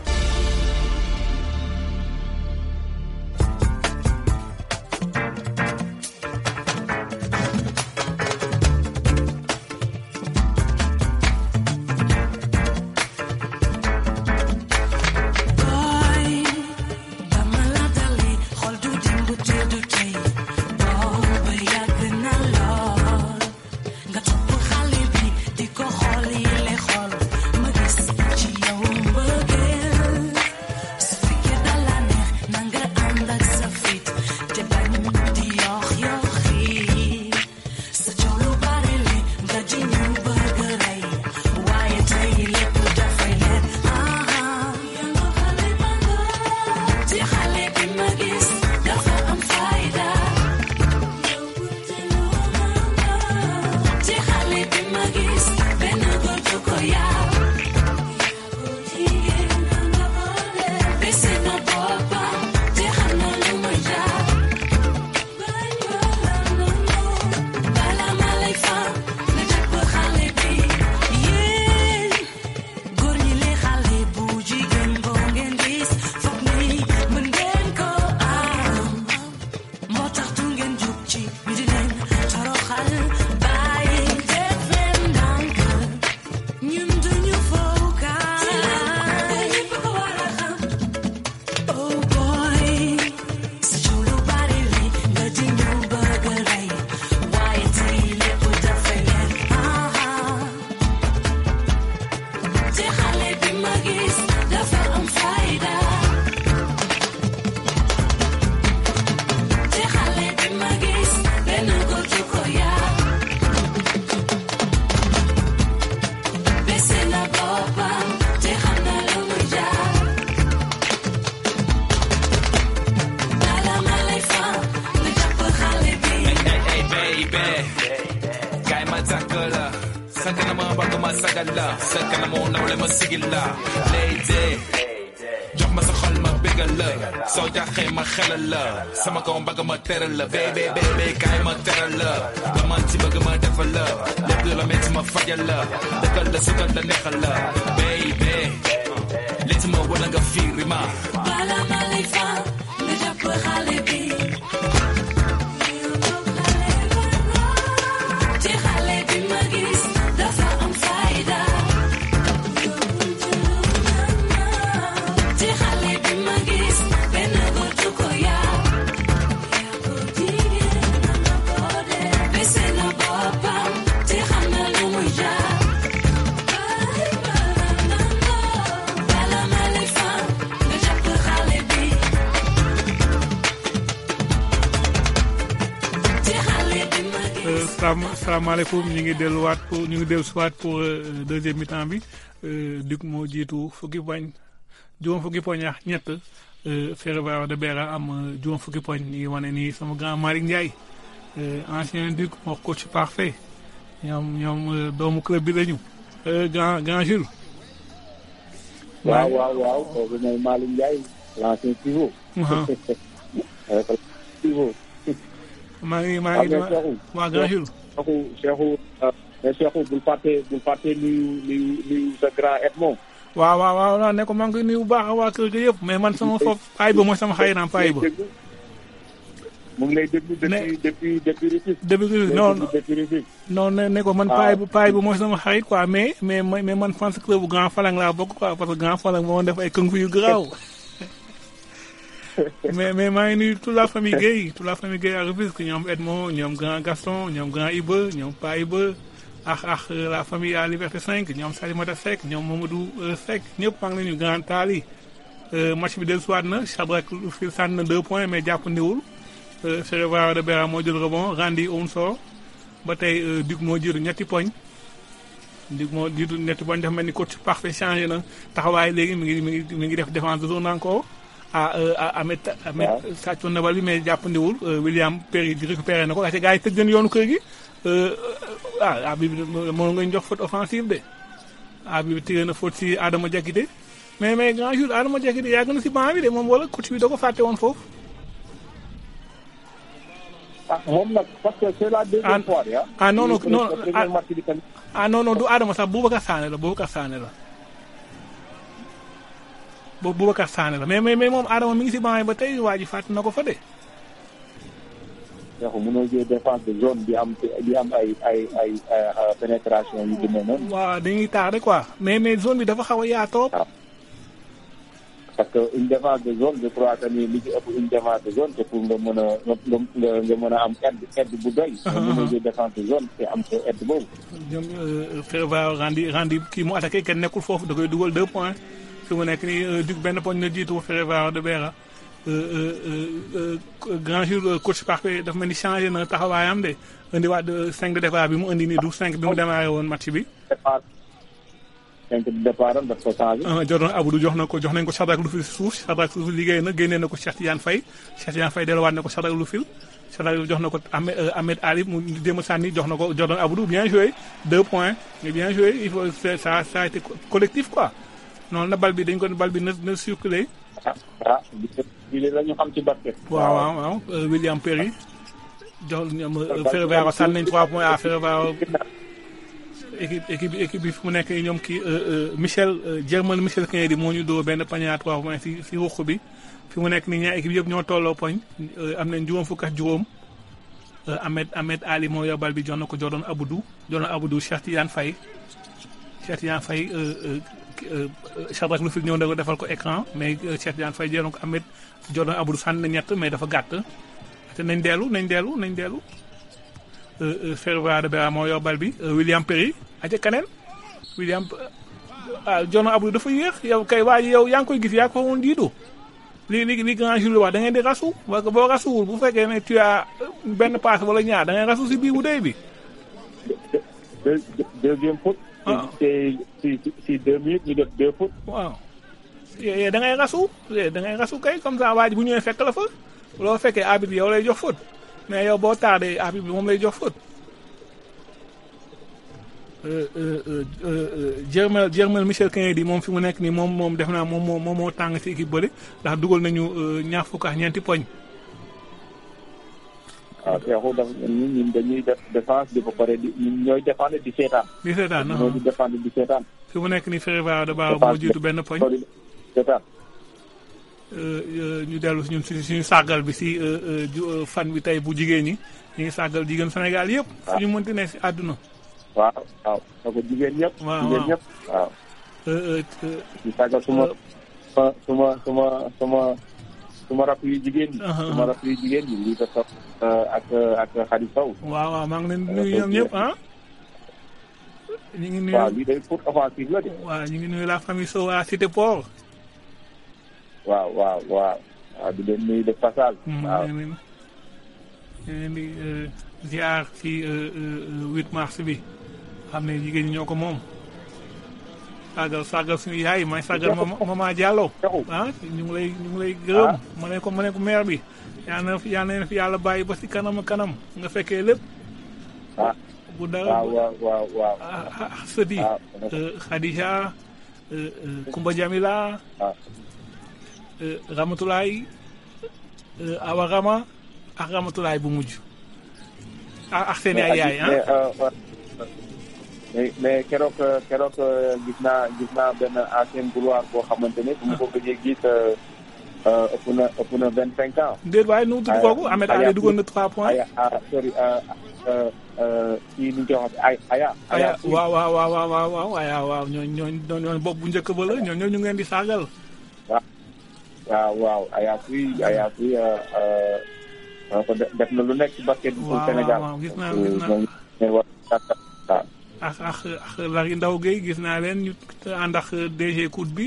Boy, dama la dali xol du dimb te du tey booba yàgg na lool nga topp xale bi di ko xool yi le xool ma gis ci yow mbëggeel su fekkee dala neex na nga ànd ak sa fit te bañ di yox yoxi sa coow lu bari li nga ji ñu bëgg rey waaye tey lépp dafay leer ci xale bi ma gis dafa am fayda ci xale bi ma gis benn góor du ko yaw bese na boppam te xam na lu muy jaar bala ma lay fan nga jàpp xale bi yéen góor ñi li xale bu jigéen boo ngeen gis foog ni mën ngeen ko am moo tax du ngeen jug ci ñu di leen toroxal bàyyi def leen ndànk ñun duñu fowkaay oh boy sa coow lu bari li nga di ñu bëgg a rey waaye tey lépp dafay leer te xale bi ma gis dafa am fayda te xale bi ma gis benn góor du ko yaa bese na boppam te xam na lu muy jaar bala ma lay fan nga jàpp xale bi Hey baby kaay ma takk la sa kanama bëgg ma sagal la sa kanamu nawle ma sigil la lady jox ma sa xol ma bégal la soo jaxee ma xelal la sama kaw bëgg ma teral la baby baby kaay ma teral la nga man ci bëgg ma defal la lépp lu la metti ma fajal la dëkkal la sukkal la neexal la baby létti ma wala nga fiiri ma bala ma lay fan nga jàpp xale bi te xale bi ma gis dafa am fayda te xale bi ma gis benn góor du ko yaa bese na boppam te xam na lu muy jaar bala ma lay fan nga jàpp xale bi te xale bi ma gis salaam salaamaaleykum ñu ngi delluwaat pour ñu ngi dellu siwaat pour euh, deuxième mi-temps bi euh, Duc moo jiitu fukki poñ juróom fukki poñ ak ñett euh, Ferroviaire de Beira am euh, juróom fukki poñ ñu ngi wane nii sama grand Malick Ndiaye euh, ancien Duc moo coach parfait ñoom ñoom euh, doomu club bi lañu euh, grand grand Jules. waaw waaw waaw kooku mooy Malick Ndiaye l'ancien pivot. Uhum. pivot. maa ngi maa ngi Am na Cheikhou. waa grand Jules. Cheikhou Cheikhou mais Cheikhou bul fàtte bul fàtte nuyu nuyu nuyu sa grand Edmond. waaw waaw waaw waaw ne ko maa ngi koy nuyu bu baax waa kër ga yëpp mais man sama foofu paay ba mooy sama xayiraam paay ba. mu ngi lay déglu depuis depuis depuis Rufisque. début mu ngi lay non déglu depuis Rufisque. non ne ne ko man Ah. paay bu paay bu mooy sama xarit quoi mais mais mais mais man fans club bu Grand Falang laa bokk quoi parce que Grand Falang moo def ay kung fu yu garaaw mais mais maa ngi nuyu toute la famille Guèye toute la famille Guèye à Rufisque ñoom Edmond ñoom Grand Gaston ñoom Grand Iba ñoom Pa Iba ak ak la famille à Liberté 5 ñoom Salimata Seck ñoom Mamadou Seck ñëpp maa ngi leen ñu grand taali match bi dellusiwaat na Shadrack Lufil sànni na deux points mais jàpp ndiwul Ferroviario de Beira moo jël rebond Randy Onsor ba tey Duc moo jël ñetti poñ Duc moo jiitu ñetti poñ dafa mel ni coach parfait changé na taxawaay léegi mi ngi mi ngi mi ngi def défense de zone encore ah Ahmed Ahmed sàccoon na bal bi mais jàpp ndiwul William Perry di récupéré na ko waaye gars yi tëj nañu yoonu kër gi ah ah bi moo nga ñu jox faute offensive de ah bi tiré na faute si Adama Diakité mais mais grand jour Adama Diakité yàgg na si banc bi de moom wala coach bi da ko fàtte woon foofu. ah moom nag parce que c'est la deuxième fois ah. ah non non non premier match bi tamit. ah non non du Adama sax Boubacar Sané la Boubacar Sané la. boobu Boubacar Sané la mais mais mais moom Adama mi ngi si banc yi ba tey waa ji fàtte na ko fa de. donc mënoo jël défense de zone bi am bi am ay ay ay pénétration yu demee noonu. waaw dañuy tardé quoi mais mais zone bi dafa xaw a yaatoo. parce que une défense de zone je crois que ni li ci ëpp une défense de zone c'est pour nga mën a nga nga nga mën a am aide aide bu doy. nga mën a jël défense de zone te am sa aide boobu. ñoom Ferroviario rendi rendi kii mu attaqué kenn nekkul foofu da koy dugal deux points fi mu nekk nii Duc benn poñ na jiitu Ferroviario de Beira. grand jour coach parfait dafa mel ni changé na taxawaayam de indiwaat cinq de départ bi mu indi nii du cinq bi mu démarré woon match bi. départ cinq de départ am daf ko changé. Jordan Abdou jox na ko jox nañ ko Shadrack Lufil si suuf Shadrack Lufil liggéey na génnee na ko Cheikh Tidiane Faye Cheikh Tidiane Faye delluwaat na ko Shadrack Lufil Shadrack jox na ko Ahmed Ahmed Ali mu jéem a sànni jox na ko Jordan Abdou bien joué deux points mais bien joué il faut ça ça a été collectif quoi noonu la bal bi dañ ko bal bi na na circulé. ah ah lii la ñu xam ci basket. waaw waaw waaw William Perry jox ñoom Ferroviario sànni nañ trois points à Ferroviario équipe équipe équipe bi fi mu nekk ñoom kii Michel Germain Michel Kennedy moo ñu dóor benn panier à trois points si si ruq bi fi mu nekk nii ñaar équipe yëpp ñoo tolloo poñ am nañ juróom fukk ak juróom Ahmed Ahmed Ali moo yor bal bi jox na ko Jordan Abdou Jordan Abdou Cheikh Tidiane Faye Cheikh Tidiane Faye Shadrack Lufil ñëw na ko defal ko écran mais Cheikh Tidiane Faye jëloon ko Ahmed Jordan Abdou sànni na ñett mais dafa gàtt te nañ dellu nañ dellu nañ dellu Ferroviario de Beira moo yor bal bi William Perry aja kaneen William ah Jordan Abdou dafa yéex yow kay waa yow yaa ngi koy gis yaa ko woon jiitu li li li grand Jules wax da ngeen di rasu parce que boo rasuwul bu fekkee ne tu as benn passe wala ñaar da ngay rasu si biir bu dee bi. deuxième faute. si si si deux minutes ñu def deux fautes. waaw da ngay rasu da ngay rasu kay comme ça waa ji bu ñëwee fekk la fa loo fekkee arbitre bi yow lay jox faute mais yow boo tardé arbitre bi moom lay jox faute. Germain Germain Michel Kennedy moom fi mu nekk nii moom moom def naa moom moo moom moo tàng ci équipe bële ndax dugal nañu ñaar fukk ak ñeenti poñ. waaw Cheikhou dafa ñun ñun dañuy def défense di ba pare di ñun ñooy défendre di seetaan. di seetaan ñoo di défendre di seetaan. fi mu nekk nii Ferroviario de Beira moo jiitu benn poñ. seetaan. ñu dellu ñun suñu suñu sàggal bi si fan bi tey bu jigéen ñi ñu ngi sàggal jigéen Sénégal yëpp. fu ñu mënti ne si àdduna. waaw waaw donc jigéen ñëpp. waaw jigéen ñëpp waaw. di sàggal suma suma suma suma suma rakk yu jigéen ñi. suma rakk yu jigéen ñi lii dafa ak ak Khady Sow. waaw waaw maa ngi leen di nuyu ñoom ñëpp ah. ñu ngi nuyu waaw lii day pour offensive la de. waaw ñu ngi nuyu la famille Sow à Cité Port. waaw waaw waaw waaw di leen nuyu de passage. waaw ñu leen di ziar ci 8 mars bi xam ne jigéen ñi ñoo ko moom. sàggal sàggal suñu yaay may sàggal mama mama Diallo ah ñu ngi lay ñu ngi lay gërëm ma ne ko ma ne ko maire bi yaa na yaa na fi yàlla bàyyi ba si kanam kanam nga fekkee lépp ah bu dara waaw waaw waaw waaw ah sëdi Khadija Kumba Jamila Ramatulaay Awa Rama ak Ramatulaay bu mujj ak seen ay yaay ah mais mais keroog keroog gis naa gis naa benn ancien gloire boo xamante ne bu ma ko gëjee gis ëpp na ëpp na vingt cinq ans. déet waaye nu mu tudd kooku Ahmed Ali dugal na trois points. aya ah sorry kii nu ñu koy wax ay aya. aya waaw waaw waaw waaw waaw aya waaw ñooñu ñooñu ñooñu bopp bu njëkk ba la ñooñu ñu ngeen di saagal. waaw waaw aya fuy aya fuy def na lu nekk ci basket bu Sénégal. waaw gis naa gis naa waaw ak ak ak Larry Ndaw Gueye gis naa leen ñu ànd ak DG Cout bi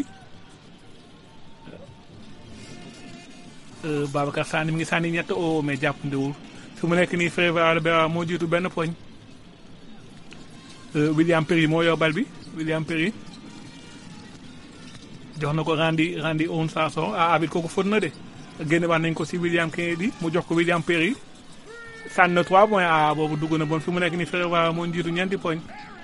Euh, Babacar Sani mi ngi sànni ñett o mais jàppandiwul fi mu nekk nii Fréva Albert moo jiitu benn poñ Euh, William Perry moo yor bal bi William Perry jox na ko Randy Randy Onsarson ah abit kooku fóot na de génne waat nañ ko si William Kennedy mu jox ko William Perry sànni na 3 points ah boobu dugg na bon fi mu nekk nii Fréva moo jiitu ñeenti poñ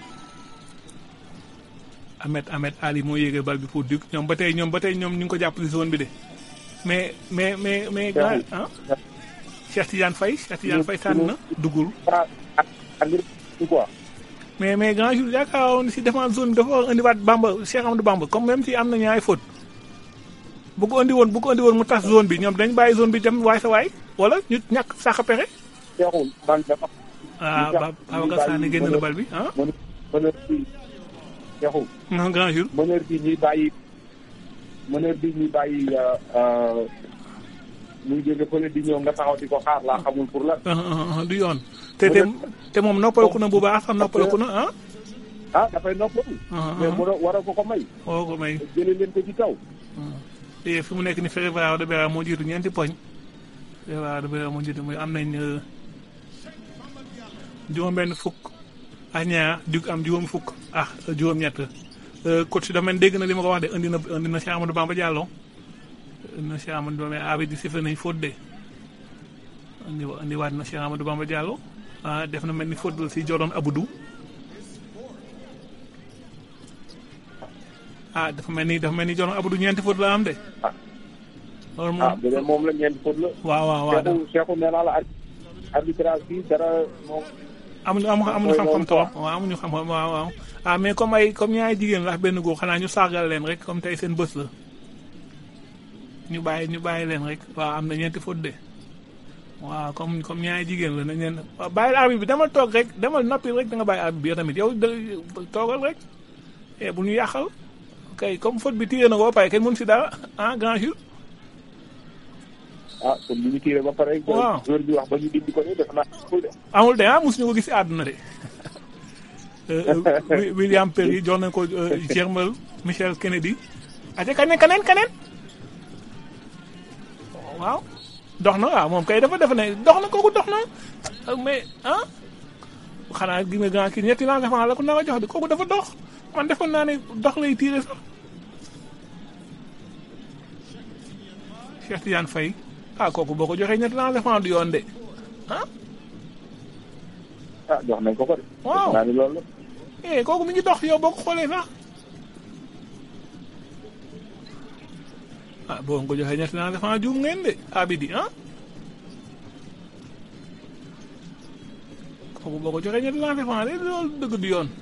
Ahmed Ahmed Ali moo yéegal bal bi pour dugg ñoom ba tey ñoom ba tey ñoom ñu ngi ko jàppale zone bi de mais mais mais mais grand ah Cheikh Tidiane Faye Cheikh Tidiane Faye sànni na duggul ah ak ak quoi. mais mais grand jour yaakaaroon si défense zone bi dafa war a indiwaat Bamba Cheikh Amadou Bamba comme même si am na ñaari faute bu ko andi woon bu ko andi woon mu tas zone bi ñoom dañ bàyyi zone bi dem waay sa waay wala ñu ñàkk sax pexe. Cheikhul man dafa. ah Ba Babacar Sané génn na bal bi ah. mën mëneur bi Cheikhul non grand jour. mëneur bi ñuy bàyyi mëneur bi ñuy bàyyi muy jóge fële di ñëw nga taxaw di ko xaar laa xamul pour la. ah, ah, ah, du yoon te te te moom noppaleku na bu baax sax noppaleku na ah. ah dafay noppalu. ah mais mu war a ko ko may. woo ko may jëlee leen ko ci kaw. te fi mu nekk ni Fréva de Bera moo jiitu ñeenti poñ Fréva de Bera moo jiitu muy am nañ euh, juróom-benn fukk ak ñaar dug am juróom fukk ah juróom-ñett Euh, coach dafa mel ni dégg na li ma ko wax de indi na indi na Cheikh Amadou Bamba Diallo indi na Cheikh Amadou Bamba abi di sifflé nañ faute de indi indi waat na Cheikh Amadou Bamba Diallo ah def na mel ni faute la si Jordan Aboudou ah dafa mel ni dafa mel ni Jordan Aboudou ñeenti faute la am de. Ah. loolu ah moom bu dee moom la ñeenti faute la. waaw waaw waaw Cheikhul Cheikhul nee naa la ar- arbitrage bi dara moom. amuñu amuñu amuñu mooy xam-xam loolu trop waaw amuñu xam-xam waaw waaw ah mais comme ay comme ñaari jigéen la ak benn góor xanaa ñu sargal leen rek comme tey seen bës la ñu bàyyi ñu bàyyi leen rek waaw am na ñeenti faute de waaw comme comme ñaari jigéen la nañ leen waaw bàyyi arbitre bi demal toog rek demal noppi rek da nga bàyyi arbitre bi yow tamit yow da toogal rek eh bu ñu yàqal kay comme faute bi tiré na ko ba pare kenn mënu si dara ah grand jour ah kon li ñu tiré ba pare. Waaw. joueur bi wax ba ñu dindi ko nii def naa ko de. amul de ah mosuñu ko gis si àdduna de Euh, euh, Wi- William Perry jox nañ ko euh, Germel Michel Kennedy aca kaneen kaneen kaneen waaw dox na waaw moom kay dafa defe ne dox na kooku dox na ah, mais ah xanaa gi nga grand kii ñetti lancement la ko nar a jox de kooku dafa dox man defoon naa ne dox lay tiire sax Cheikh Tidiane Faye ah kooku boo ko joxee ñetti lancement du yoon de ah ah jox nañ ko ko de. Waaw. def naa ni loolu la. eh kooku mi ngi dox yow boo ko xoolee sax ah boo ko joxee ñetti naa defaa juum ngeen de abidi ah kooku boo ko joxee ñetti naa defaa de loolu dëgg du yoon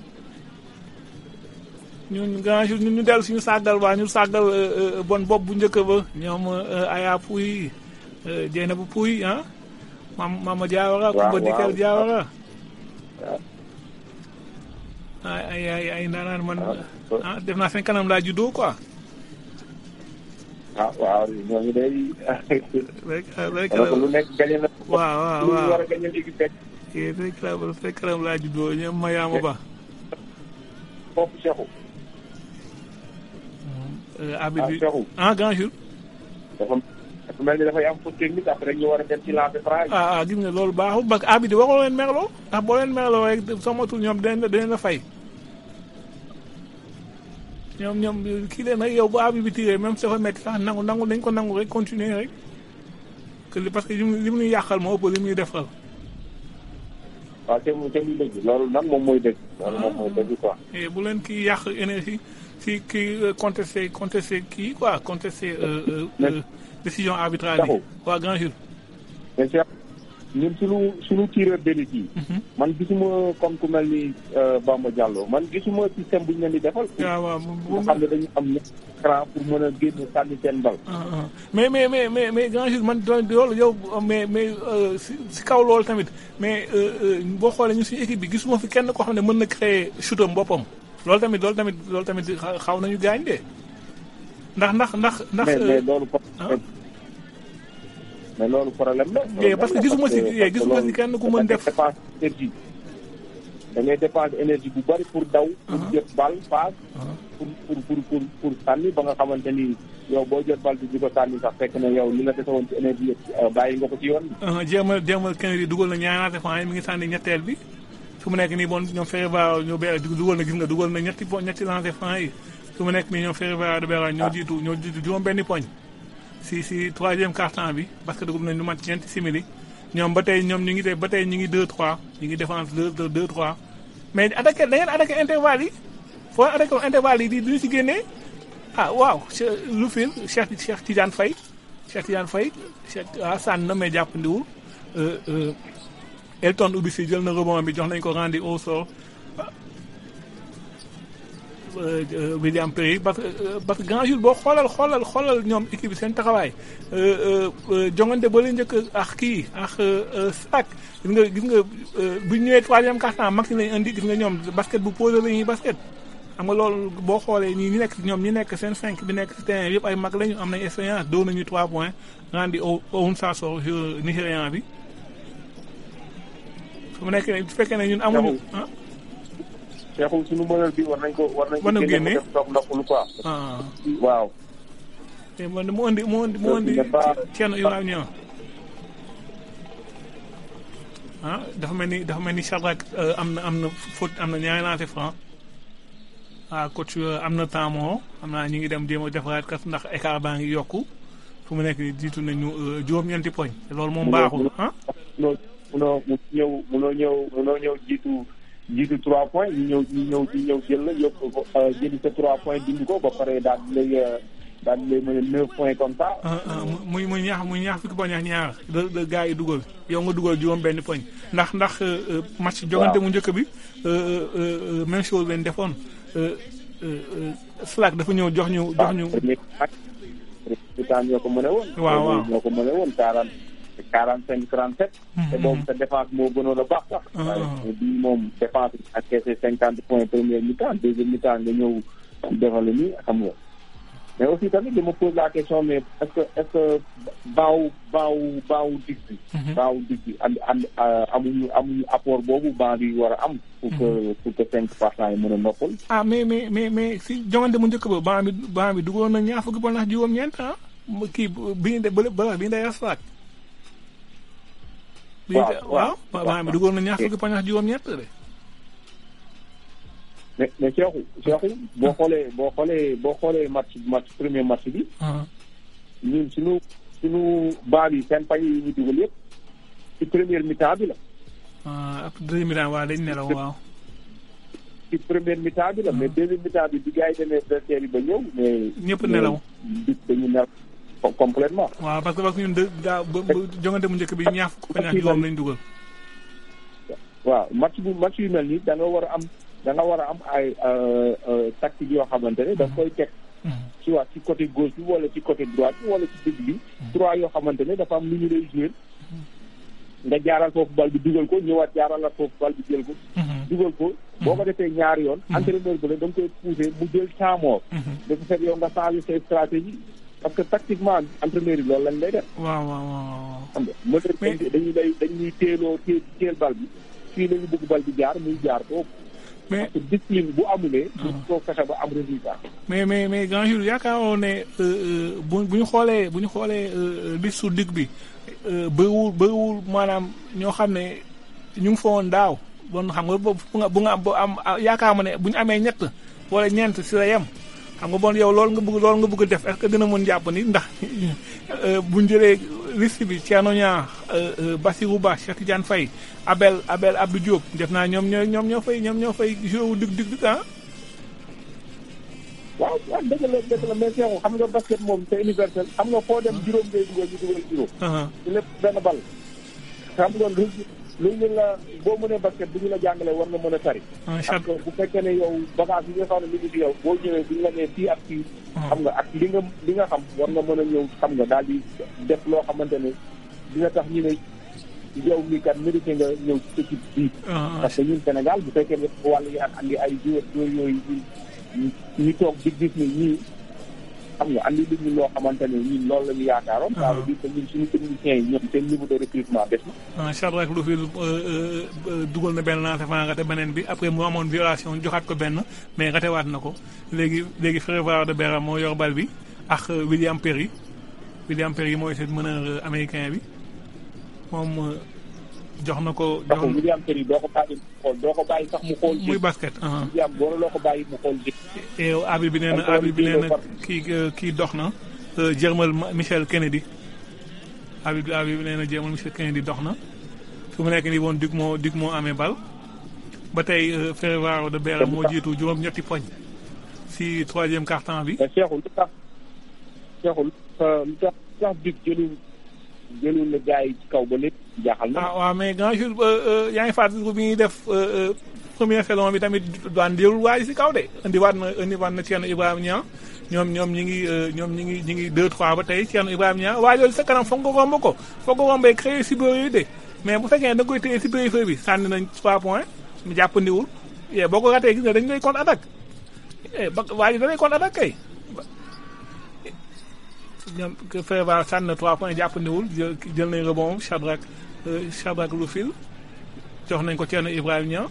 ñun grand jour ñun ñu dellu suñu sàggal waa ñu sàggal euh, euh, bon bopp bu njëkk ba ñoom euh, Aya Pouy Jeyna bu Pouy ah mam Mama Diawara Waaw, Kumba Dikel waaw. Diawara waaw. ay ay ay ay ndaanaan man Ah. ah def naa seen kanam laa juddoo quoi ah waaw ñooñu day. rek rek wala ko lu nekk gañe na. waaw waaw lu waaw war a gañe léegi fekk eh, rek la seen kanam laa juddoo ñoom Mayaama Ba foofu Cheikhul. euh, ah Abidi Cheikhul. ah grand jour dafa dafa mel ni dafay am faute technique après ñu war a dem ci lancer franc. ah ah gis nga loolu baaxul parce que Abidi waxoo leen merloo ndax boo leen merloo rek somatul ñoom dinañ la dinañ la fay ñoom ñoom kii leen rek yow bu Abidi bi tiré même su dafa métti sax nangu nangu dañ ko nangu rek continuer rek que li parce que li mu li mu ñuy yàqal moo ëpp li muy defal waaw te mu te muy dëgg loolu nag moom mooy dëgg. loolu moom mooy dëgg quoi. et bu leen kii yàq énergie si kii contesté contesté kii quoi contesté euh, euh, euh, décision arbitrale yi Taxaw. waa grand jour mais Cheikh ñun suñu suñu tireur d'élite yi. man gisuma comme ku mel ni euh, Bamba Diallo man gisuma système bu ñu leen di defal. waaw waaw nga xam ne dañu am ñetti cran pour mën a génn sànni seen bal. ah, ah. mais mais mais mais mais grand jour man doon loolu yow mais mais euh, si si kaw loolu tamit mais euh, euh, boo xoolee ñu suñu équipe bi gisuma fi kenn koo xam ne mën na créer shootam boppam loolu tamit loolu tamit loolu tamit xa- xaw nañu gaañ de ndax ndax ndax ndax mais euh, mais loolu pro- ah. mais loolu problème la. Eh, parce que gisuma si- eh, gisuma si kenn ku mën def- dépense énergie. da ngay dépenser énergie bu bari pour daw. pour jot bal passe. pour pour pour pour pour sànni ba nga xamante ni yow boo jot bal bi di ko sànni sax fekk na yow li la dese woon ci énergie yëpp bàyyi nga ko ci yoon bi. jéemal jéemal Kennedy dugal na ñaaraate fan yi mi ngi sànni ñetteel bi su mu nekk nii bon ñoom Ferroviario ñoo be dugal na gis nga dugal na ñetti po ñetti lancé franc yi su mu nekk nii ñoom Ferroviario de Beera ñoo jiitu ñoo jiitu juróom benni poñ si si troisième quart-temps bi parce que dugub nañ lu mat ñeenti simili ñoom ba tey ñoom ñu ngi tey ba tey ñu ngi 2-3 ñu ngi défense 2 2-3 mais attaqué da ngeen attaqué intervalle yi foo attaqué intervalle yi di duñu si génnee ah waaw lu fil Cheikh Cheikh Tidiane Faye Cheikh Tidiane Faye Cheikh ah sànni na mais jàppandiwul Elton ubbi si jël na rebond bi jox nañ ko rendi au sol William Perry parce que parce que grand jour boo xoolal xoolal xoolal ñoom équipe bi seen taxawaay jongante ba la njëkk ak kii ak sac gis nga gis nga bu ñu ñëwee troisième quart-temps maxi lañ indi gis nga ñoom basket bu posé la ñuy basket. xam nga loolu boo xoolee ñi ñi nekk ñoom ñi nekk seen cinq bi nekk si terrain yëpp ay mag lañu am nañ expérience doo nañu trois points rendi au au Sassor Nigérian bi su mu nekk ne su fekkee ne ñun amuñu ah. Cheikhou suñu mënal bi war nañ ko war nañ ko génne génne mu dem toog ndoxul quoi. ah waaw. te man mu indi mu indi mu indi Thierno Ibrahima Niang ah dafa mel ni dafa mel ni Shadrack am na am na faute am na ñaari lancé franc ah coach am na temps moo xam naa ñu ngi dem jéem a defaraat kas ndax écart baa ngi yokku fu mu nekk nii jiitu nañu juróom-ñeenti poñ te loolu moom baaxul ah. munoo munoo mu ñëw munoo ñëw munoo ñëw jiitu jiitu trois points ñu ñëw ñu ñëw ñu ñëw jël la yóbbu ko jëli sa trois points dindi ko ba pare daal di lay daal di lay mën a neuf points comme ça. muy muy ñaax muy ñaax fukki poñ ak ñaar de de gars yi dugal yow nga dugal juróom benn poñ ndax ndax match jogante mu njëkk bi même chose lañ defoon. Slack dafa ñëw jox ñu jox ñu. waaw ñoo ko mën a woon. waaw waaw ñoo ko mën a woon quarante quarante cinq trente sept. te boobu sa défense moo gënoon a baax sax. waaye bii moom défense bi encaissé cinquante points première mi-temps deuxième mi-temps nga ñëw defal ni xam nga. mais aussi tamit dama pose la question mais est-ce que est-ce que baaw baaw baaw dig bi. baaw dig bi and and amuñu amuñu apport boobu baa bi war a am. pour que pour que cinq partant yi mën a noppal. ah mais mais mais mais si jongante mu njëkk ba baa bi baa bi duggoon na ñaar fukki poñ ndax juróom-ñeent ah kii bi ñu de bële bële bi ñu day Slack. waaw waaw baa bi duggoon na ñaar fukki poñ ndax juróom-ñeent de. mais mais Cheikhou Cheikhou boo xoolee boo xoolee boo xoolee match match premier match bi. ñun suñu suñu baa bi seen pañ yi ñu dugal yëpp ci première mi-temps bi la. ah après deuxième mi-temps waaw dañ nelaw waaw. ci première mi-temps bi la mais deuxième mi-temps bi bi gars yi demee vestiaire yi ba ñëw mais. ñëpp nelaw. bi dañu nelaw complètement. waaw parce que parce que ñun de daa ba jongante mu njëkk bi ñaar fukk poñ ak juróom lañ dugal. waaw match bu match yu mel nii da nga war a am. da nga war a am ay tactique yoo xamante ne da nga koy teg ci waa ci côté gauche bi wala ci côté droite bi wala ci digg bi trois yoo xamante ne dafa am lu ñu lay jouer nga jaaral foofu bal bi dugal ko ñëwaat jaaralaat foofu bal bi jël ko dugal ko boo ko defee ñaari yoon entraîneur bi la da nga koy pousser mu jël temps mort dafa fekk yow nga changer say stratégie parce que tactiquement entraîneur yi loolu lañ lay def waaw waaw waaw xam nga mën dañuy lay dañuy téeloo té téel bal bi fii la ñu bëgg bal bi jaar muy jaar foofu mais parce que discipline bu amulee. du ko fexe ba am résultat. mais mais mais grand jour yaakaaroon ne bu bu ñu xoolee bu ñu xoolee liste su digg bi bëriwul bëriwul maanaam ñoo xam ne ñu ngi fa woon daaw bon xam nga bu nga bu nga am yaakaar ma ne bu ñu amee ñett wala ñeent si la yem xam nga bon yow loolu nga bëgg loolu nga bëgg def est-ce que dina mën jàpp ni ndax bu ñu jëlee liste bi Thierno Niang Bassirou Ba Cheikh Tidiane Faye Abel Abel Abdou Diop def naa ñoom ñoo ñoom ñoo fay ñoom ñoo fay joué wu dig dig dig ah. waaw waaw dëgg la dëgg la mais Cheikhou xam nga basket moom c'est universel xam nga foo dem juróom ngay dugal ñu dugal juróom. ci lépp benn bal. xam nga lu lu ñu la boo mënee basket bu ñu la jàngalee war nga mën a tari. parce que bu fekkee ne yow bagage yi nga xam ne mi ngi fi yow boo ñëwee bu ñu la nee fii ak fii. xam nga ak li nga li nga xam war nga mën a ñëw xam nga daal di def loo xamante ne dina tax ñu ne yow mii kat mérité nga ñëw ci équipe bii. parce que ñun Sénégal bu fekkee ne wàllu yi ak andi ay joueurs yooyu ñu toog di gis ni ñii xam nga andi lu ñu loo xamante ne ñun loolu la ñu yaakaaroon. ça veut dire que ñun suñu techniciens yi ñoom seen niveau de recrutement des na. ah Shadrack Lufil dugal na benn lancé fan rate beneen bi après mu amoon violation joxaat ko benn mais ratewaat na ko léegi léegi Frévoire de Bera moo yor bal bi ak William Perry William Perry mooy seen meneur américain bi moom jox na ko. ndax William Perry doo ko bàyyi mu xool doo ko bàyyi sax mu xool. muy basket. William boo loo ko bàyyi mu xool jëf. et abi bi nee na abi bi nee na kii kii dox na Jermal Michel Kennedy abi bi abi bi nee na Jermal Michel Kennedy dox na fu mu nekk nii woon Duc moo Duc moo amee bal ba tey Frévoire de Bera moo jiitu juróom-ñetti poñ si troisième quart-temps bi. mais Cheikhou lu tax Cheikhou lu tax lu tax Duc jëlul jëlul la gars yi ci kaw ba lépp jaaxal na. ah waaw mais grand jour yaa ngi fàttaliku bi ñuy def première saison bi tamit daan jëlul waaye si kaw de indiwaat na indiwaat na Thierno Ibrahima Niang ñoom ñoom ñi ngi ñoom ñi ngi ñi ngi deux trois ba tey Thierno Ibrahima Niang waaye loolu sa kanam foog nga romb ko foog nga rombee créé si yi de mais bu fekkee da nga koy téye si périphérie bi sànni nañ trois points mu jàppandiwul yee boo ko ratee gis nga dañ lay contre attaque ba waa ji da lay contre attaque kay ñoom Frévoire sànni na trois points jàppandiwul jël jël nañ rebond Shadrack Shadrack Lufil jox nañ ko Thierno Ibrahima Niang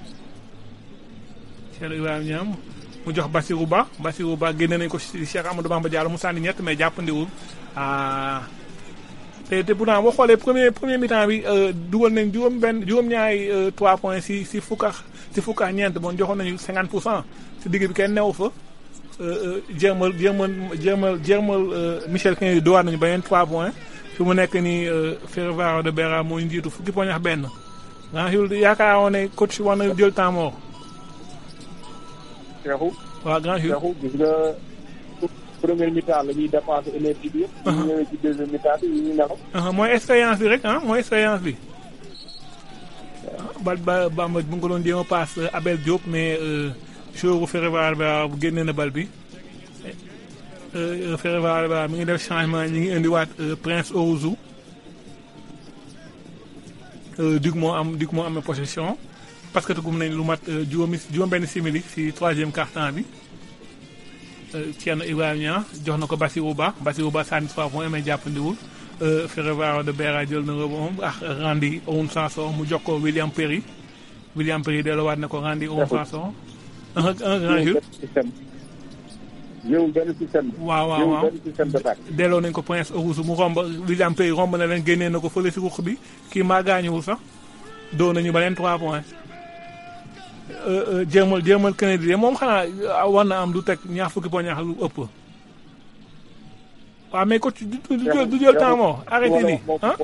Thierno Ibrahima Niang mu jox Bassirou Ba Bassirou Ba génne nañ ko si Cheikh Amadou Bamba Diallo mu sànni ñett mais jàppandiwul ah te te pourtant boo xoolee premier premier mi-temps bi dugal nañ juróom benn juróom-ñaari trois points si si fukk ak si fukk ak ñeent bon joxoon nañu cinquante pour cent si digg bi kenn newu fa jéemal jéemal jéemal jéemal Michel Kennedy dowaat nañu beneen trois points fi mu nekk nii Frévoire de Bera moo ñu jiitu fukki poñ ak benn grand jour yaakaaroon ne coach war na jël temps mort. Cheikhou. waaw grand jour Cheikhou gis nga première mi-temps la ñuy dépenser énergie bi yëpp. ñu ñëwee ci deuxième mi-temps bi ñu nelaw. mooy expérience bi rek ah mooy expérience bi. bal ba Bamba bu nga ko doon jéem a paas Abel Diop mais joueur Frévoire ba bu génnee na bal bi. Frévoire ba mi ngi def changement ñi ngi indiwaat Prince Owusu. Duc moo am Duc moo amee possession parce que tugum nañ lu mat juróomi juróom-benn simili si troisième quart-temps bi. Thierno Ibrahima Niang jox na ko Bassirou Ba Bassirou Ba sànni trois points mais jàppandiwul Frévoire de Bera jël na rebond ak Randy Oun Sanson mu jox ko William Perry William Perry delluwaat na ko Randy Oun Sanson. un un grand jour. jëwul benn système. waaw waaw waaw benn système d'attaque. delloo nañ ko Prince Owusu mu romb William Perry romb na leen génnee na ko fële si ruq bi kii maa gaañuwul sax doo nañu ba leen trois points. jéemal jéemal Kennedy de moom xanaa war na am du teg ñaar fukki poñ ñaar lu ëpp. waaw mais coach du du jël du jël temps moo arrêté nii ah.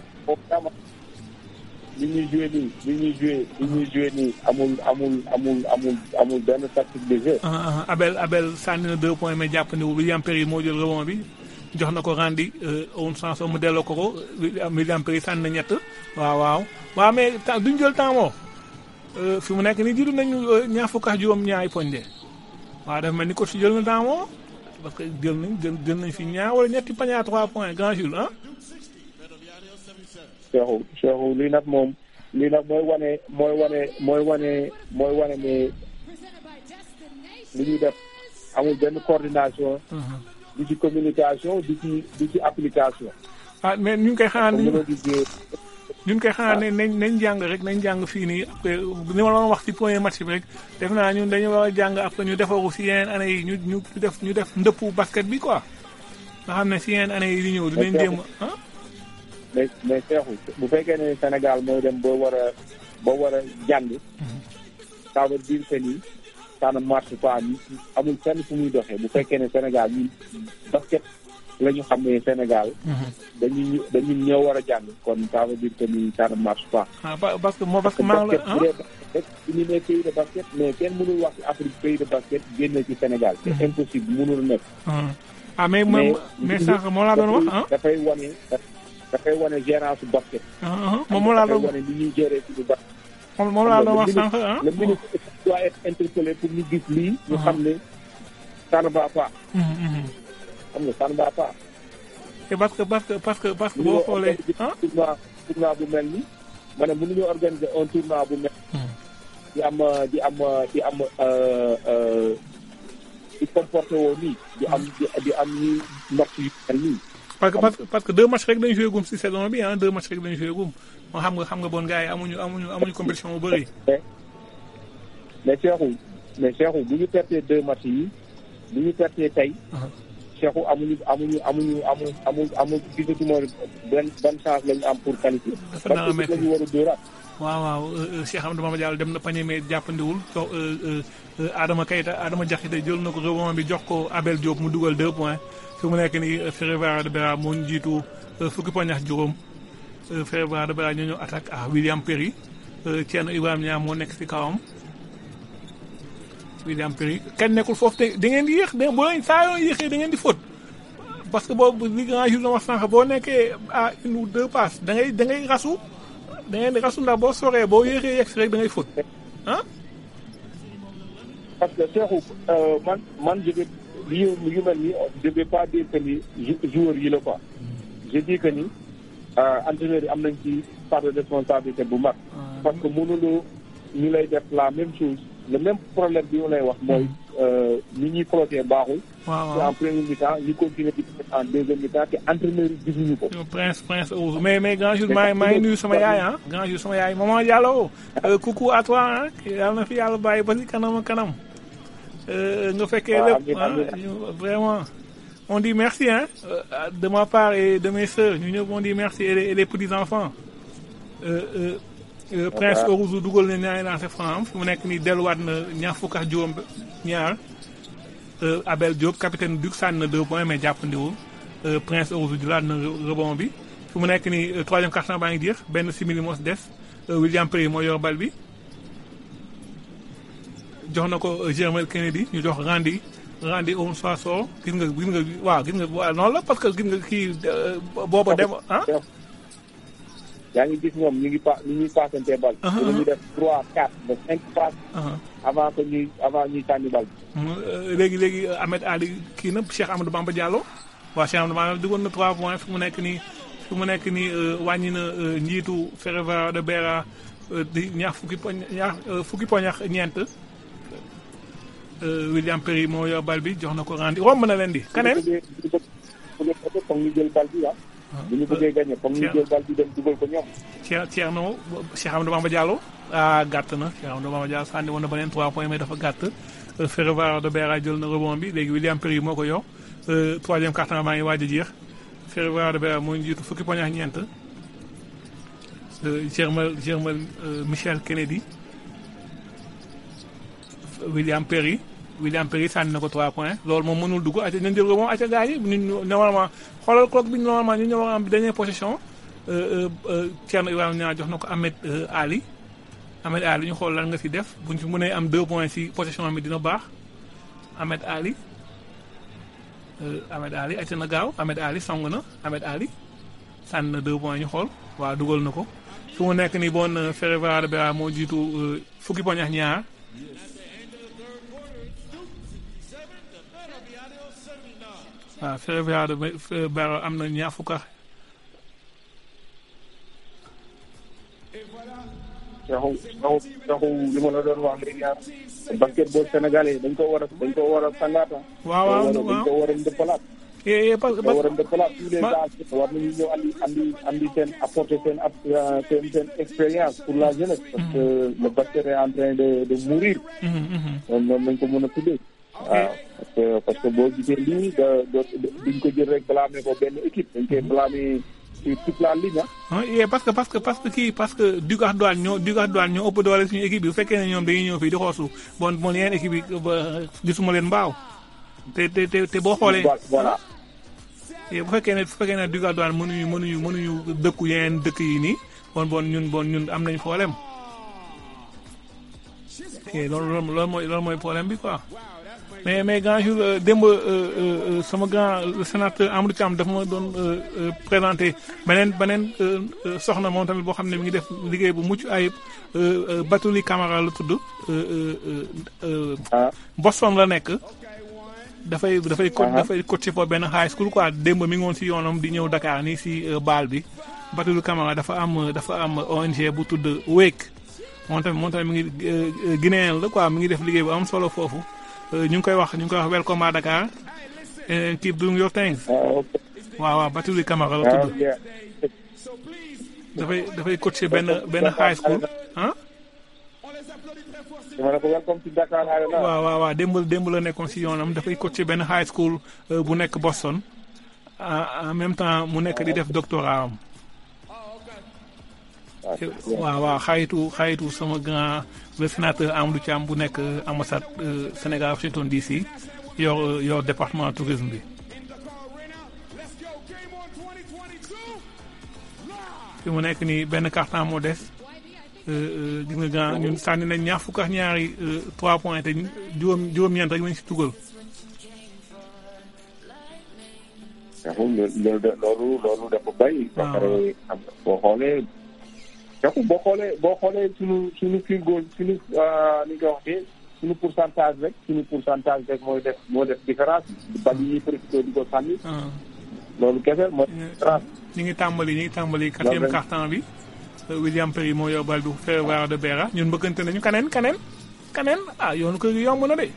li ñuy joué nii li ñuy joué li ñuy joué nii amul amul amul amul amul benn tactique de jeu. Abel Abel sànni na deux points mais jàppandiwul William Perry moo jël rebond bi jox na ko Randy Oun Sanson mu delloo ko ko William Perry sànni na ñett waaw waaw waaw mais duñ jël temps moo. fi mu nekk nii jiitu nañu ñaar fukk ak juróom ñaari poñ de waaw dafa mel ni coach jël na temps moo parce que jël nañ jël jël nañ fi ñaar wala ñetti pañ à trois points grand jour ah. Cheikhou Cheikhou lii nag moom lii nag mooy wane mooy wane mooy wane mooy wane ne li ñuy def amul benn coordination. di ci communication di ci di ci application. ah mais ñu ngi koy xaar comme ni ni ma ñu ngi koy xaar ne nañ nañ jàng rek nañ jàng fii nii après ni ma la wax ci premier match bi rek def naa ñun dañu war a jàng après ñu defaru si yeneen année yi ñu ñu def ñu def ndëppu basket bi quoi nga xam ne si yeneen année yi di ñëw dinañ jéem a ah. mais mais Cheikhou bu fekkee ne Sénégal mooy dem ba war a ba war a jàng. ça veut dire que ni ça ne marche pas amul fenn fu muy doxee bu fekkee ne Sénégal ñun basket la ñu xam ne Sénégal. dañuy dañu ñëw war a jàng kon ça veut dire que ni ça ne marche pas. ah pa- parce que moo parce que maa ngi la ah basket bu ñu nee pays de basket mais kenn mënul wax ci Afrique pays de basket génn ci Sénégal. c'est impossible mënul nekk. ah mais moom mais sànq moo laa doon wax ah. dafay wane dafay wane gérance su basket. ah moom moo laa dafay doon wane ni ñuy gérer suñu basket. moom moom laa doon wax sànq ah. le ministre doit être interpellé pour ñu gis lii. ñu xam ne ça ne va pas. xam nga ça ne va pas. te parce que parce que parce que parce que boo xoolee ah. tournoi tournoi bu mel ni ma ne mënuñu organiser un tournoi bu mel. di am di am di am di comporté woo nii di am di di am ñi match yu mel nii parce que parce que parce que deux matchs rek dañu joué gum si saison bi ah deux matchs rek dañu joué gum moo xam nga xam nga bon gars yi amuñu amuñu amuñu compétition bu bëri. mais Cheikhou mais Cheikhou bu ñu pertee deux matchs yi bu ñu pertee tey Cheikhou amuñu amuñu amuñu amuñu amuñu amuñu gisatuma benn benn chance lañu am pour qualifier Dafa parce nar a que métti. lañu war a dóoraat waaw waaw Cheikh Amadou Bamba Diallo dem na pañe mais jàppandiwul so Adama Keita Adama Diakhaté jël na ko rebond bi jox ko Abel Diop mu dugal deux points fi mu nekk nii Ferroviaire de Bera moo ñu jiitu fukki poñ ak juróom Ferroviaire de Bera ñoo ñëw attaque à William Perry Thierno Ibrahima Niang moo nekk si kawam William Perry kenn nekkul foofu te da ngeen di yéex da boo leen saa yoo yéexee da ngeen di faute parce que boobu li grand jour na wax sànq boo nekkee à une ou deux passes da ngay da ngay rasu da ngeen di rasu ndax boo soree boo yéexee yegg si rek da ngay faute ah. parce que Cheikhou euh, man man je vais li yu mel nii je vais pas dire que ni jou- joueurs yi la quoi je dis que ni euh, entraîneurs yi am nañ ci part de responsabilité bu mag parce que mënuloo ñu lay def la même chose le même problème bi ñu lay wax mooy euh, ni ñuy proté baaxul waaw te waaw en premier mi-temps ñu continuer di def en deuxième mi-temps te entraîneurs yi gisuñu ko Prince Prince Ouz mais mais grand jour maa ngi maa ngi nuyu sama yaay ah grand jour sama yaay maman Diallo euh, coucou à toi ah yàlla na fi yàlla bàyyi ba si kanam a kanam Euh, nga fekkee Ah, lépp amiin, ah amiin. ñu- vraiment on dit merci hein euh, de ma part et de mes sœurs ñu ñëpp on dit merci et les, et les petits enfants euh, euh, euh, Prince Ouz dugal na ñaari lancé franc am fi mu nekk nii delluwaat na ñaar fukk ak juróom ñaar Euh, Abel Diop capitaine Duc sànni na deux points mais jàppandiwul Euh, Prince Ouzou jëlaat na re- rebond bi fu mu nekk nii euh, troisième quart-temps baa ngi jeex benn simili moo si des Euh, William Perry moo yor bal bi jox na ko euh, Jermel Kennedy ñu jox Randy Randy Oum Soissou gis nga gis nga waaw gis nga waaw noonu la parce que gis nga kii euh, booba dem ah Cheikh yaa ngi gis ñoom ñu ngi pa ñu ñuy passante bal Ah, te dañuy def trois quatre ba cinq passes ah avant que ñuy avant ñuy sànni bal bi mu, euh, léegi léegi euh, Ahmed Ali kii na Cheikh Amadou Bamba Diallo waaw Cheikh Amadou Bamba duggoon na 3 points fi mu nekk nii fi mu nekk nii euh, wàññi na euh, njiitu Ferroviaire de Bera euh, di ñaar fukki poñ ñaar euh, fukki poñ ak ñeent Euh, William Perry moo yor bal bi jox na ko rendi romb na leen di kaneen bu ñu bëggee bu ñu bëggee foog ñu jël bal bi ah bu ñu bëggee gagné foog ñu Cheikh. jël bal bi dem dugal ko ñoom Cheikh Thierno Cheikh Amadou Bamba Diallo ah gàtt na Cheikh Amadou Bamba Diallo sànni woon na beneen 3 points mais dafa gàtt Euh, Ferroviaire de Bera jël na rebond bi léegi William Perry moo ko yor Euh, troisième quart-temps baa ngi waaj a jeex Ferroviaire de Bera moo ñu jiitu fukki poñ ak ñeent Euh, Germal Germal euh, Michel Kennedy William Perry William Perry sànni na ko 3 points loolu moom mënul dugg acca nañ jël rebond acca gars yi ñu ñu normalement xoolal clock bi ñu normalement ñu ñëw war a am dernière possession euh, euh, Thierno Ibrahima Niang jox na ko Ahmed euh, Ali Ahmed Ali ñu xool lan nga si def buñ fi mënee am deux points si possession bi dina baax Ahmed Ali euh, Ahmed Ali acca na gaaw Ahmed Ali song na Ahmed Ali sànni na deux points ñu xool waaw dugal na ko fi mu nekk nii bon euh, Ferroviaire de Bera moo jiitu euh, fukki poñ ak ñaar waaw Ferroviaire de Be- Bera am na ñaar fukk ak Cheikhou Cheikhou Cheikhou li ma la doon wax léegi ah basketball sénégalais dañ ko war a dañ ko war a sangaata waaw waaw dañ waaw ko war a ndëppalaat Eh, eh, parce que dañ ko war a parce ndëppalaat tous les Ma- âges war nañu ñëw andi andi andi seen apporter seen ap seen seen expérience pour la jeunesse parce que le basket est en train de de mourir que Mhm, mhm. noonu noonu lañ ko mën a tuddee waaw parce que parce que boo gisee lii da da duñ ko jël rek blâmer ko benn équipe dañ koy blâmer sur toute la ligne ah ah eh, parce que parce que parce que kii parce que Duc ak Douane ñoo Duc ak Douane ñoo ëpp doole suñu équipe bi bu fekkee ne ñoom dañuy ñëw fii di xoosu bon bon yeneen équipe yi ba gisuma leen mbaaw te te te te boo xoolee voilà eh, bu fekkee ne bu fekkee ne Duc ak Douane mënuñu mënuñu mënuñu dëkku yeneen dëkk yi nii bon bon ñun bon ñun am nañ problème eh, loolu loolu loolu mooy loolu mooy problème bi quoi mais mais grand jour euh, démb euh, euh, euh, sama grand le sénateur Amadou Thiam dafa ma doon euh, euh, présenté beneen beneen euh, euh, soxna moom tamit boo xam ne mi ngi def liggéey bu mucc ayib euh, euh, Batuli Camara la tudd euh, euh, euh, euh, ah Boston la nekk dafay dafay co Aha. dafay coacher foofu benn high school quoi démb mi ngi woon si yoonam di ñëw Dakar nii si euh, baal bi Batuli Camara dafa am dafa am ONG bu tudd Wake moom tamit moom tamit mi ngi euh, euh, Guinéen la quoi mi ngi def liggéey bu am solo foofu ñu ngi koy wax ñu ngi koy wax welcome à Dakar and keep doing your things ah ok waaw waaw Batuli Camara la ah tudd yeah. dafay dafay coacher benn benn high school ah dama ne ko welcome to Dakar Arena. waaw waaw waaw démb démb la nekkoon si yoonam dafay coacher benn high school euh, bu nekk Boston en en même temps mu nekk di def doctorat am Ah, te- waaw waaw xayitu xayitu sama grand le sénateur Amadou Thiam bu nekk euh, ambassade euh, Sénégal Washington DC yor euh, yor département tourisme bi fi mu nekk nii benn carton moo des euh, euh, gis nga grand ñun sànni nañ ñaar fukk ak ñaari euh, trois points te juróom juróom-ñeent rek lañ si tugal Cheikhou loolu de loolu loolu dafa bay. ba waaw. pare am na boo xoolee. Cheikhou boo xoolee boo xoolee suñu suñu field goal suñu ah, ni nga ko waxee suñu pourcentage rek suñu pourcentage rek mooy def moo def différence bi. bal yi profité di ko sànni. ah. loolu kese mooy différence. ñu ngi tàmbali ñu ngi tàmbali quatrième Loolu carton bi Euh, William Perry moo yor bal bi Ferroviario de Beira ñun bëggante nañu kaneen kaneen kaneen ah yoonu kër gi yomb na de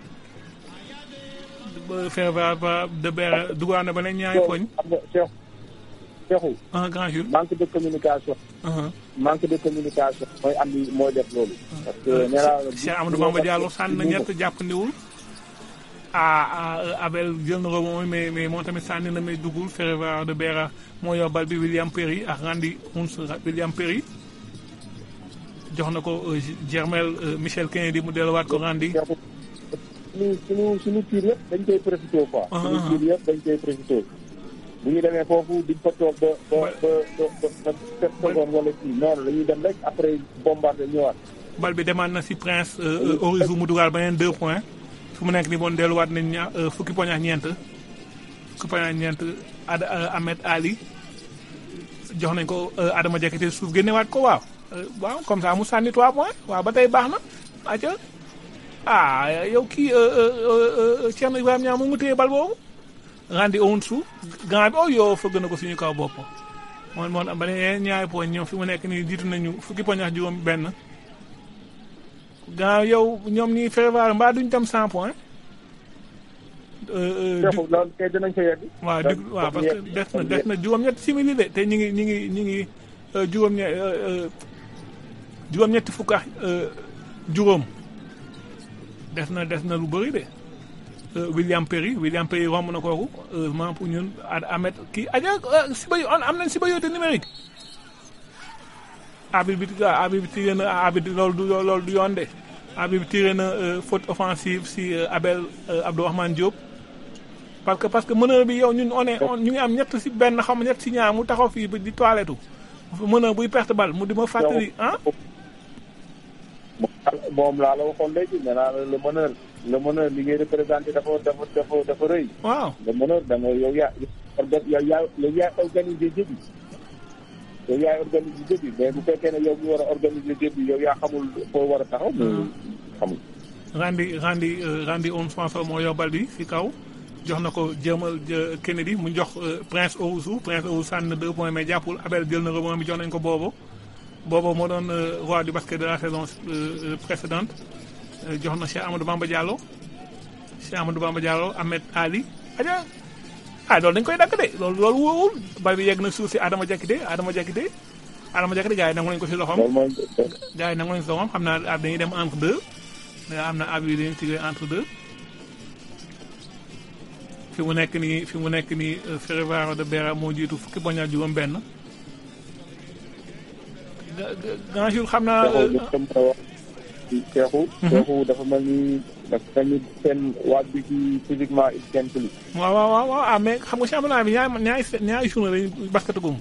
ba Ferroviario de Beira dugal na ba ne ñaari poñ xam nga Cheikh Cheikhou un grand jour manque de communication. uh manque de communication mooy andi mooy def loolu. parce que nee naa la Cheikh Amadou Bamba Diallo sànni na ñett jàppandiwul ah ah Abel jël na ko moom mais mais moom tamit sànni na may dugul Ferroviario de Beira moo yor bal bi William Perry ak Randy Huns William Perry jox na ko euh, Germel euh, Michel Kennedy mu delluwaat ko Randy Cheikhou suñu suñu suñu tiir yëpp dañ koy profité quoi. Ah, suñu ah. tiir yëpp dañ koy profité. bu ñu demee foofu diñ fa toog ba ba ba ba ba ba sept secondes wala kii noonu dañuy dem rek après bombardé ñëwaat. bal bi demaat na si Prince euh, euh, Orizu mu dugal beneen deux points fu mu nekk ni boon delluwaat nañ ña euh, fukki poñ ak ñeent fukki poñ ak ñeent Ada euh, Ahmed Ali jox nañ ko euh, Adama Diakité suuf génnewaat ko waaw Euh, waaw comme ça mu sànni trois points waaw ba tey baax na aca ah yow kii euh, euh, euh, Thierno Ibrahima Niang mu ngi téye bal boobu Randy Owusu grand bi oh yow fëgg na ko suñu kaw bopp moom moom ba ne ñaari poñ ñoom fi mu nekk nii jiitu nañu fukki poñ ak juróom benn gannaaw yow ñoom ñi Ferroviario mbaa duñ tam 100 points. Euh, euh, du- Cheikhou loolu kay dinañ ko yegg. waaw du waaw parce que des na des na juróom-ñetti simili de te ñu ngi ñu ngi ñu ngi euh, juróom-ñe euh, euh, juróom-ñetti fukk ak euh, juróom des na des na lu bëri de. Euh, William Perry William Perry romb na kooku heureusement pour ñun Ad- Ahmed kii aja siba yo am nañ siba yoote numérique arbitre bi ah, arbitre bi tiré na arbitre loolu du loolu du yoon de arbitre bi tiré na euh, faute offensive si euh, Abel euh, Abdourahmane Diop parce que parce que meneur bi yow ñun on est on- ñu ngi am ñett si benn xam ñett si ñaar mu taxaw fii ba di toilette meneur buy perte bal mu di ma fàttali ah moom laa la waxoon léegi nee naa la le meneur le meneur li ngay représenté dafa dafa dafa dafa rëy. waaw le meneur da nga yow yaa orga yow yaa yow yaay organisé jeu bi yow yaay organisé jeu bi mais bu fekkee ne yow mi war a organisé jeu bi yow yaa xamul foo war a taxaw. mais xamul. Randy Randy euh, Randy on François moo yor bal bi si kaw jox na ko jëmal jë- Kennedy mu jox euh, Prince Owusu Prince Owusu sànni na deux points mais jàppul Abel jël na rebond bi jox nañ ko boobu boobu moo doon euh, roi du basket de la saison euh, euh, précédente Euh, jox na Cheikh Amadou Bamba Diallo Cheikh Amadou Bamba Diallo Ahmed Ali aja ah loolu dañ koy dagg de loolu loolu wóorul bal bi yegg na suuf si Adama Diakité Adama Diakité Adama Diakité gars yi nangu nañ ko si loxoom loolu mooy gars yi nangu nañ si loxoom xam naa ab dañuy dem entre deux mais am na ab yi dañuy tiré entre deux fi mu nekk nii fi mu nekk nii euh, Ferroviario de Beira moo jiitu fukki poñ ak juróom benn ga- ga- grand jour xam naa Cheikhou euh, li tam ko wax ci Cheikhou. Cheikhou dafa mel ni dafa mel ni seen waaj bi ci physiquement il tient plus. waaw waaw waaw waaw ah mais xam nga championnat bi ñaari ñaari ñaari journée lañu basketagum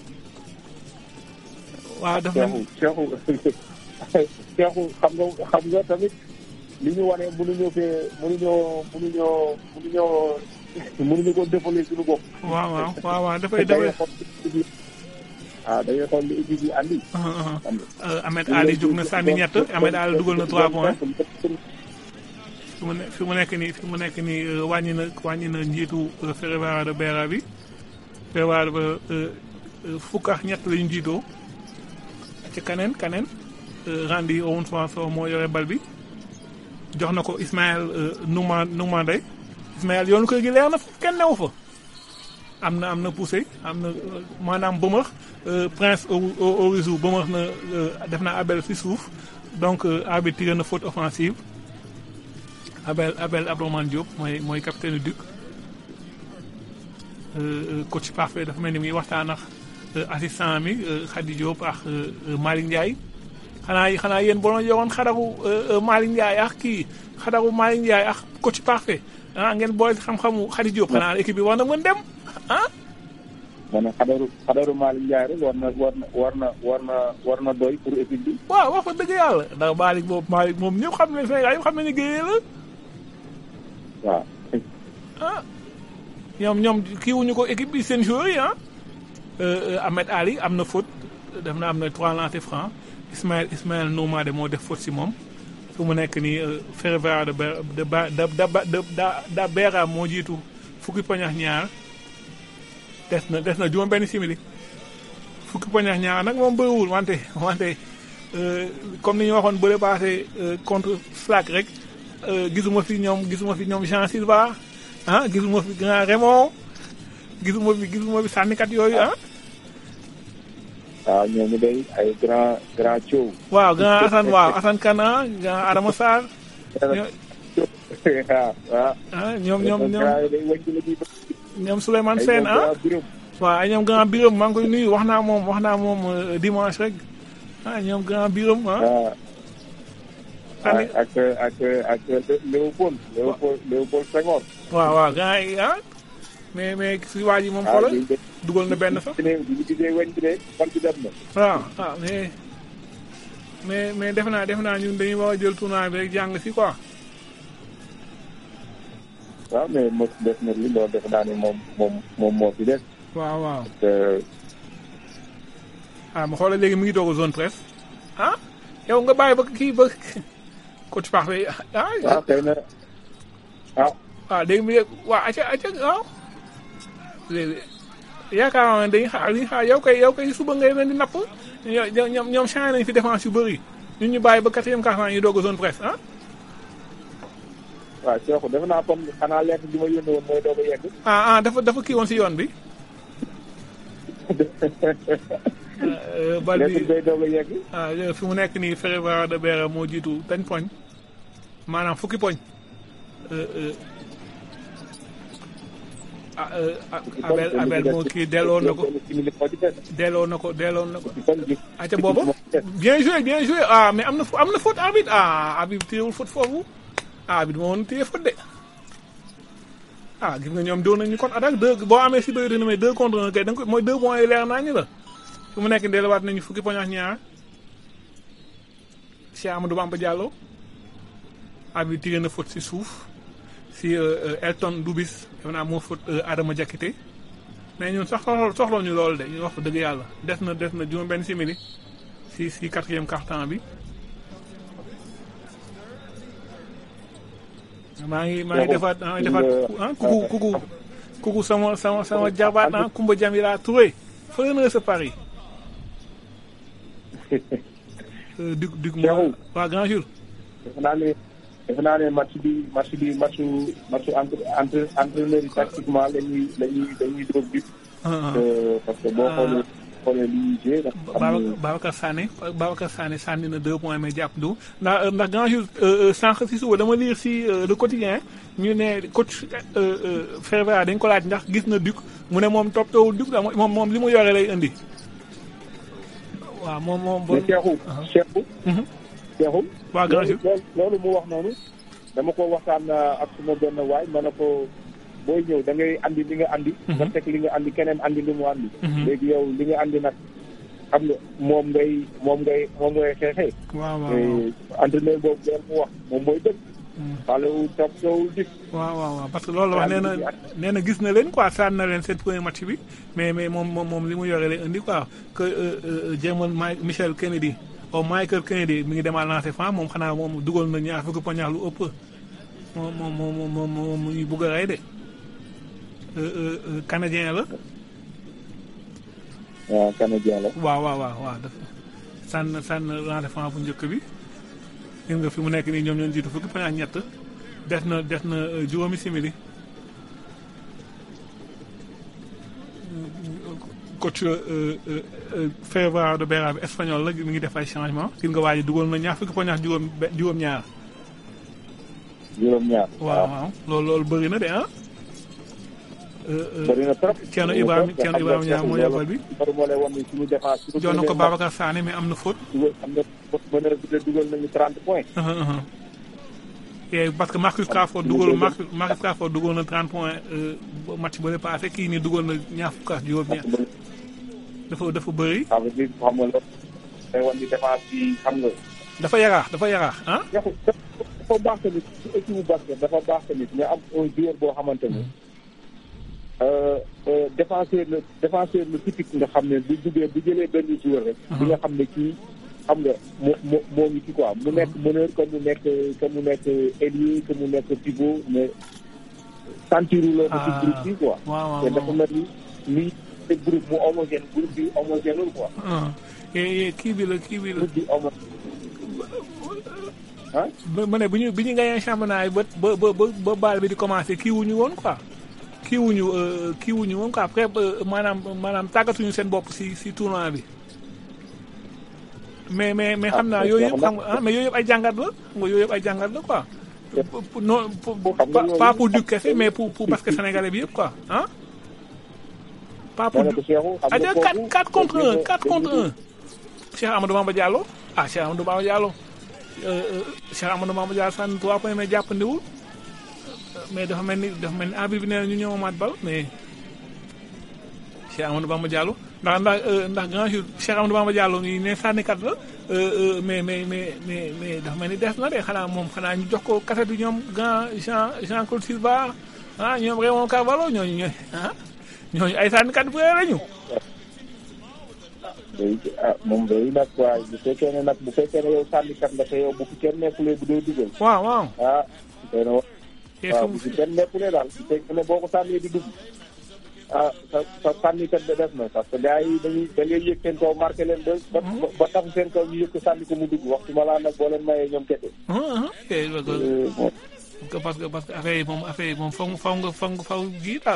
waaw dafa mel Cheikhou Cheikhou Cheikhou xam nga xam nga tamit li ñu wane mënuñoo fee mënuñoo mënuñoo mënuñoo mënuñu ko défalé suñu bopp. waaw waaw waaw waaw dafay da ngay dafay xool li équipe yi ah da ngay xool li équipe yi andi. uh, uh, xam nga. uh, Ahmed Ali jóg na sànni ñett Ahmed Ali dugal na trois points fi mu ne fi mu nekk nii fi mu nekk nii euh, wàññi na wàññi na njiitu euh, Ferroviario de Beira bi Ferroviario ba euh, euh, fukk ak ñett lañu jiitoo ci kaneen kaneen euh, Randy Owusu François moo yore bal bi jox na ko Ismaël Nouma Noumandé Ismaël yoonu kër gi leer na foofu kenn newu fa am na am na poussé am na maanaam bëmax Prince Orizou bëmax na def na Abel si suuf donc arbitre tiré na faute offensive Abel Abel Abdourahmane Diop mooy mooy capitaine Duc coach parfait dafa mel ni muy waxtaan ak assistant mi Khady Diop ak Malick Ndiaye xanaa xanaa yéen boo doon yoroon xadaru Malick Ndiaye ak kii xadaru Malick Ndiaye ak coach parfait ah ngeen boole xam-xamu Khady Diop xanaa équipe bi war na mën dem ah. ma ne xadaru xadaru Malick Ndiaye rek war na war na war na war na war na doy pour équipe bi. waaw wax fa dëgg yàlla ndax Malick boobu Malick moom ñëpp xam ne Sénégal yëpp xam nañu géej la. waaw. ah ñoom ñoom kii wuñu ko équipe bi seen joueurs yi ah. Ahmed Ali am na faute def na am na trois lancers francs Ismaël Ismaël Noumade moo def faute si moom fu mu nekk nii Ferreira de de de de da Beera moo jiitu fukki poñ ak ñaar des na des na juróom benn simili fukki poñ ak ñaar nag moom bëriwul wante wante comme ni ñu waxoon bële passé contre Slack rek gisuma fi ñoom gisuma fi ñoom Jean Silva ah gisuma fi grand Raymond gisuma fi gisuma fi sànnikat yooyu ah. waaw ñooñu day ay grand grand Thiow. waaw grand Assane waaw Assane Kana grand Adama Sarr. waaw. ah ñoom ñoom ñoom ñoom Souleymane Sène ah. waaw ay ñoom grand Biram maa ngi koy nuyu wax naa moom wax naa moom dimanche rek ah ñoom grand Biram ah. ak ak ak Léopold. Léopold Léopold Senghor. waaw waaw grand yi ah. mais mais si waa ji moom xoolal dugal na benn sax. waaw ah mais mais mais def naa def naa ñun dañuy war a jël tournoi bi rek jàng si quoi. waaw mais mos def na li loolu def naa ni moom moom moom moo fi des. waaw waaw. ah ma xoolal léegi mi ngi doog a zone presse ah yow nga bàyyi ba kii ba coach parfait ah. waaw xëy na ah. waaw léegi mu ne waaw acca acca waaw. léegi yaakaar naa ne dañuy xaar dañuy xaar yow kay yow kay suba ngay leen di napp ñoom ñoom changé nañu fi défense yu bëri ñun ñu bàyyi ba quatrième quart-temps ñu doog a zone presse ah. waaw Cheikh defe naa comme xanaa lettre bi ma yónnee woon mooy doog a yegg. ah ah dafa dafa kii woon si yoon bi. bal bi lettre bay doog a yegg. ah fi mu nekk nii Ferreira de Beera moo jiitu dañ poñ maanaam fukki poñ. ah Abel Abel moo kii delloo na ko delloo na ko delloo na ko. ati boobu bien joué bien joué ah mais am na am na faute arbitre ah arbitre téyewul faute foofu ah arbitre moo woon téye faute de. ah gis nga ñoom doon nañu kon attaque deux boo amee si bëri na mais deux contre un kay da nga ko mooy deux points yi leer naa ñu la. fu mu nekk delluwaat nañu fukki poñ ak ñaar Cheikh Amadou Bamba Diallo arbitre tiré na faute si suuf. si Elton Dubis def naa moo fóot Adama Diakité mais ñun sax soxla soxla ñu loolu de ñu wax dëgg yàlla des na des na juróom benn simili si si quatrième quart-temps bi. maa ngi maa ngi defaat maa ngi defaat ah kuku kuku kuku sama sama sama jabaat ah Kumba Jamila Touré fële na sa Paris. Duc Duc moo waa Grand Jour. defe naa ne match bi match bi matchu matchu entre entre entraîneur yi tactiquement la ñuy la ñuy dañuy dóor but. parce que boo xoolee xoolee li ñuy joué. Babacar Sané Babacar Sané sànni na deux points mais jàpp du ndax ndax grand jour sànq si suba dama lire si le quotidien ñu ne coach Ferreira dañ ko laaj ndax gis na Duc mu ne moom toppatoowul Duc moom moom li mu yore lay indi. waaw moom moom. mais Cheikhou Cheikhou. Cheikhou. waaw grand jour loolu mu wax noonu dama ko waxtaan ak suma benn waay ma ne ko booy ñëw da ngay andi li nga andi. nga teg li nga andi keneen andi li mu andi. léegi yow li nga andi nag xam nga moom ngay moom ngay moom ngay xeexee. waaw waaw entraîneur boobu loolu mu wax moom mooy dëgg. xale wu topp soowul dik. waaw waaw waaw parce que loolu la wax nee na nee na gis na leen quoi sànni na leen seen premier match bi mais mais moom moom moom li mu yore lay indi quoi que jéemal Michel Kennedy. o Michael Kennedy mi ngi demal lancé fan moom xanaa moom dugal na ñaar fukki poñ lu ëpp moom moom moom moom moom mu ngi bugg a rey de canadien la. waaw canadien la. waaw waaw waaw waaw dafa sànn sànn lancé fan bu njëkk bi gis nga fi mu nekk nii ñoom ñoo jiitu fukki poñ ak ñett des na des na euh, juróomi simili coach euh, euh, euh, Férera de Bera bi espagnol la mi ngi def ay changement gis nga waa ji dugal na ñaar fukki poñ ak juróom be- juróom-ñaar juróom-ñaar. waaw waaw loolu loolu bëri na de ah. Euh, euh, bëri na trop. Thierno Ibrahima Thierno Ibrahima Niang moo yebal bi loolu moo lay wan ni suñu défense. suñu jox na ko dugalee Babacar Sané mais am na faute. dugal am na meneur bi de dugal nañu 30 points. Uh-huh, uh-huh. Et parce que Marcus Crawford dugal Marcus Marcus Crawford dugal na 30 points euh, ba match ba passé kii nii dugal na ñaar fukk ak juróom ñaar dafa dafa bëri ça veut dire xam nga loolu day wan ni défense bi xam nga. dafa yaraax dafa yaraax ah. yaxu dafa baax tamit ci équipe bu basket dafa baax tamit nga am un joueur boo xamante ni euh, euh, défenseur la défenseur la typique nga xam ne bu duggee bu jëlee benn joueur rek. di nga xam ne kii xam nga moo moo moo ngi ci quoi mu nekk meneur que mu nekk que mu nekk ailier que mu nekk pivot mais sentiru la ci Ah. groupe bi quoi. waaw waaw te dafa mel ni nii te groupe mu homogène groupe bi homogèneul quoi. ah et et kii bi la kii bi la groupe bi homogène. ah ba ma ne bu ñu bi ñu gagné championnat yi ba ba ba ba ba baal bi di commencé kii wuñu woon quoi. kii wuñu euh, kii wuñu woon quoi après euh, maanaam maanaam tàggatuñu seen bopp si si tournoi bi. mais mais mais xam naa Ah, yooyu yëpp xam xam nga ah mais yooyu yëpp ay jàngat la xam nga yooyu yëpp ay jàngat la quoi. Pour- pour- non pour- Xam nga pas yooyu- pas pour Duc kese mais pour pour basket sénégalais bi yëpp quoi ah. pas pour ma ne Duc ko Cheikhou xam ah nga 4 kooku 4 contre 1 dañu- 4 contre dañu- 1 Cheikh Amadou Bamba Diallo ah Cheikh Amadou Bamba Diallo euh, euh, Cheikh Amadou Bamba Diallo sànni 3 points mais jàppandiwul mais dafa mel ni dafa mel ni arbitre bi nee na ñu ñëw amaat bal mais Cheikh Amadou Bamba Diallo ndax ndax euh, ndax grand jour Cheikh Amadou Bamba Diallo nii ne sànnikat la euh, euh, mais mais mais mais mais dafa mel ni des na de xanaa moom xanaa ñu jox ko kaset bi ñoom grand Jean Jean Claude Silva ah ñoom Raymond Carvalho ñooñu ñooy ah ñooñu ay sànnikat bu lañu. day ah moom day nag waaye bu fekkee ne nag bu fekkee ne yow sànnikat nga te yow bu fi kenn nekkulee bu dee dugal waaw waaw. ah day na wa- te waaw fi bu fi kenn nekkulee daal bu fekkee ne boo ko sànnee di dugg ah sa sa sànnikat ba def na parce que gars yi dañuy da ngay yëg seen kaw marqué leen ba ba ba tafu seen kaw ñu yëg ko sànni ko mu dugg waxtu ma laa nag boo leen mayee ñoom kese. ah ah ok Euh, bon, parce que parce que affaire yi moom affaire yi moom faw faw nga faw nga faw ji daal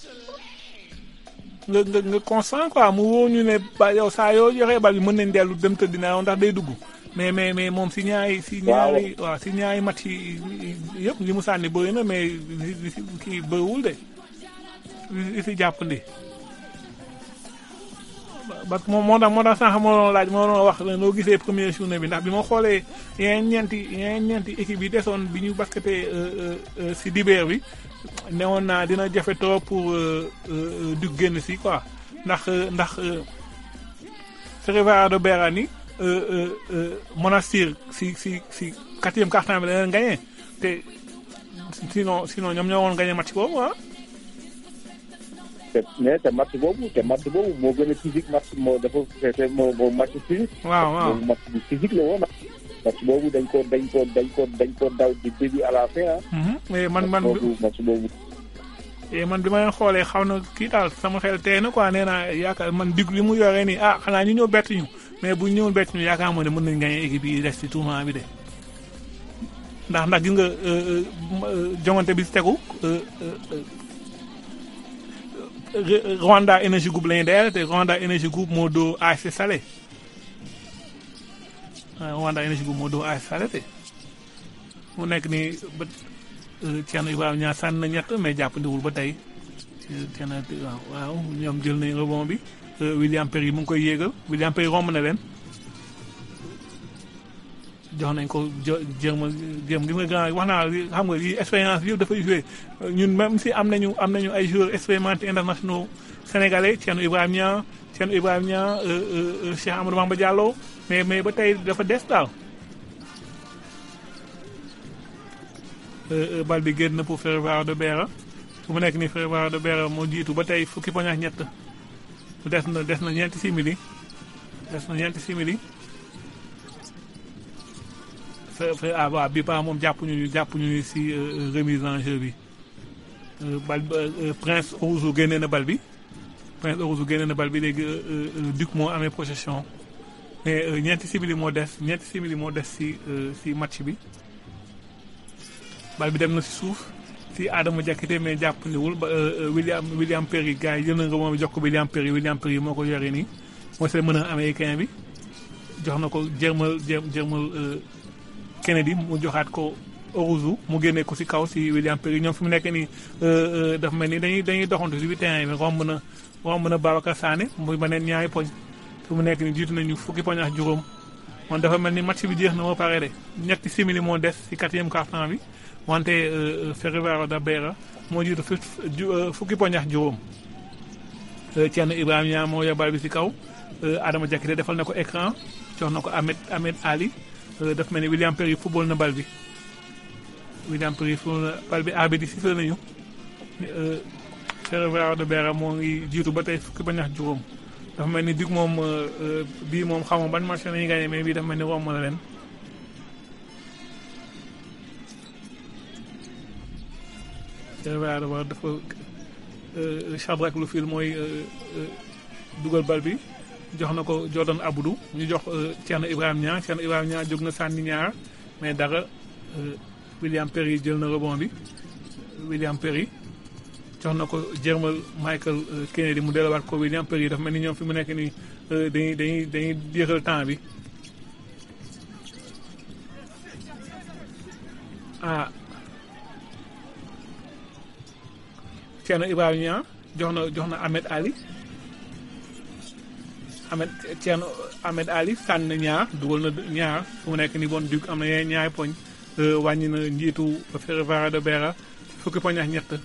nga nga nga constant quoi mu wóor ñu ne ba yow saa yoo joxee bal bi mën nañ dellu dem tëdd dinaa ndax day dugg mais mais mais moom si ñaari si ñaari waaw si ñaari match yi yëpp li mu sànni bëri na mais li li si kii bëriwul de li li si jàppandi parce que moom moo tax moo tax sànq moo doon laaj moo doon wax noo gisee première journée bi ndax bi ma xoolee yeneen ñeenti yeneen ñeenti équipe yi desoon bi ñu basketee si dibeer bi newoon naa dina jafe trop pour du génn si quoi ndax ndax Ferroviario de Berani Monastir si si si quatrième quart-temps bi da leen gagné te sinon sinon ñoom ñoo woon gagné match boobu ah. te mais te match boobu te match boobu moo gën a physique match moo dafa feete moo moo match physique. waaw waaw boobu match bu physique la woon match boobu dañ ko dañ ko dañ ko dañ ko daw di début à la fin ah. mais man man boobu match boobu. et man bi ma leen xoolee xaw na kii daal sama xel tey na quoi nee naa yaakaar man dig li mu yoree nii ah xanaa ñu ñëw bett ñu mais bu ñu ñëwul bett ñu yaakaar moo ne mën nañ gagné équipe yi des ci tournoi bi de. ndax ndax gis nga jongante bi si tegu Rwanda Energy Group la ñuy dayal te Rwanda Energy Group moo doo ASC Salé Rwanda Energy Group moo doo ASC Salé te mu nekk nii ba Thierno Ibrahima ñaar sànni na ñett mais jàppandiwul ba tey Thierno waaw waaw ñoom jël nañ rebond bi William Perry mu ngi koy yéegal William Perry romb na leen jox nañ ko jo jéem a jéem gis nga grand wax naa xam nga lii expérience bi yëpp dafay joué ñun même si am nañu am nañu ay joueurs expérimentés internationaux sénégalais Thierno Ibrahima Niang Thierno Ibrahima Niang Cheikh Amadou Bamba Diallo mais mais ba tey dafa des daal. bal bi génn na pour Ferroviario de Beira fu mu nekk nii Ferroviario de Beira moo jiitu ba tey fukki poñ ak ñett des na des na ñeenti simili des na ñeenti simili. fe ah waaw bi pa moom jàppuñu jàppuñu si remise en jeu bi bal Prince Orouzou génnee na bal bi Prince Orouzou génnee na bal bi léegi Duc moo amee possession mais euh, ñeenti simili moo des ñeenti simili moo des si euh, si match bi bal bi dem na si suuf si Adama Diakité mais jàppandiwul ba euh, euh, William William Perry gars yi jël na nga moom jox ko William Perry William Perry moo ko yore nii mooy seen mën a américain bi jox na ko jërmal jër jërmal euh, Kennedy mu joxaat ko Orouzou mu génnee ko si kaw si William Perry ñoom fi mu nekk nii euh, euh, dafa mel ni dañuy dañuy doxantu si biir terrain bi romb na romb na Babacar Sané muy beneen ñaari poñ fi mu nekk nii jiitu nañu fukki poñ ak juróom man dafa mel ni match bi jeex na ba pare de ñetti simili moo des si quatrième quart-temps bi wante euh, euh, Ferroviario da Beira moo jiitu fi ju- euh, fukki poñ ak juróom Euh, Thierno Ibrahima Niang moo yóbbaal bi si kaw euh, Adama Diakité defal na ko écran jox na ko Ahmed Ahmed Ali euh, daf mel ni William Perry football na bal bi William Perry football na bal bi arbitre yi sifflé nañu euh, Ferroviario de Beira moo ngi jiitu ba tey fukki bañ ak juróom dafa mel ni dig moom euh, euh, bii moom xaw ma ban match la ñuy gagné mais bii dafa mel ni romb na leen Ferroviario de Beira dafa euh, Shadrack Lufil mooy euh, euh, dugal bal bi jox na ko Jordan Aboudou ñu jox euh, Thierno Ibrahima Niang Thierno Ibrahima Niang jóg na sànni ñaar mais dara euh, William Perry jël na rebond bi William Perry jox na ko Jermal Michael euh, Kennedy mu delluwaat ko William Perry dafa mel ni ñoom fi mu nekk nii euh, dañuy dañuy dañuy jeexal temps bi ah Thierno Ibrahima Niang jox na jox na Ahmed Ali Ahmed Thierno Ahmed Ali sànni na ñaar dugal na ñaar fu mu nekk nii bon dug am na yeneen ñaari poñ euh, wàññi na njiitu Ferroviario de Beira fukki poñ ak ñett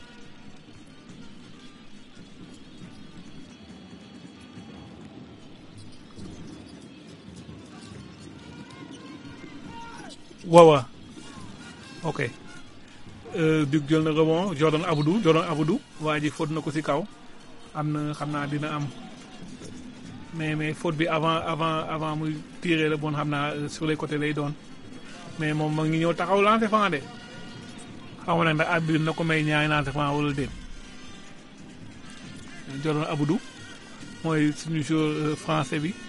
waaw ok euh, Duc jël na rebond Jordan Aboudou Jordan Aboudou waa ji faute na ko ci kaw am na xam naa dina am mais mais faute bi avant avant avant muy tirer la bon xam naa euh, sur les côtés lay doon mais moom ma ngi ñëw taxaw lancer franc de xaw ma nag ndax arbitre na ko may ñaari lancer franc wala déet Jordan Aboudou mooy suñu joueur euh, français bi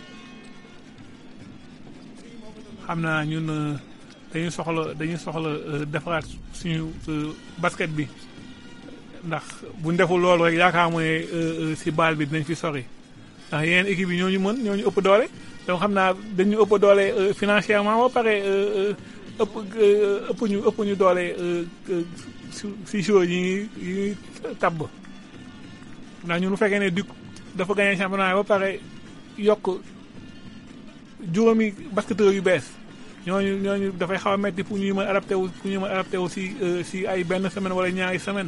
xam naa ñun euh, dañuy soxla dañuy soxla euh, defaraat suñu euh, basket bi ndax buñ deful loolu rek yaakaar mooy euh, euh, si baal bi dinañ fi sori ndax yeneen équipe yi ñoo ñu mën ñoo ñu ëpp doole donc xam naa dañu ëpp doole euh, financièrement ba pare euh, euh, ëpp euh, ëpp ñu ëpp ñu doole euh, euh, si si joueurs yi ñuy yi ñuy tabb ndax ñun bu fekkee ne Duc dafa gagné championnat ba pare yokk juróomi basketteurs yu bees ñooñu ñooñu dafay xaw a metti pour ñu mën a adapté wu pour ñu mën a adapté wu si euh, si ay benn semaine wala ñaari semaine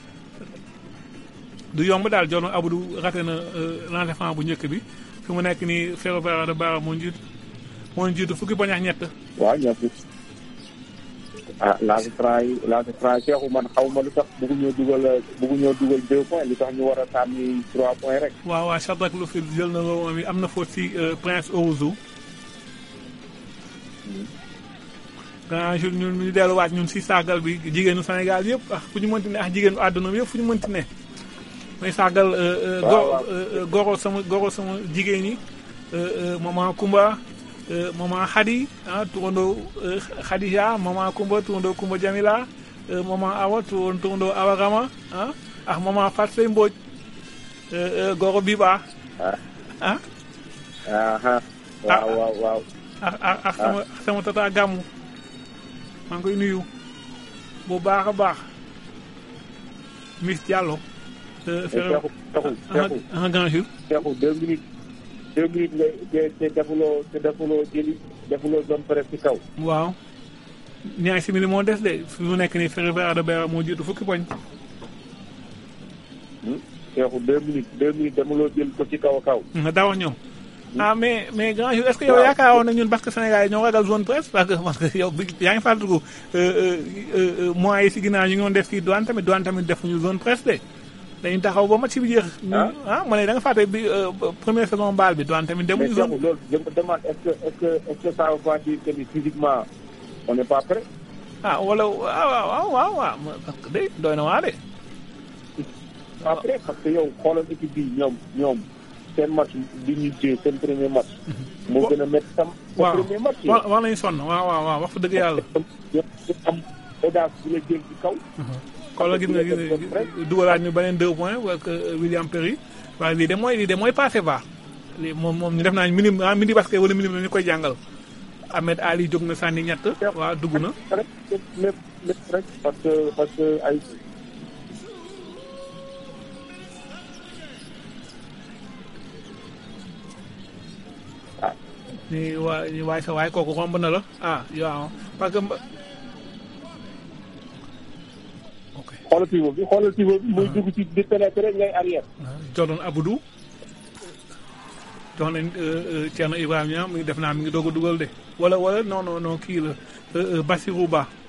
du yomb daal Jordan Aboudou raté na euh, lancer franc bu njëkk bi fi mu nekk nii Ferroviario de Beira moo njiit moo njiitu fukki poñ ak ñett waaw ñoo fi ah lancé franc yi lancé franc Cheikhou man xaw ma lu tax bëgguñoo dugal bëgguñoo dugal deux points li tax ñu war a sànni trois points rek. waaw waaw Shadrack Lufil jël na ko moom am na faute si euh, Prince Owuzu grand jour ñun ñu delluwaat ñun si sargal bi jigéenu Sénégal yëpp ah fu ñu mënti ne ah jigéenu àdduna bi yëpp fu ñu mënti ne may sargal euh, euh, Waaw, goro waaw. euh, euh, goro sama goro sama jigéen ñi euh, euh, maman Kumba euh, maman Khady ah turandoo euh, Khadija maman Kumba turandoo Kumba Jamila euh, maman Awa turan- turandoo Awa Rama ah ah maman Fatou Sey Mbodj euh, euh, goro Biba ah ah ah waaw waaw waaw. ak ak ak sama sama tata gàmmu maa ngi koy nuyu bu baax a baax Miss Diallo. mais Cheikhou Cheikhou Cheikhou un grand jour. Cheikhou deux minutes deux minutes nga te te defuloo te defuloo jëli defuloo zone presse ci kaw. waaw ñaari simili moo des de fi mu nekk nii Ferroviario de Beira moo jiitu fukki poñ. Cheikhou deux minutes deux minutes demuloo jël ko ci kaw a kaw. nga daa wax ñoom. ah mais mais grand jour est-ce que yow yaakaaroon na ñun parce que Sénégal yi ñoo ragal zone presse parce que parce que yow bi yaa ngi fàttaliku mois yi si ginnaaw ñu ngi doon def fii douane tamit douane tamit defuñu zone presse de dañu taxaw ba match bi jeex. Ah. ah ma ne da nga fàtte bi euh, première saison baal bi douane tamit mais demuñu zone. Cheikhou loolu je me demande est-ce que est-ce que est-ce que ça veut pas dire que ni physiquement on n'est pas prêt. ah wala waaw waaw waaw waaw waaw parce que de doy na waa de. pas prêt parce que yow xoolal équipe bi ñoom ñoom seen match bi ñuy joué seen premier match. moo gën a métti sam. waaw seen premier match. wax wax nañu sonn waaw waaw waaw wax fa dëgg yàlla. am audace bi la jël ci kaw. xoolal gis nga gis nga dugalaat ñu beneen deux points ak William Perry waaye lii de mooy lii de mooy passé va lii moom moom ñu def naa minim ah mini basket wala minim la ñu koy jàngal Ahmed Ali jóg na sànni ñett waaw dugg na. rek lépp lépp rek parce que parce que ay. ni waa ni waay sa waay kooku romb na la ah waaw parce que. ok xoolal pivot bi xoolal pivot bi muy dugg ci di pénétrer ngay arrière. Jordan Abdou jox nañ Thierno Ibrahima mi ngi def naa mi ngi doog a dugal de wala wala non non non kii la Bassirou Ba